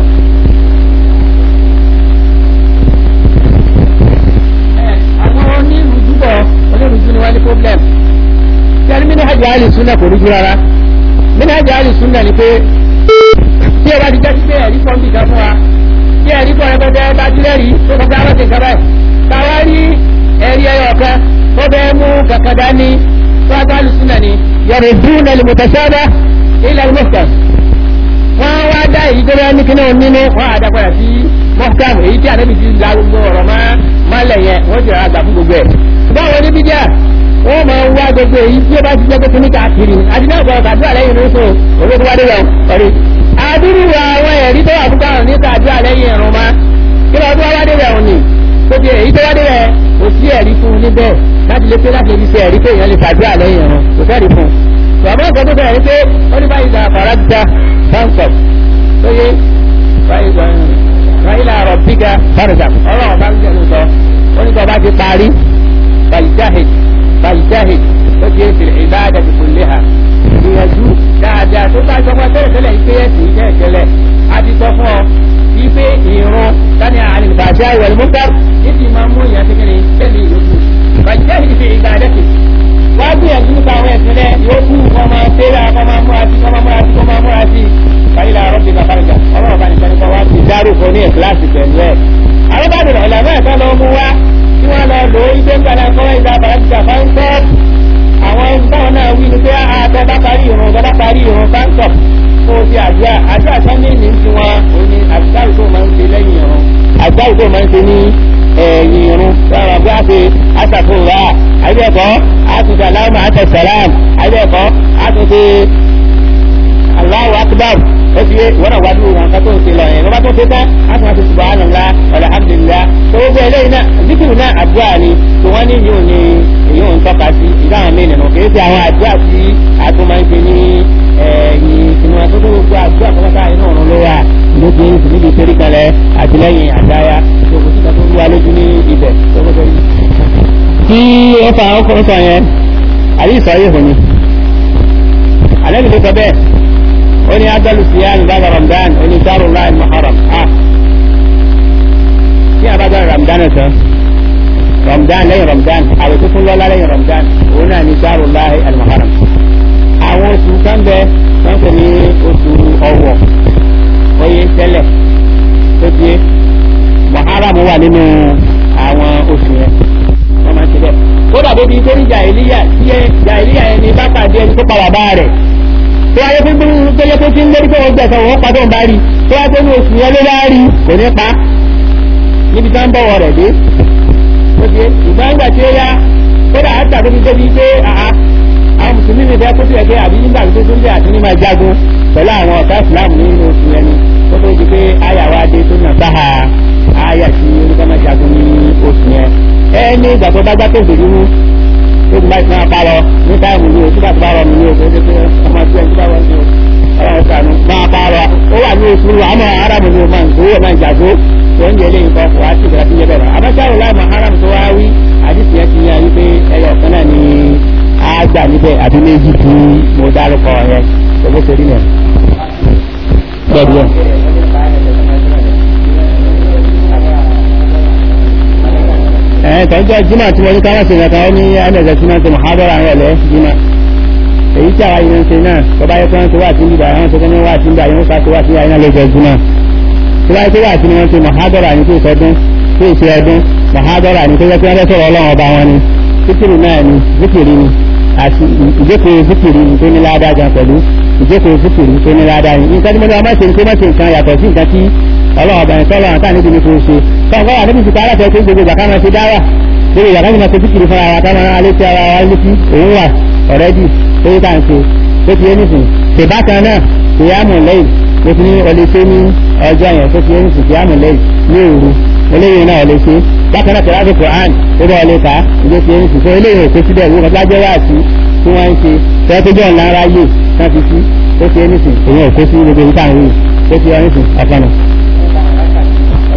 àwọn onírúdúbọ̀ onírúdú ni wọ́n ní problem sẹ́ni mínàjì àlì súnà kò rújú rárá mínàjì àlì súnà ni pé tí ẹ bá ti jẹ́ sí pé ẹ̀rí pọ́ǹbì kan fún wa tí ẹ̀rí pọ̀ rẹpẹtẹ bá ti lẹ́rìí tó kọ́ sáwọn ti kaba ẹ̀ káwá rí ẹ̀rí ẹyọ kan tó bẹ́ẹ̀ mú kankan dání tó a àlì súnà ni yọrọ dúró náà lè mọ̀tàṣáda ilẹ̀ mọ̀tà wọ́n wá dá èyí tó bẹ́ẹ̀ ní kíní nínú wọ́n á dápadà sí mọ́kàm èyí tí àdébì ti la gbogbo ọ̀rọ̀ máa máa lẹ̀ yẹn wọ́n ti rà gbà fún gbogbo ẹ̀ báwo ní bíjà wọ́n máa wá gbogbo èyí tí ó bá ti jẹ́ pé kíní káàkiri àti náà gbọ́dọ̀ àdúrà lẹ́yìn ló so olóko wá dé lọ ọ̀rẹ́ àdúrú àwọn ẹ̀rí tó wà fún káwọn níta àdúrà lẹ́yìn ẹ̀rùn ma kí lọ tó wá dé rẹ̀ òní tó di èyí tó wá dé rẹ̀ kò sí ẹ̀rí fún un níbẹ̀ láti lè pé láti lè fi ṣe ẹ̀rí pé èèyàn lè fàdúrà lẹ́yìn ẹ̀rùn kò fẹ́ẹ̀rí fún un bàbá ọ̀sán tó bẹ̀rẹ̀ pé ó ní báyìí gba fàràdìta báńkọ̀ tó yé báyìí gba ráyìlà àrọ̀ bíga fàrìdà ọlọ́run bá ń jẹ́ lóòótọ́ ó ní kọ́ bá ti parí bàlìjáhìd bàlìjáhìd ó ti ń fi ìbáàdà ti kò lé ha ìgbìyànjú dáadáa tó bá jọmọ tẹ́lẹ̀ tẹ́lẹ̀ ìpé ẹ̀sìn ìjẹ́ ìtẹ́lẹ̀ a ti sọ fún ọ wípé ìrún tani àlìbàjá ìwẹ̀lì mọ́tà níbi máa mú ìyàn kékeré tẹ́lẹ̀ ìlú bàlìjáhìd fi ìbáàdà ti wá gbìyànjú nípa àwọn ẹ̀sìn rẹ̀ yóò kú wọn máa tẹ́lẹ̀ wọn máa múra sí wọn máa múra sí wọn máa múra sí báyìí la rọ́bì bàbá rẹ̀ ọlọ́run bá nìkan nípa wá ti dárúkọ ní ìkíláàsì pẹ̀lú ẹ̀. àwọn bá dùn ọ̀là náà tó lọ mú wá tí wọ́n lọ lò ó ilé ńgbàlá kọ́wé ìgbà bàrẹ́sìtà fáńtọ́ àwọn táwọn náà wí ni pé àtọ́ bá parí ìrùn bá bá parí ìrùn fáńtọ̀ kó o fi àdúrà àdúrà sọ́ndé ní ti wọn òní àdúrà tó máa ń ṣe lẹ́yìn ìrùn àdúrà tó máa ń ṣe ní ẹ̀yìn ìrùn sọ̀rọ̀ bí a ṣe àṣàkóra àbẹ̀kọ́ àtúntà láwọn àtẹ̀sẹ̀lám àbẹ̀kọ́ àtúntà Allahu akbar ó ti yé wọ́n àwá dúró wọn kátó ṣe lọ yẹn lọ́ba tó ṣe tán á tún wá ṣe subhanallah alhamdulillah tó gbogbo eléyìí náà zikiru náà àdúrà ni tó wọ́n ní yóò ní èyí ò ń tọ́ka sí ìdá àwọn mí nìyẹn kìí ṣe àwọn àdúrà tí a tún máa ń ṣe ní ẹ̀yìn ìsinmi àti gbogbo àdúrà tó wọ́n ká inú ọ̀run ló wà ló ti ń níbi ìṣeré kalẹ̀ àtìlẹ́yìn àdáyà tó kò sí ká tó wá lójú ní ibẹ̀ tó kọ́ sọ yìí. tí ó fa ọkùnrin sọ yẹn àyè ìsọ yìí hùn ni àlẹ́ mi ló sọ bẹ́ẹ̀ ó ní adalu siyan bàbá ramadan ó ní sáró láì muharram ah tí a bá dá ramadan tán ramadan lẹ́yìn ramadan àwọn tó fún lọ́lá lẹ́yìn ramadan òun náà ní sáró láì muharram àwọn oṣù kan bẹ wọn kò ní oṣù ọwọ́ oye tẹ́lẹ̀ tó di muharram wà nínú àwọn oṣù yẹn wọn máa ń ṣe bẹ́ẹ̀ kódà bó di torí jàìlíyà tí jàìlíyà yẹn ní bá pàdé ẹni tó pa bàbá rẹ̀ tó wáyé fún bí tó yẹ kó tí ń lérí pé wọ́n gbẹ̀sán wọ́n padà ń bá rí tó wáyé fún oṣù yẹn ló bá rí kò ní pa níbi tá ń bọ̀wọ̀ rẹ̀ dé ó ti ìgbà ńgbà tí ó yá kódà àtà tó fi débi pé àá àwọn mùsùlùmí mi fẹ́ kó tilẹ̀ pé àbí nígbà tó tún lé àti ní máa jagun pẹ̀lú àwọn ọ̀tá ìsìláàmù nínú oṣù yẹn ni tó tó di pé àyà wa dé tó nà sáà àyà tí olùkọ́ máa jagun ní oṣù yẹn ẹ ní ìgbà tó bá gbá tó dòdò mú tó ti bá ti máa parọ ní táìmù ní oṣù bá ti bá rọ mi ní oṣù tó ti ọmọ tí ẹ ti bá wọn ní o ọlọ́run sànù máa parọ ó wà ní oṣù àmọ́ arábù ní o máa ń tó o máa ń jàgbó tó ń yẹlé nǹkan kò wá sí ìgbà tí ń yẹ bẹ̀rẹ̀ abájáwò láì máa haram tó wá wí àdìsí ẹ ti yẹ wípé ẹyọ kan náà ni á gbà níbẹ̀ àbí méjì tí mo dárúkọ yẹn tó bó ṣe rí nìyẹn. bẹ́ẹ̀ bí yẹn. ẹ̀ tọ́jú jimá tí wọ́n ní káwọn ṣe nǹkan ní ẹ̀ẹ́dẹ̀gbẹ̀ tí wọ́n ti mọ̀hádọ́rà rẹ̀ lẹ́ jimá èyí tí àwa yìí ń ṣe náà tó bá yẹ kí wọ́n ti wà sí nígbà àwọn tó ní wà sí nígbà yẹn wọ́n ká tó wà sí àyínà lọ́jọ́ jimá tó bá yẹ kí wà sí ni wọ́n ti mọ̀hádọ́rà ní tó ìṣẹ́dún tó ìṣe ọdún mọ̀hádọ́rà ní tó yẹ kí wọ́n sọ̀rọ̀ ọlọ́run ọba wọn ni zikiri náà ni zikiri ni àti ìjókòó zikiri ni tó ní ládàá gan pẹ̀lú ìjókòó zikiri tó ní ládàá ni nǹkan tí mo ní ọmọ ṣe ń kó má ṣe nǹkan yàtọ̀ sí nǹkan tí ọlọ́run ọba yẹn tọ́lọ́run táà níbi ní kò ṣe tọ́kọ́ wà níbi ìsìnkú aláfẹ́ tó gbogbo ìgbà ká máa ṣe dáwà lórí ìyàrá ìmọ̀ tó kíkiri fún ara táwọn ará létí ara wa létí òun wà ọ̀rẹ́dì tó yí káà ń ṣe tó ti yé nìsín ṣèbákan náà kìyàmù lẹ́yìn mo ti ní ọlẹ́ ṣe ní ọjọ́ yẹn tó ti yé nìsín kìyàmù lẹ́yìn ní òru eléyìí náà ọlẹ́ ṣe bákan náà tẹ̀láṣẹ Quran tó bá ọlẹ́ ká ìgbé ti yé nìsín tó eléyìí òkè síbẹ̀ ìwé kan lájẹ́ wá sí tí wọ́n ń ṣe tẹ́tẹ́jọ́ ńlá ara yè kan ti sí tó ti yé nìsín èyàn òkè sí gbogbo ìta àwọn yìí tó ti yé nìsín ọ̀kanà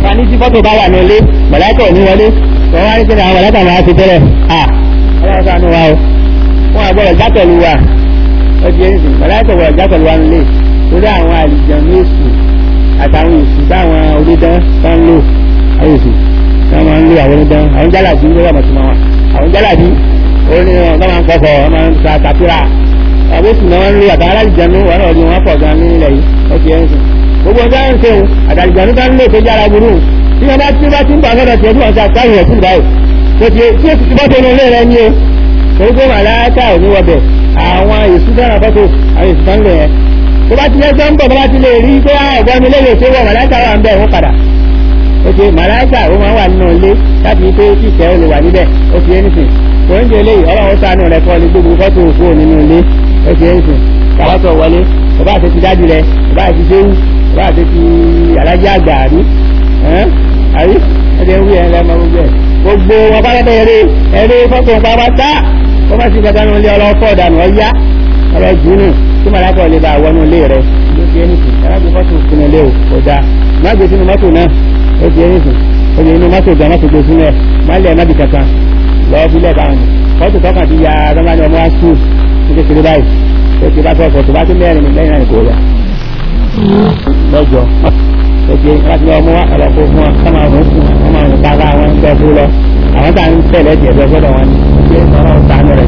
ká ní tí fọ́tò bá wà ní ilé mọ̀láìkà ò ní wọlé tó wá ní kí ni àwọn mọ̀láìkà máa ti tẹ́lẹ̀ à ọlọ́run sànú wa o wọn àgbọ̀rọ̀ já pẹ̀lú wa ó di ẹni sìn mọ̀láìkà wọ̀ já pẹ̀lú wa nílé torí àwọn àlìjàn ní èsù àtàwọn èsù táwọn onídán tó ń lò àwọn èsù tí wọ́n máa ń lò àwọn onídán àwọn jálàbí ló wà mọ̀ sí wọn àwọn jálàbí ó ní wọn máa ń kọ́kọ́ wọn máa ń sa kàpírà àwọn èsù náà wọ́n ń lò àtàwọn àlìjàn ní wọn náà ní wọn pọ̀ gan ní ilẹ̀ yìí ó di ẹni sìn gbogbo ọjọ́ ń ṣe òun àtàlìjàn nígbà ń lò tó jára burú tí wọ́n bá tí wọ́n bá ti ń bọ̀ sọ́dọ̀ tí wọ́n ti àtàwọn ẹ̀sìn báyìí tó ti tí èsì ti bọ́ tó nílé rẹ ní o torí pé màláàkà ò ní wọbẹ̀ àwọn èsù dára fọ́tò àwọn èsù kan lò yẹn tó bá ti lẹ́sẹ̀ ń bọ̀ tó bá ti lè rí pé ọ̀gbọ́n mi léyè tó wọ̀ màláàkà wà ń bẹ̀ wọ́n padà ó ti màláàkà ó máa wà nínú ilé láti ní pé kí ìfẹ́ ó lè wà níbẹ̀ ó ti ẹni sìn kò ń jẹ eléyìí ọlọ́run ṣàánú rẹ kọ́ ní gbogbo fọ́tò òkú nínú ilé ó ti ẹni sìn kàwátọ̀ wọlé kò bá àti ti dájú rẹ kò bá àti séwù kò bá àti ti alájà àgbà àrí àrí ẹ̀dẹ̀ wí ẹ̀ lẹ́mọ gbogbo ẹ̀ gbogbo wọn bá lẹ́bẹ̀ eré eré fọ́tò pàápàá wọ́n bá ti gbẹ̀dá nù ilé ọlọ́fọ́ ọ̀dànù ọ̀yá ọ̀rọ̀ jùnú tí màlákọ̀ lè bá wọnú ilé rẹ̀ ló fi ẹni sùn alágbé fọ́tò sínú ilé o kò dáa má gbé sínú mọ́tò náà ó fi ẹni sùn ó fi inú mọ́tò gan mọ́tò gbé sínú ẹ̀ má lẹ̀ má bì kankan lọ́wọ́ fi lẹ́ẹ̀bá wọn fọ́tò tọkàn ti ya rọ́mánì ọmọ wa skul ní kékeré báyìí ó ti bá tọ́ fọ́tò bá tó mẹ́rin lẹ́yìn náà kò yá lọ́jọ́ oge láti lọ mú wa ọlọ́pọ̀ fún wa kọ́mọ àwọn fún wa kọ́mọ àwọn bàbá wọn ń bẹ fún lọ àwọn tá à ń tẹ̀lé ẹ̀jẹ̀ bẹ fọ́dọ̀ wọn ni ṣé ọ̀rọ̀ sànù rẹ̀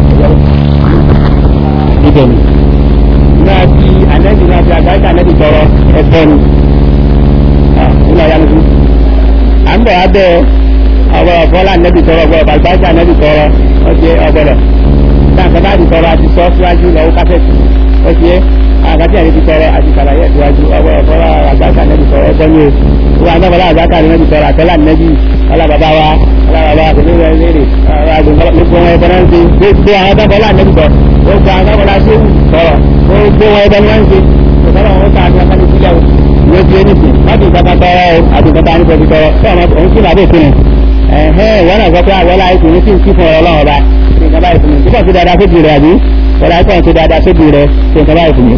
ibẹ̀ ni. náà fi anẹ́bí náà fi àgbáyé anẹ́bí tọrọ ẹ̀fọ́ ni nígbà yá lójú. à ń bọ̀ wá bẹ́ẹ̀ ọ̀bọ̀rọ̀ bọ́lá anẹ́bí tọrọ ọ̀bọ̀rọ̀ àgbáyé anẹ́bí tọrọ ọ̀jẹ̀ ọ̀bọ̀rọ̀ táǹkà bá di tọrọ àti sọ síwájú lọ́wọ́ kásẹ̀tì ọ̀jẹ̀ àgbàtí àti ti tọrọ àti kàlàyé ìwájú ọwọ́ ọ̀fọ́lá àgbàkà nẹ́bí tọrọ ẹgbẹ́ ní o wọn àgbàfọ́lá àgbàkà nẹ́bí tọrọ àtọ́lá nẹ́bí ọlábàbá wa ọlábàbá kòtò rẹ̀ léèrè gbogbo wọn ẹgbẹ́ náà ń ṣe gbogbo àwọn àgbàfọ́lá nẹ́bí tọrọ gbogbo àwọn àgbàfọ́lá ṣé tọrọ gbogbo wọn ẹgbẹ́ náà ń ṣe ìfọ́lá wọn ká àti ọmọdé sílẹ̀ o ìwé ti ẹni sìn má ti ìjọba tọrọ o àti ìjọba ní pẹ̀lú tọrọ tí ọmọ òun sì làbẹ́ ìpinnu ẹ̀hẹ́ wọn náà gbọ́ pé àwọn aláìsí ní sí ìkí fún ọ̀rọ̀ ọlọ́run ọba ìjọba ìpinnu tí kò sí dáadáa sóbì rẹ̀ àbí wọ́n láì kàn sí dáadáa sóbì rẹ̀ tí ìjọba ìpinnu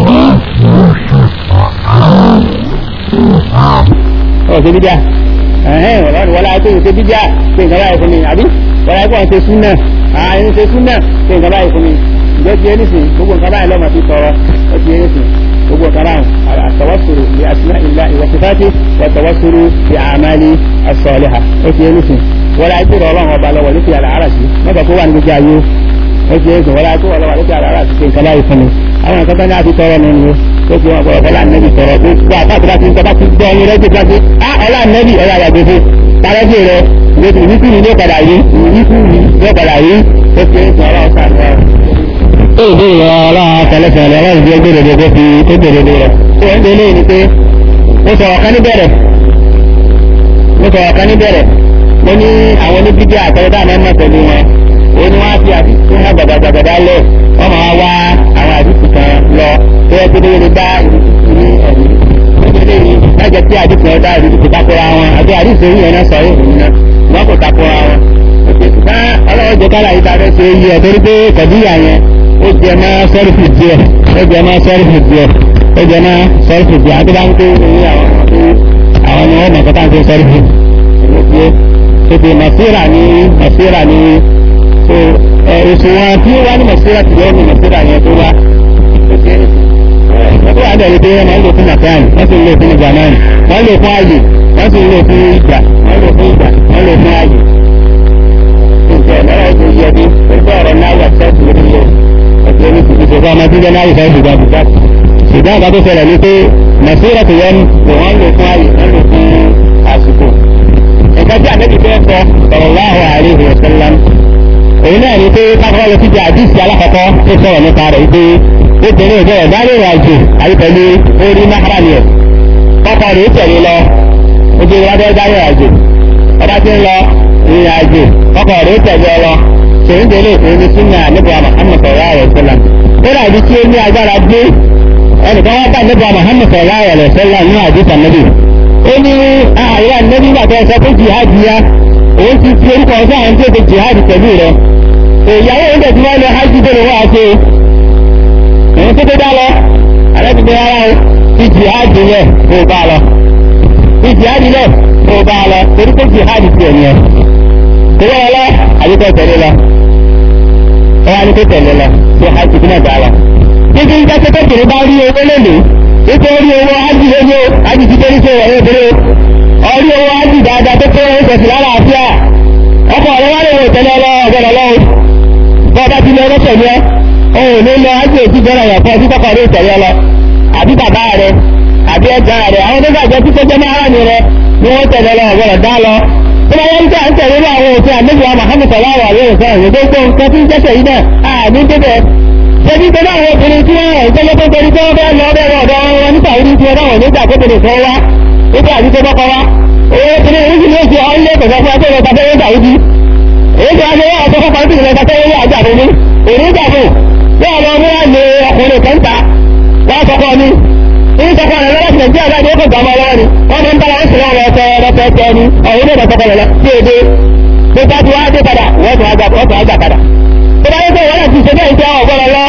ọ̀ ṣe bídíà ẹ̀hẹ́n ọ̀rọ̀ wọlé ayé tó ń ṣe bídíà ṣe nǹkan báyìí fún mi àbí wọlé ayé kò ń ṣe súnà ààyè ń ṣe súnà ṣe nǹkan báyìí fún mi ìjọ ti ẹni sìn gbogbo nǹkan báyìí lọ́mọ fi tọrọ ó ti ẹni sìn gbogbo nǹkan báyìí àtọwọ́sùrù ní asúná ìlà ìwọ̀sífàtì wọ̀tọwọ́sùrù ní àmàlì asọ̀lẹ̀hà ó ti ẹni sìn wọlé ayé tó rọ ọlọ́run ọba lọ́wọ́ lókè àlà ara sí mọ́tò kó wà ní gbogbo ayé ó ti ẹni sìn wọlé ayé tó rọ ọlọ́wọ́ lókè àlà ara sí ṣe nǹkan báyìí fún mi àwọn nǹkan tó ní àti tọrọ nínú tó fi wọn gbọ́dọ̀ ọlá nẹbi tọrọ tó gbọ́ àtàkùn láti nípa ti gbọ́ ọyìn rẹ tó gbà pé á ọlá nẹbi ọlá àgbàgbé fún parẹ́sì rẹ lóṣù wíkú ni yóò padà yí wíkú ni yóò padà yí tó fi ń sọ ọlọ́run sáà rẹ. ó ìdí ìrọ̀ ọlọ́run tẹlẹsẹ̀lẹ̀ ọlọ́run ti gbé dòdò tó fi tó dòdò rẹ̀ tó ń délé ni pé ó sọ ọ̀kan níbẹ̀rẹ̀ ó sọ ọ̀kan níbẹ̀rẹ̀ ó ní àwọn oníbíbí àtọ́wọ́dá mẹ́mọ́ pẹ̀lú wọn ó ní wọ́n á fi àdìsí wọn gbàgbàgbàgbà lẹ̀ wọ́n máa wá àwọn àdìsí kan lọ tó yẹ kó lóore bá ìrìsì ní ẹ̀rí nítorí èyí lájẹ tí àdìsí ọ̀dá ìrìsì kò takora wọn àti àdìsí orí yẹn náà sọ yìí òun náà wọn kò takora wọn. òkè ṣùgbọ́n ọlọ́wọ́ jẹ kára yìí tàbí ṣe yí ẹ torí pé kọ̀díyà yẹn ó jẹ mọ́ sọ́rífì díẹ̀ ó jẹ mọ́ sọ́rífì díẹ̀ ó jẹ mọ́ sọ́rífì díẹ̀ àti báńkì ní àwọn àwọn ni wọ́n mọ̀ kọ́tà ń ṣe sọ́rífì. ètò màsíra ní màsíra ní èso wọn tí ó wá ní màsíra tìlẹ́ ní màsíra yẹn tó wá wọ́n wá dẹ̀ wípé wọ́n máa ń lò fún nàkàn wọ́n sì ń lò fún zaman wọ́n lò fún ààyè wọ́n sì ń lò fún ìgbà wọ́n lò fún ìgbà wọ́n lò fún ààyè. ǹjẹ́ lọ́wọ́ tó yẹ bí pẹ̀lú ọ̀rọ̀ náà wà sẹ́ẹ̀tì lórí yẹ ẹ̀jẹ̀ ní kìkì tó fọmọ tí jẹ́ náà ìfẹ́ ìgbà bùkà. ṣùgbọ́n àgbà tó ṣẹlẹ̀ ní pé nàìjíríà tó yẹ wọ́n lò fún ààyè wọ́n lò fún àsìkò. nǹkan tí àdébí fẹ́ sọ sallallahu alaihi wasallam òun náà ní pé káfíńwá lọ síbi àdìsí alákọ̀ọ́kọ́ tó sọ̀rọ̀ nípa rẹ̀ wípé obìnrin ìjọ ẹ̀dá lè rìn àjò àyè pẹ̀lú orí náírà ẹ̀ kọ́kọ́ rèé tẹ̀lé lọ ojú ìwádìí ẹ̀dá rìn àjò ọba tí ń lọ ìrìn àjò kọ́kọ́ rèé tẹ̀lé lọ tòun òní súnà nígbà Muhammad sallallahu alaihi wasallam ó rà ibi tí ó ní agbára gbé ẹnìkan wá bá nígbà Muhammad sallallahu alaihi wasallam ní àdìsá níbi ó ní àyà níbi ìgbà tó ẹ sọ pé jihad ya òun ti fi orúkọ ọsán àwọn tó ti jihad pẹ̀lú rẹ ìyàwó oúnjẹ tí wọ́n lọ hajj tó lè wá ṣe òun tó tó dá lọ alábìnrin ara o ti jihad yẹ kó bá lọ fi jihadi lẹ̀ tó bá a lọ torí pé jihadi tiẹ̀ ni ẹ̀ tó wọ́n lọ àdìpọ̀ tẹ̀lé lọ ẹ wá ní kó tẹ̀lé lọ tó hajj bí náà dára. Títí ìjọ tó kékeré bá rí owó lónìí, títí orí owó hajj lónìí o, hajj ti tẹ́lẹ̀ sí ẹ̀rọ ìdílé o. Orí owó hajj dáadáa tó kó owó tẹ̀sí lára àfíà. Ọkọ̀ ọ̀rẹ́ wá lè wò tẹ́lẹ̀ lọ ọ̀gbọ̀nà lọ́wọ́. Bọ́ọ̀dá ti lọ ọwọ́ tẹ̀lé ẹ, òun ò ní lọ hajj èsì jẹ́rọ ìyàpọ̀ tí kọ́kọ́ ló tẹ̀lé lọ. Àbí bàbá rẹ̀, àbí ẹ̀gbọ́n rẹ̀, àwọn tó gbàgbọ́ tí kọjá máa rà ní rẹ̀ ni wọ́n tẹ̀lé lọ ọ̀gbọ̀nà dá lọ tó bá yẹn tí a ń tẹ̀lé ní àwọn òfin àmẹ́jọ Muhammad sallallahu alaihi wasallam ìwé gbogbo nǹkan tí ń jẹ́sẹ̀ yìí náà àní débẹ̀. ṣebí pé àwọn obìnrin tí wọ́n rẹ̀ jẹ́jẹ́ tó torí pé wọ́n bẹ́ẹ̀ lọ bẹ́ẹ̀ lọ ọ̀dọ́ wọn nípa orí tí wọ́n dáwọn nígbà tó bèrè fún wa nígbà àti tó bọ́kọ wa. owó obìnrin èyí sì ló ṣe ọ́nlé kọ̀ọ̀kan fún akérò ọ̀tà fẹ́rẹ́ gbà wúdi. èyí tó wá ṣe wọ́n ọ̀tọ́ fọ́kàn sí ìrẹsà fẹ́rẹ́ wà jà fún mi. èyí gbà fún yóò lọ mú àlè ọkùnrin kan ta wá sọkọ ni ní sọkọ rẹ lọ́wọ́ nàìjíríà báyìí ó kò gbà máa lọ́wọ́ ni wọ́n máa ń bára wọn sì lọ́wọ́ ọ̀tọ̀ ọ̀tọ̀ ọ̀tọ̀ ni ọ̀hún ní ìdọ̀tọ̀ kọlọ̀ lọ sí èdè tó bá ti wá dé padà wọ́n tún àgbà wọ́n tún àgbà padà. tó bá yẹ kó wọ́n ti ṣe bẹ́ẹ̀ jẹ́ ọ̀gbọ́dọ̀ lọ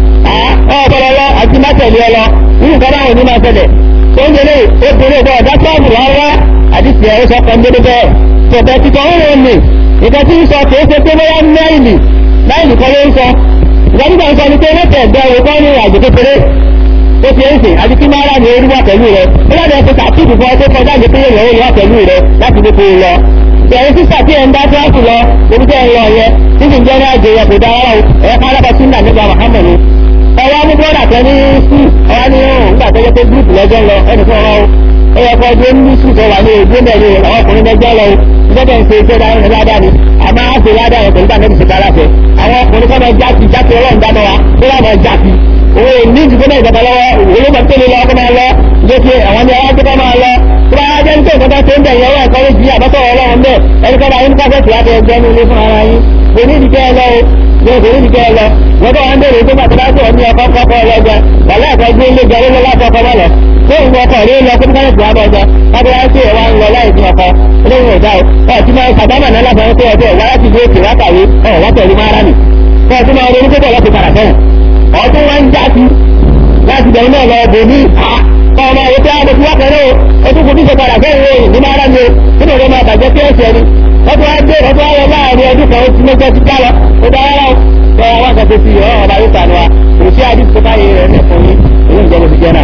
ọ̀gbọ́dọ̀ lọ àti má tẹ̀lé ọ lọ nínú nǹkan báwọn ní máa tẹ̀lé tó ń délé obìnrin ọ̀gbọ́n ọ̀dá sọ́ọ̀bù rárá àti tiẹ̀ ó sọ kan dédé bẹ́ẹ̀ tọ̀tẹ̀ ti kọ́ ń rìn nǹkan tí ń sọ kìí ṣe pé bóyá náìlì náìlì kan ló ń sọ ìgbà nígbà ń sọ ni pé mẹ́tẹ̀ ẹ̀gbẹ́ òwe kan ní àjò kékeré ó fi ẹ̀sìn àti kí máa rà ní orí wà pẹ̀lú rẹ̀ ó láti ẹ̀ fi kàkíìtì fún ọ tó kọjá àgbẹ̀ pé yóò wà pẹ̀lú rẹ̀ láti fi kó o lọ ẹ̀yin sísà tí ẹ̀ ń bá tíráàtì lọ lórí tẹ́ ẹ lọ yẹ títí ń jẹ́ ní àjò yẹ kò dá ara o ẹ̀ ká lábẹ́ sí nàìjíríà Muhammad ni. ọwọ́ amú bọ́dà kan ní sí ọwọ́ ní ọ̀hún nígbà tó yẹ pé gúrúùpù lọ́jọ́ lọ ẹnì kan ọ̀hún ó yẹ kó ọdún ní sùn tó wà ní ojú mẹ́rin àwọn ọkùnrin lọ́jọ́ lọ ìjọba ń ṣe iṣẹ́ dáadáa ni àmọ́ á ṣe ládàá yẹn pẹ̀lú bá mẹ́rin ṣe kára fẹ́ àwọn ọkùnrin kọ́ máa jáde jáde ọlọ́run dáná wa ó wà máa jáde owó ní ìdìbò náà ìjọba lọ́wọ́ olóògbé tó lè lọ ọkọ̀ máa lọ lókè àwọn ní ọwọ́ tó kọ́ máa lọ tó bá jẹ́ nítorí ìjọba tó ń bẹ̀ yẹn wọ́n ẹ̀kọ́ lójú àbọ̀tọ̀ ọlọ́run bẹ́ẹ̀ ẹni kọ́ bá yín káfẹ́ tì láti ẹgbẹ́ ní ilé fún ara yín kò ní ìdíkẹ́ ẹ lọ o ní kò ní ìdíkẹ́ ẹ lọ wọ́n bá wọn bẹ̀rẹ̀ tó bá tó bá tó ní ọkọ̀ kọ́kọ́ ọlọ́gbẹ́ wàlẹ́ ẹ̀kọ́ gbé ilé jẹ lọ́lọ́ láti ọkọ̀ bá lọ tó ń wọ ọkọ̀ rí lọ kó káyọ̀ tó wá bọ̀ ọjọ́ kábọ̀ wá sí ẹ̀wà ń lọ láì ní ọkọ̀ olóhùn ọ̀dà o ọ̀ tí máa sàdámà náà láti ọkọ̀ ọjọ́ wá láti gbé òkè wákàwé ọ̀ wá pẹ̀lú mára nì kọ́ ọtún máa ronú púpọ̀ láti padà sẹ́yìn ọdún wá ń já sí láti bẹ̀rù náà lọ bò ní kọ́ ọmọ àwọn tí a bọ̀ sí wá pẹ̀lú o tún kò ní ṣe padà sẹ́yìn o ní mára ni o nínú ọ̀dọ́ máa bàjẹ́ sí ẹ̀sẹ̀ ni ọdún wá dé ọdún wá lọ láàrin ọdún kan ó ti mẹ́jọ ti ká lọ ó dá rárá o sọ àwọn akẹ́kọ̀ọ́ sí ọ̀ ọba yóò sànù wa kò sí àdìsí tó báyìí rẹ̀ lẹ́kọ̀ọ́ yín èyí ń jẹ́ bó ti jẹ́ náà.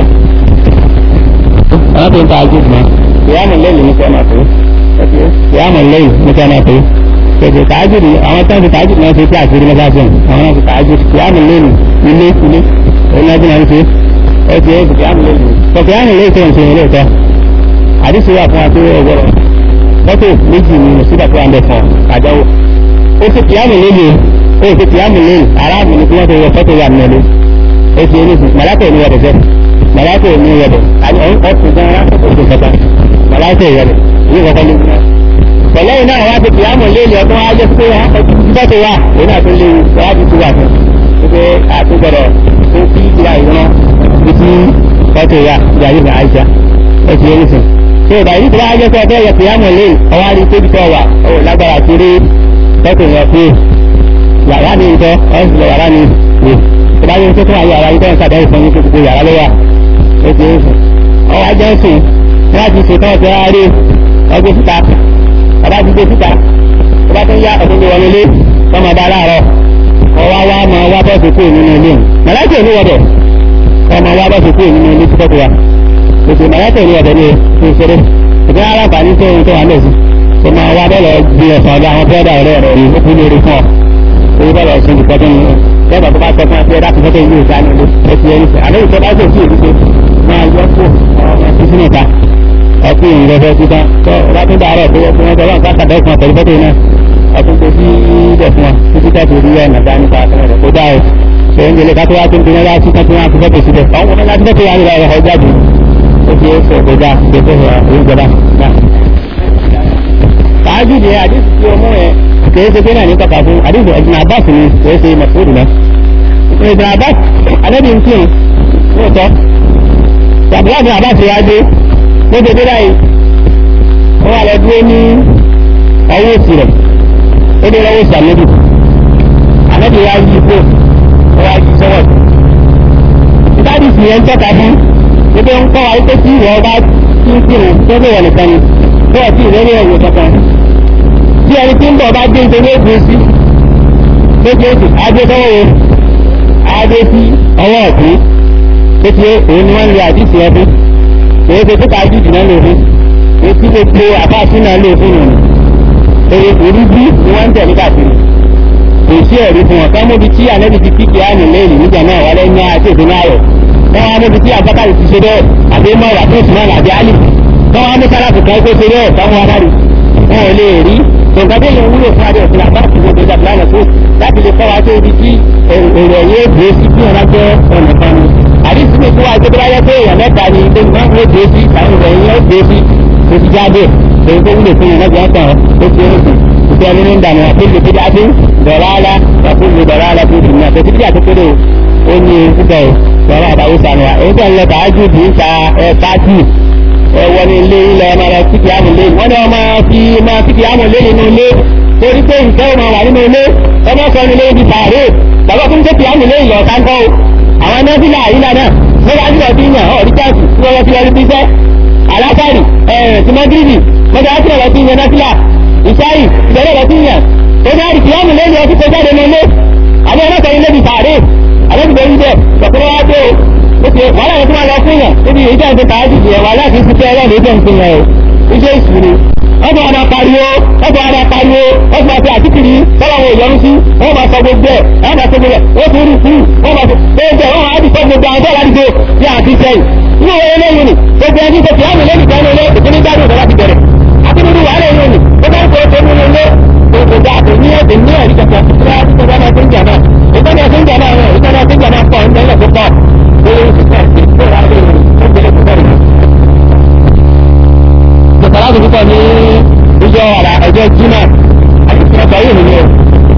àwọn tó ń ta àjò mọ́ ìyáàmù lẹ́yìn ní sọ́nà tó ìyáàmù lẹ́yìn ní sọ́nà tó tètè tààjù ni àwọn tó ń fi tààjù náà ṣe sí àṣírí mẹ́fàṣẹ́ àwọn náà fi tààjù ìyáàmù lẹ́yìn ilé ilé òun náà ti máa ń ṣe ẹ ti ẹ ìyáàmù lẹ́yìn tọ̀tẹ̀ ìyáàmù lẹ́yìn tó ń ṣe ilé ìtọ́ àdìsí wà fún wa tó ọgbọ́rọ̀ mọ́tò méjì ni mùsùlùmí tó wà ń bẹ̀ fún àjáwó ó ti ìyáàmù lẹ́yìn ó ti ìyáàmù lẹ́yìn aráàmù ni kí wọ́n ti wọ fọ́tò wà nílẹ̀ ó ti ẹni sùn màlákò ní wọ́dẹ̀ fẹ́ màlákò ní wọ́dẹ̀ ọkùnrin gan aráàmù tó kọta màlákò ìwọ́dẹ̀ ní kọ́kọ́ ní ìgbà pẹ̀lẹ́ iná àwọn àti ìyáàmù lẹ́yìn ọdún wájú pé fọ́tò wà òun àti léwu wájú tó wà fún pé àtúgbọ̀dọ̀ tó fi ìgbà ìran títí fọ́tò wà ìgbà yìí àìsà ó ti ẹni sùn ṣé ìgbà yìí tó bá jẹ́ pé ọbẹ̀ yẹ ìyáàmù lẹ́yìn ọwọ́ àti tóbi tó wà ó lágbára ti rí fọ́tò yẹn pé yàrá ni ìtọ́ ọ̀sùn lọ yàrá ni ìwé tó bá yẹ kó tó wà yàrá yìí tó ń sàdáyé fún yín kó gbogbo yàrá ló wà ó ti ń sùn ọwọ́ ajẹ́ ń sùn wọ́n ti sùn tán ti rárá rí ọgbẹ́ síta ọba ti gbé síta tó bá tó ń yá ọdún tó wọlé lé tó máa bá aláàárọ̀ ọwọ́ wa máa wá bọ́ọ̀sì kúrò nínú ilé màláìkè ní wọ́dọ̀ wọ́n máa wá bọ́ọ̀sì kúrò nínú ilé tó tọ́kù wa gbèsè màláìkè ní wọ́dọ̀ ní ìṣeré ìgbà aláǹfààní tó ń tó wà lẹ́sìn tó máa wá bọ́ọ̀lù gbé ọ̀sán ọ̀dọ̀ àwọn bọ́ọ̀dà ọ̀rẹ́ rẹ̀ yìí ó kú lórí fún ọ owó bá lọ sí ibi tọ́jú ní lẹ́gbàá tó bá tọ́ fún ẹgbẹ́ láti fọ́tò ìlú ìta nílé ẹtì ẹni sẹ́ àlẹ́ ìtọ́ bá tó sí èdè máa yọ kó ọmọ títí nìta ọkùn ìrẹsẹ̀ títà tó bá tún dàárọ̀ tó yẹ fún ọjọ́ wọn káàkiri àdéhùn àtẹ̀lé fọ́tò náà ọtún tó sí ibẹ̀ fún wa títí ká tó rí ẹ̀ nàdá nípa àtẹ̀lẹ̀ kó dá o ṣe ń gbélé kátó wá tó ń dun ẹlá sí kátó wá fi fọ́tò síbẹ̀ àwọn ọmọ láti fọ́tò wá nílò ọ̀rọ̀ ọjà bù ó ti ẹ̀ sọ̀ kó dá ṣe fẹ́ ìjọba náà. tààjú ni àdìsí tí o mú ẹ kìí ṣe pé náà ní kọkà fún àdìsí Ibn Abbas ni kìí ṣe mọ̀fúrù náà Ibn Abbas alẹ́bí ń kírun lóòótọ́ ṣàbùlá Ibn Abbas wá dé ló dé dé báyìí wọ́n wà lọ dúró ní ọwọ́ òsì rẹ̀ ó dé lọ́wọ́ òsì àlẹ́bí àlẹ́bí wá yí ipò ó wá yí sọ́wọ́ ìtàdí sì yẹn ń tọ́ka fún ebi ń kọ́ wa pé tí ìwọ bá tí ń kírun tó bẹ̀rẹ̀ nìkan ni bẹ́ẹ̀ tí ìrẹ́lẹ̀ ẹ̀yẹ kankan bí ẹni tí ń bọ̀ bá dé nítorí èdè sí méjèèjì adé sọ́wọ́ adé sí ọwọ́ ọ̀tún tó ti òun ni wọ́n ń lo àdìsí ẹbí èyí tó tó kájú jù náà lò fún etí gbogbo àbáṣí náà lò fún òun èrè òrúbí ni wọ́n ń tẹ̀ nígbà tí kò sí ẹ̀rí fún wọn káwọn níbi tí ànábi ti kíkì á nílé ìlú níjà náà wọlé ní àti èdè náà rẹ̀ wọ́n wá níbi tí àbákàrí ti ṣe bẹ́ẹ̀ àbí mọ́ra tó sì náà làbí álì wọ́n wá ní sálàfù kan tó ṣe bẹ́ẹ̀ káwọn aráàlú wọn ò lè rí nǹkan tó yẹ wúlò fún adé òfin àbá àti gbogbo ìjàpá náà tó láti lè kọ́ wa tó ibi tí èrò ẹ̀yẹ èdè sí bí wọn jẹ́ ọ̀nà kan ni àdìsí mi fún wa tó bá yẹ pé èèyàn mẹ́ta ni pé wọ́n ń dé sí àwọn ìròyìn yẹn dé sí tó ti jáde èyí tó wúlò fún yẹn lọ́jọ́ ọ̀tàn ó ti rìn sùn ìfẹ́ nínú ìdààmú àpéjì tó dájú dọ̀láàlá wàkúlù dọ̀láàlá tó dùn náà tètè díà tó kéré ó ní púpọ̀ lọ́wọ́ àbáwò sànùwà èyí tó ń lọ tààjú bì í ta ẹ pàtì ẹ wọ ní ilé ilẹ̀ ọmọ rẹ kíkì àmù lé wọ́n ní ọmọ fi máa kíkì àmù lé nínú ilé torí pé nǹkan ọmọ wà nínú ilé ọmọ sọ ní ilé ibi sàárè bàbá tó ń kíkì àmù lé ìyọ̀ sáńkọ́ àwọn nọ́ọ̀sìlà àyílà náà wọ́n wá nílò bí yàn ọ̀ ríkàtì tí wọ́n fi ọdún bíṣẹ́ alásàrì ẹ̀ẹ́n tìmọ́gírìbì mọ́tò á tìrọ̀ sí yẹn nọ́ọ̀sìlà ìsáyì ìbẹ̀rẹ̀ lọ sí yàn tó bá rí kìláàmù lẹ́nu ọtí tó jáde nílé àwọn ọlọ́sọ̀ ilé bí sàárè àlejò ń bẹ̀ lọ́kùnrin wá dé o ó ti wàhálà yẹn tó máa lọ fún yàn níbi ìjà ìdè tààjì yẹn wàhálà kì í ti tẹ́ ọlọ́run ìjọ nǹkan yẹn o iṣẹ́ ìṣúni wọ́n tún máa pariwo wọ́n tún máa pariwo wọ́n tún máa fi àtìkiri sọ́wọ́n wo ìyọnu sí wọ́n máa sọ gbogbo ẹ̀ wọ́n máa sọ gbogbo ẹ̀ wọ́n tún rí kúrú wọ́n máa sọ gbogbo ẹ̀ wọ́n máa ti sọ gbogbo àwọn tó ládùúgbò bí àti sẹ́yìn inú wọn lẹ́yìn ni gbogbo ẹni tó fi àmì lẹ́yìn kan lé ìpínlẹ̀ jáde ìjọba ti bẹ̀rẹ̀ àti nínú wàhálà yìí ni ó bá ń kó tó nínú ilé gbogbo dáa kò ní ẹ̀sìn ní ẹ̀rí kankan tí wọ́n á ti sọ bá ń jà náà ìtọ́ni ẹ̀sìn jà náà rẹ̀ ìtọ́ni ẹ̀sìn jà náà pọ̀ ń tẹ́lẹ̀ tó pọ̀ lórí ìsìnkà ìsìn tó rà lórí ìpínlẹ̀ tó bẹ̀rẹ̀. Ìjọba púpọ̀ ní ìjọ ọ̀rà ọjọ́ Jimá àti ìṣẹ̀lẹ̀ yìí nìyẹn.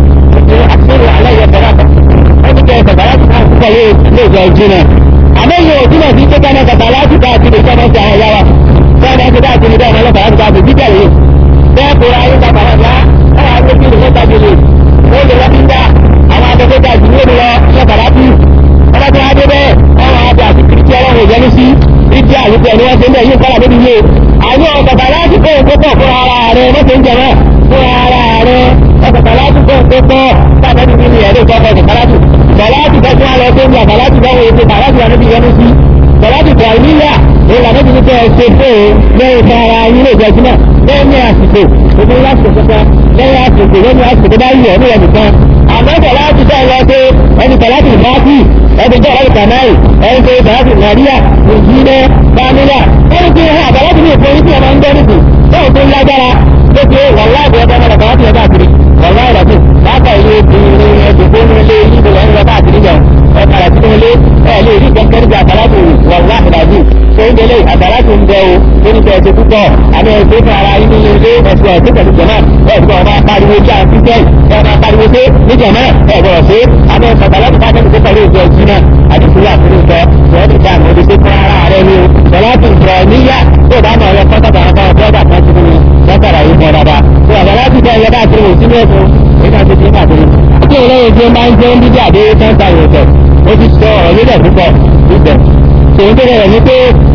Àṣírí alẹ́ yẹ bẹ̀rẹ̀ àtọ̀. Wọ́n ti kẹ́ ẹ̀sẹ̀ bàrà tó kàn púpọ̀ lé ìjọ Jimá. Àmọ́ yìí ò túmọ̀ sí pé kánà kàtà láti káàkiri ìjọba ti àwọn yàrá. Bẹ́ẹ̀ni ẹ ti káàkiri bẹ́ẹ̀ ni ọlọ́pàá ti káàkiri bíbẹ̀ yìí. Bẹ́ẹ̀ kó ra ayé ta bàrà dá. Ẹ̀rọ agbègbè ìlú mẹ́ta jòlè. Ó lè wọ́n ti dá àwọn akẹ́kọ̀ọ́ jù ní òmìnira ṣẹ́ bàrà bí. Ọba tó wá dé bẹ́ẹ̀, àwọn àbẹ̀ àti kìrìtì ọlọ́run ìjẹ́nu sí. Ìdí àlùkò ẹni wọ́n ṣe ń bẹ̀ yóò kọ́lá débi yé. Àwọn ọ̀gbàgbà láti kó òkú pọ̀ fún ara rẹ̀ mọ́tò ń jẹ náà fún ara rẹ̀ ọ̀gbàgbà láti kó òkú pọ̀ sábẹ́ níbi ní ẹ̀rọ ìjọba ọ̀gbàgbà láti. Bọ̀láti bẹ́ẹ̀ tí wọ́n lọ sí ní àbàláti bẹ́ẹ̀ wọ́n ṣe bàláti wọn níbi ìyẹnu sí. Bọ̀láti Bọ̀láníyà òun làwọn ti ní kẹ́ ẹ ṣe fún un lẹ́yìn fún ara yín lè jẹ́ jùmọ̀ lẹ́yìn àsìkò òbí lásìkò kankan lẹ́yìn àsìkò lẹ́yìn àsìkò bá yẹ ní ẹnì kan. Àmọ́ Bọ̀láti bẹ́ẹ̀ lọ sí ẹni Bọ̀láti Báàkì ẹni tó ọ̀rẹ́ Kàmáì ẹni tó Bọ̀láti Nàríyà Òjìnẹ́ Bámílà ẹni tó hàn Bọ̀láti ní ìfowópamọ́ tí a máa ń gbọ́ nìkú bẹ́ẹ̀ tó lágbára tó ti wàlá àbẹ̀ ọ̀dọ́ ọmọdé Bọ̀láti yẹn káàkiri wàlá ìrọ̀tù láàbà ilé ìrìn ẹ̀dùnkún ní ilé ìlú ẹ̀ ń lọ káàkiri jẹun ẹ̀ padà sínú ilé ẹ̀ lè rí kẹ́kẹ́ níbi àtàlátù wàlá ìdájú tó ń délé àtàlátù ń bẹ o tó ní kẹ́ẹ̀ṣe púpọ̀ àmì ẹ̀ṣẹ́ fún ara yín nínú ilé ẹ̀ṣẹ̀ ẹ̀ṣẹ̀ pẹ̀lú jẹ̀mọ́ ẹ̀ gbọ́ ọba pariwo bí àwọn kristian ẹ̀ máa pariwo sí ní jẹ̀mọ́ ẹ̀ gbọ́dọ̀ sí àmì àtàlátù bá tẹ̀lé pẹ̀lú ìjọ ìjìnà àti ìfúnlẹ̀ àfúnlẹ̀ ìjọ ìjọ ìjà àmì òde sí fún ara rẹ ni o sọláàtì ìjọ níyà tó bá mọ̀ ọ́ kọ́tà àwọn ọmọ ọ̀dọ́ kan ti ní lọ́kàrà yìí fún ọ̀dàdà tó àtàlátù bẹ́ẹ̀ yẹ káàkiri wò sínú ẹ̀sùn nígbà tó ti ń káàkiri. àti ìlẹ́yìn tí ó máa ń jẹ́ ń dídí àdé tẹ́ńtà ìrọ̀tẹ̀ ó ti sọ ọ̀rọ̀ nílẹ̀ púpọ̀ níbẹ̀. tòun tó rẹ̀ ní pé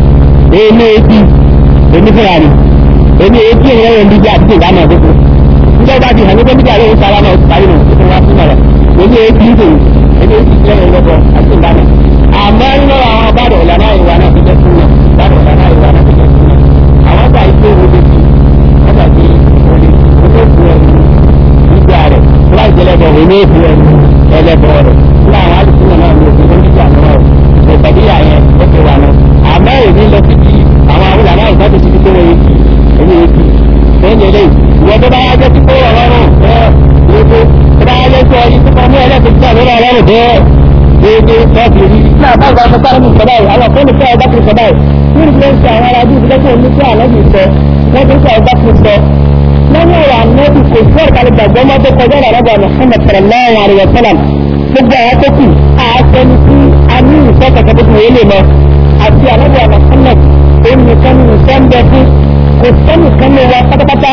èmi etí èmi fúnra ni èmi etí ìrẹ́wọ̀n dídí àti ìdáná àkókò. níjọ́ bá ti hàn ní pé dídí àlóhùn sára náà ti parí nù tó wá fún ọ̀rọ̀ èmi etí ìdò èmi etí ìrẹ́wọ̀n lọ́bọ̀ àti ìdáná. àmọ́ nínú àwọn bàdàn ìlànà ìwà náà ti jẹ́ fún náà bàdàn ìlànà ìwà náà ti jẹ́ fún náà. àwọn gbà yìí tó wọlé sí wọ́n gbà pé olè olóògùn ẹ̀rù nígbà rẹ̀ tó bá ìjẹ́lẹ̀bọ̀ olóògùn ẹ̀rù ẹlẹ́bọ̀ rẹ̀ fún àwọn alùpùpù náà ló fi oníjà náà rẹ̀ ìpàdéyà yẹn ó ti wà náà. àmọ́ èmi lọ sí ti àwọn àwọn ìlànà ìgbà tó ti fi kówó yìí èmi yìí ti lẹ́yìn eléyìí ìwọ tó bá yá jẹ́ kíkó ọlọ́run bẹ́ẹ̀ lóko tó bá yá jẹ́ kó ọyìn tó kọ́ mú ẹlẹ́sìn tí àwọn ọlọ́run bẹ́ẹ̀ déédéé lọ́ọ̀kì rí. ní àbáwọ̀ bá sọ́kà lómi sọ́dá yìí àwọn fóònù sọ́ọ̀ bá kiri sọ́dá yìí ní ìfúnṣẹ́ àwọn ará bí ìfúnṣẹ́ òní sí àlọ́bì sọ wọ́n ti sọ́ọ̀ bá kiri sọ. lẹ́yìn ọ̀rọ̀ àmọ́bì kò sí ọ̀kadì gbàgbọ́ mọ́ tó kọjá ìrànlọ́gbà Muhammad sallallahu alayhi wa sallam gbogbo àwọn tó kù àtẹnu sí àmì ìfẹ́ kẹ̀kẹ́ tó kù wọlé lọ àti àlọ́gbà Muhammad òun nìkan ní ìfẹ́ ń bẹ fún kò sẹ́nìkan ní wa pátápátá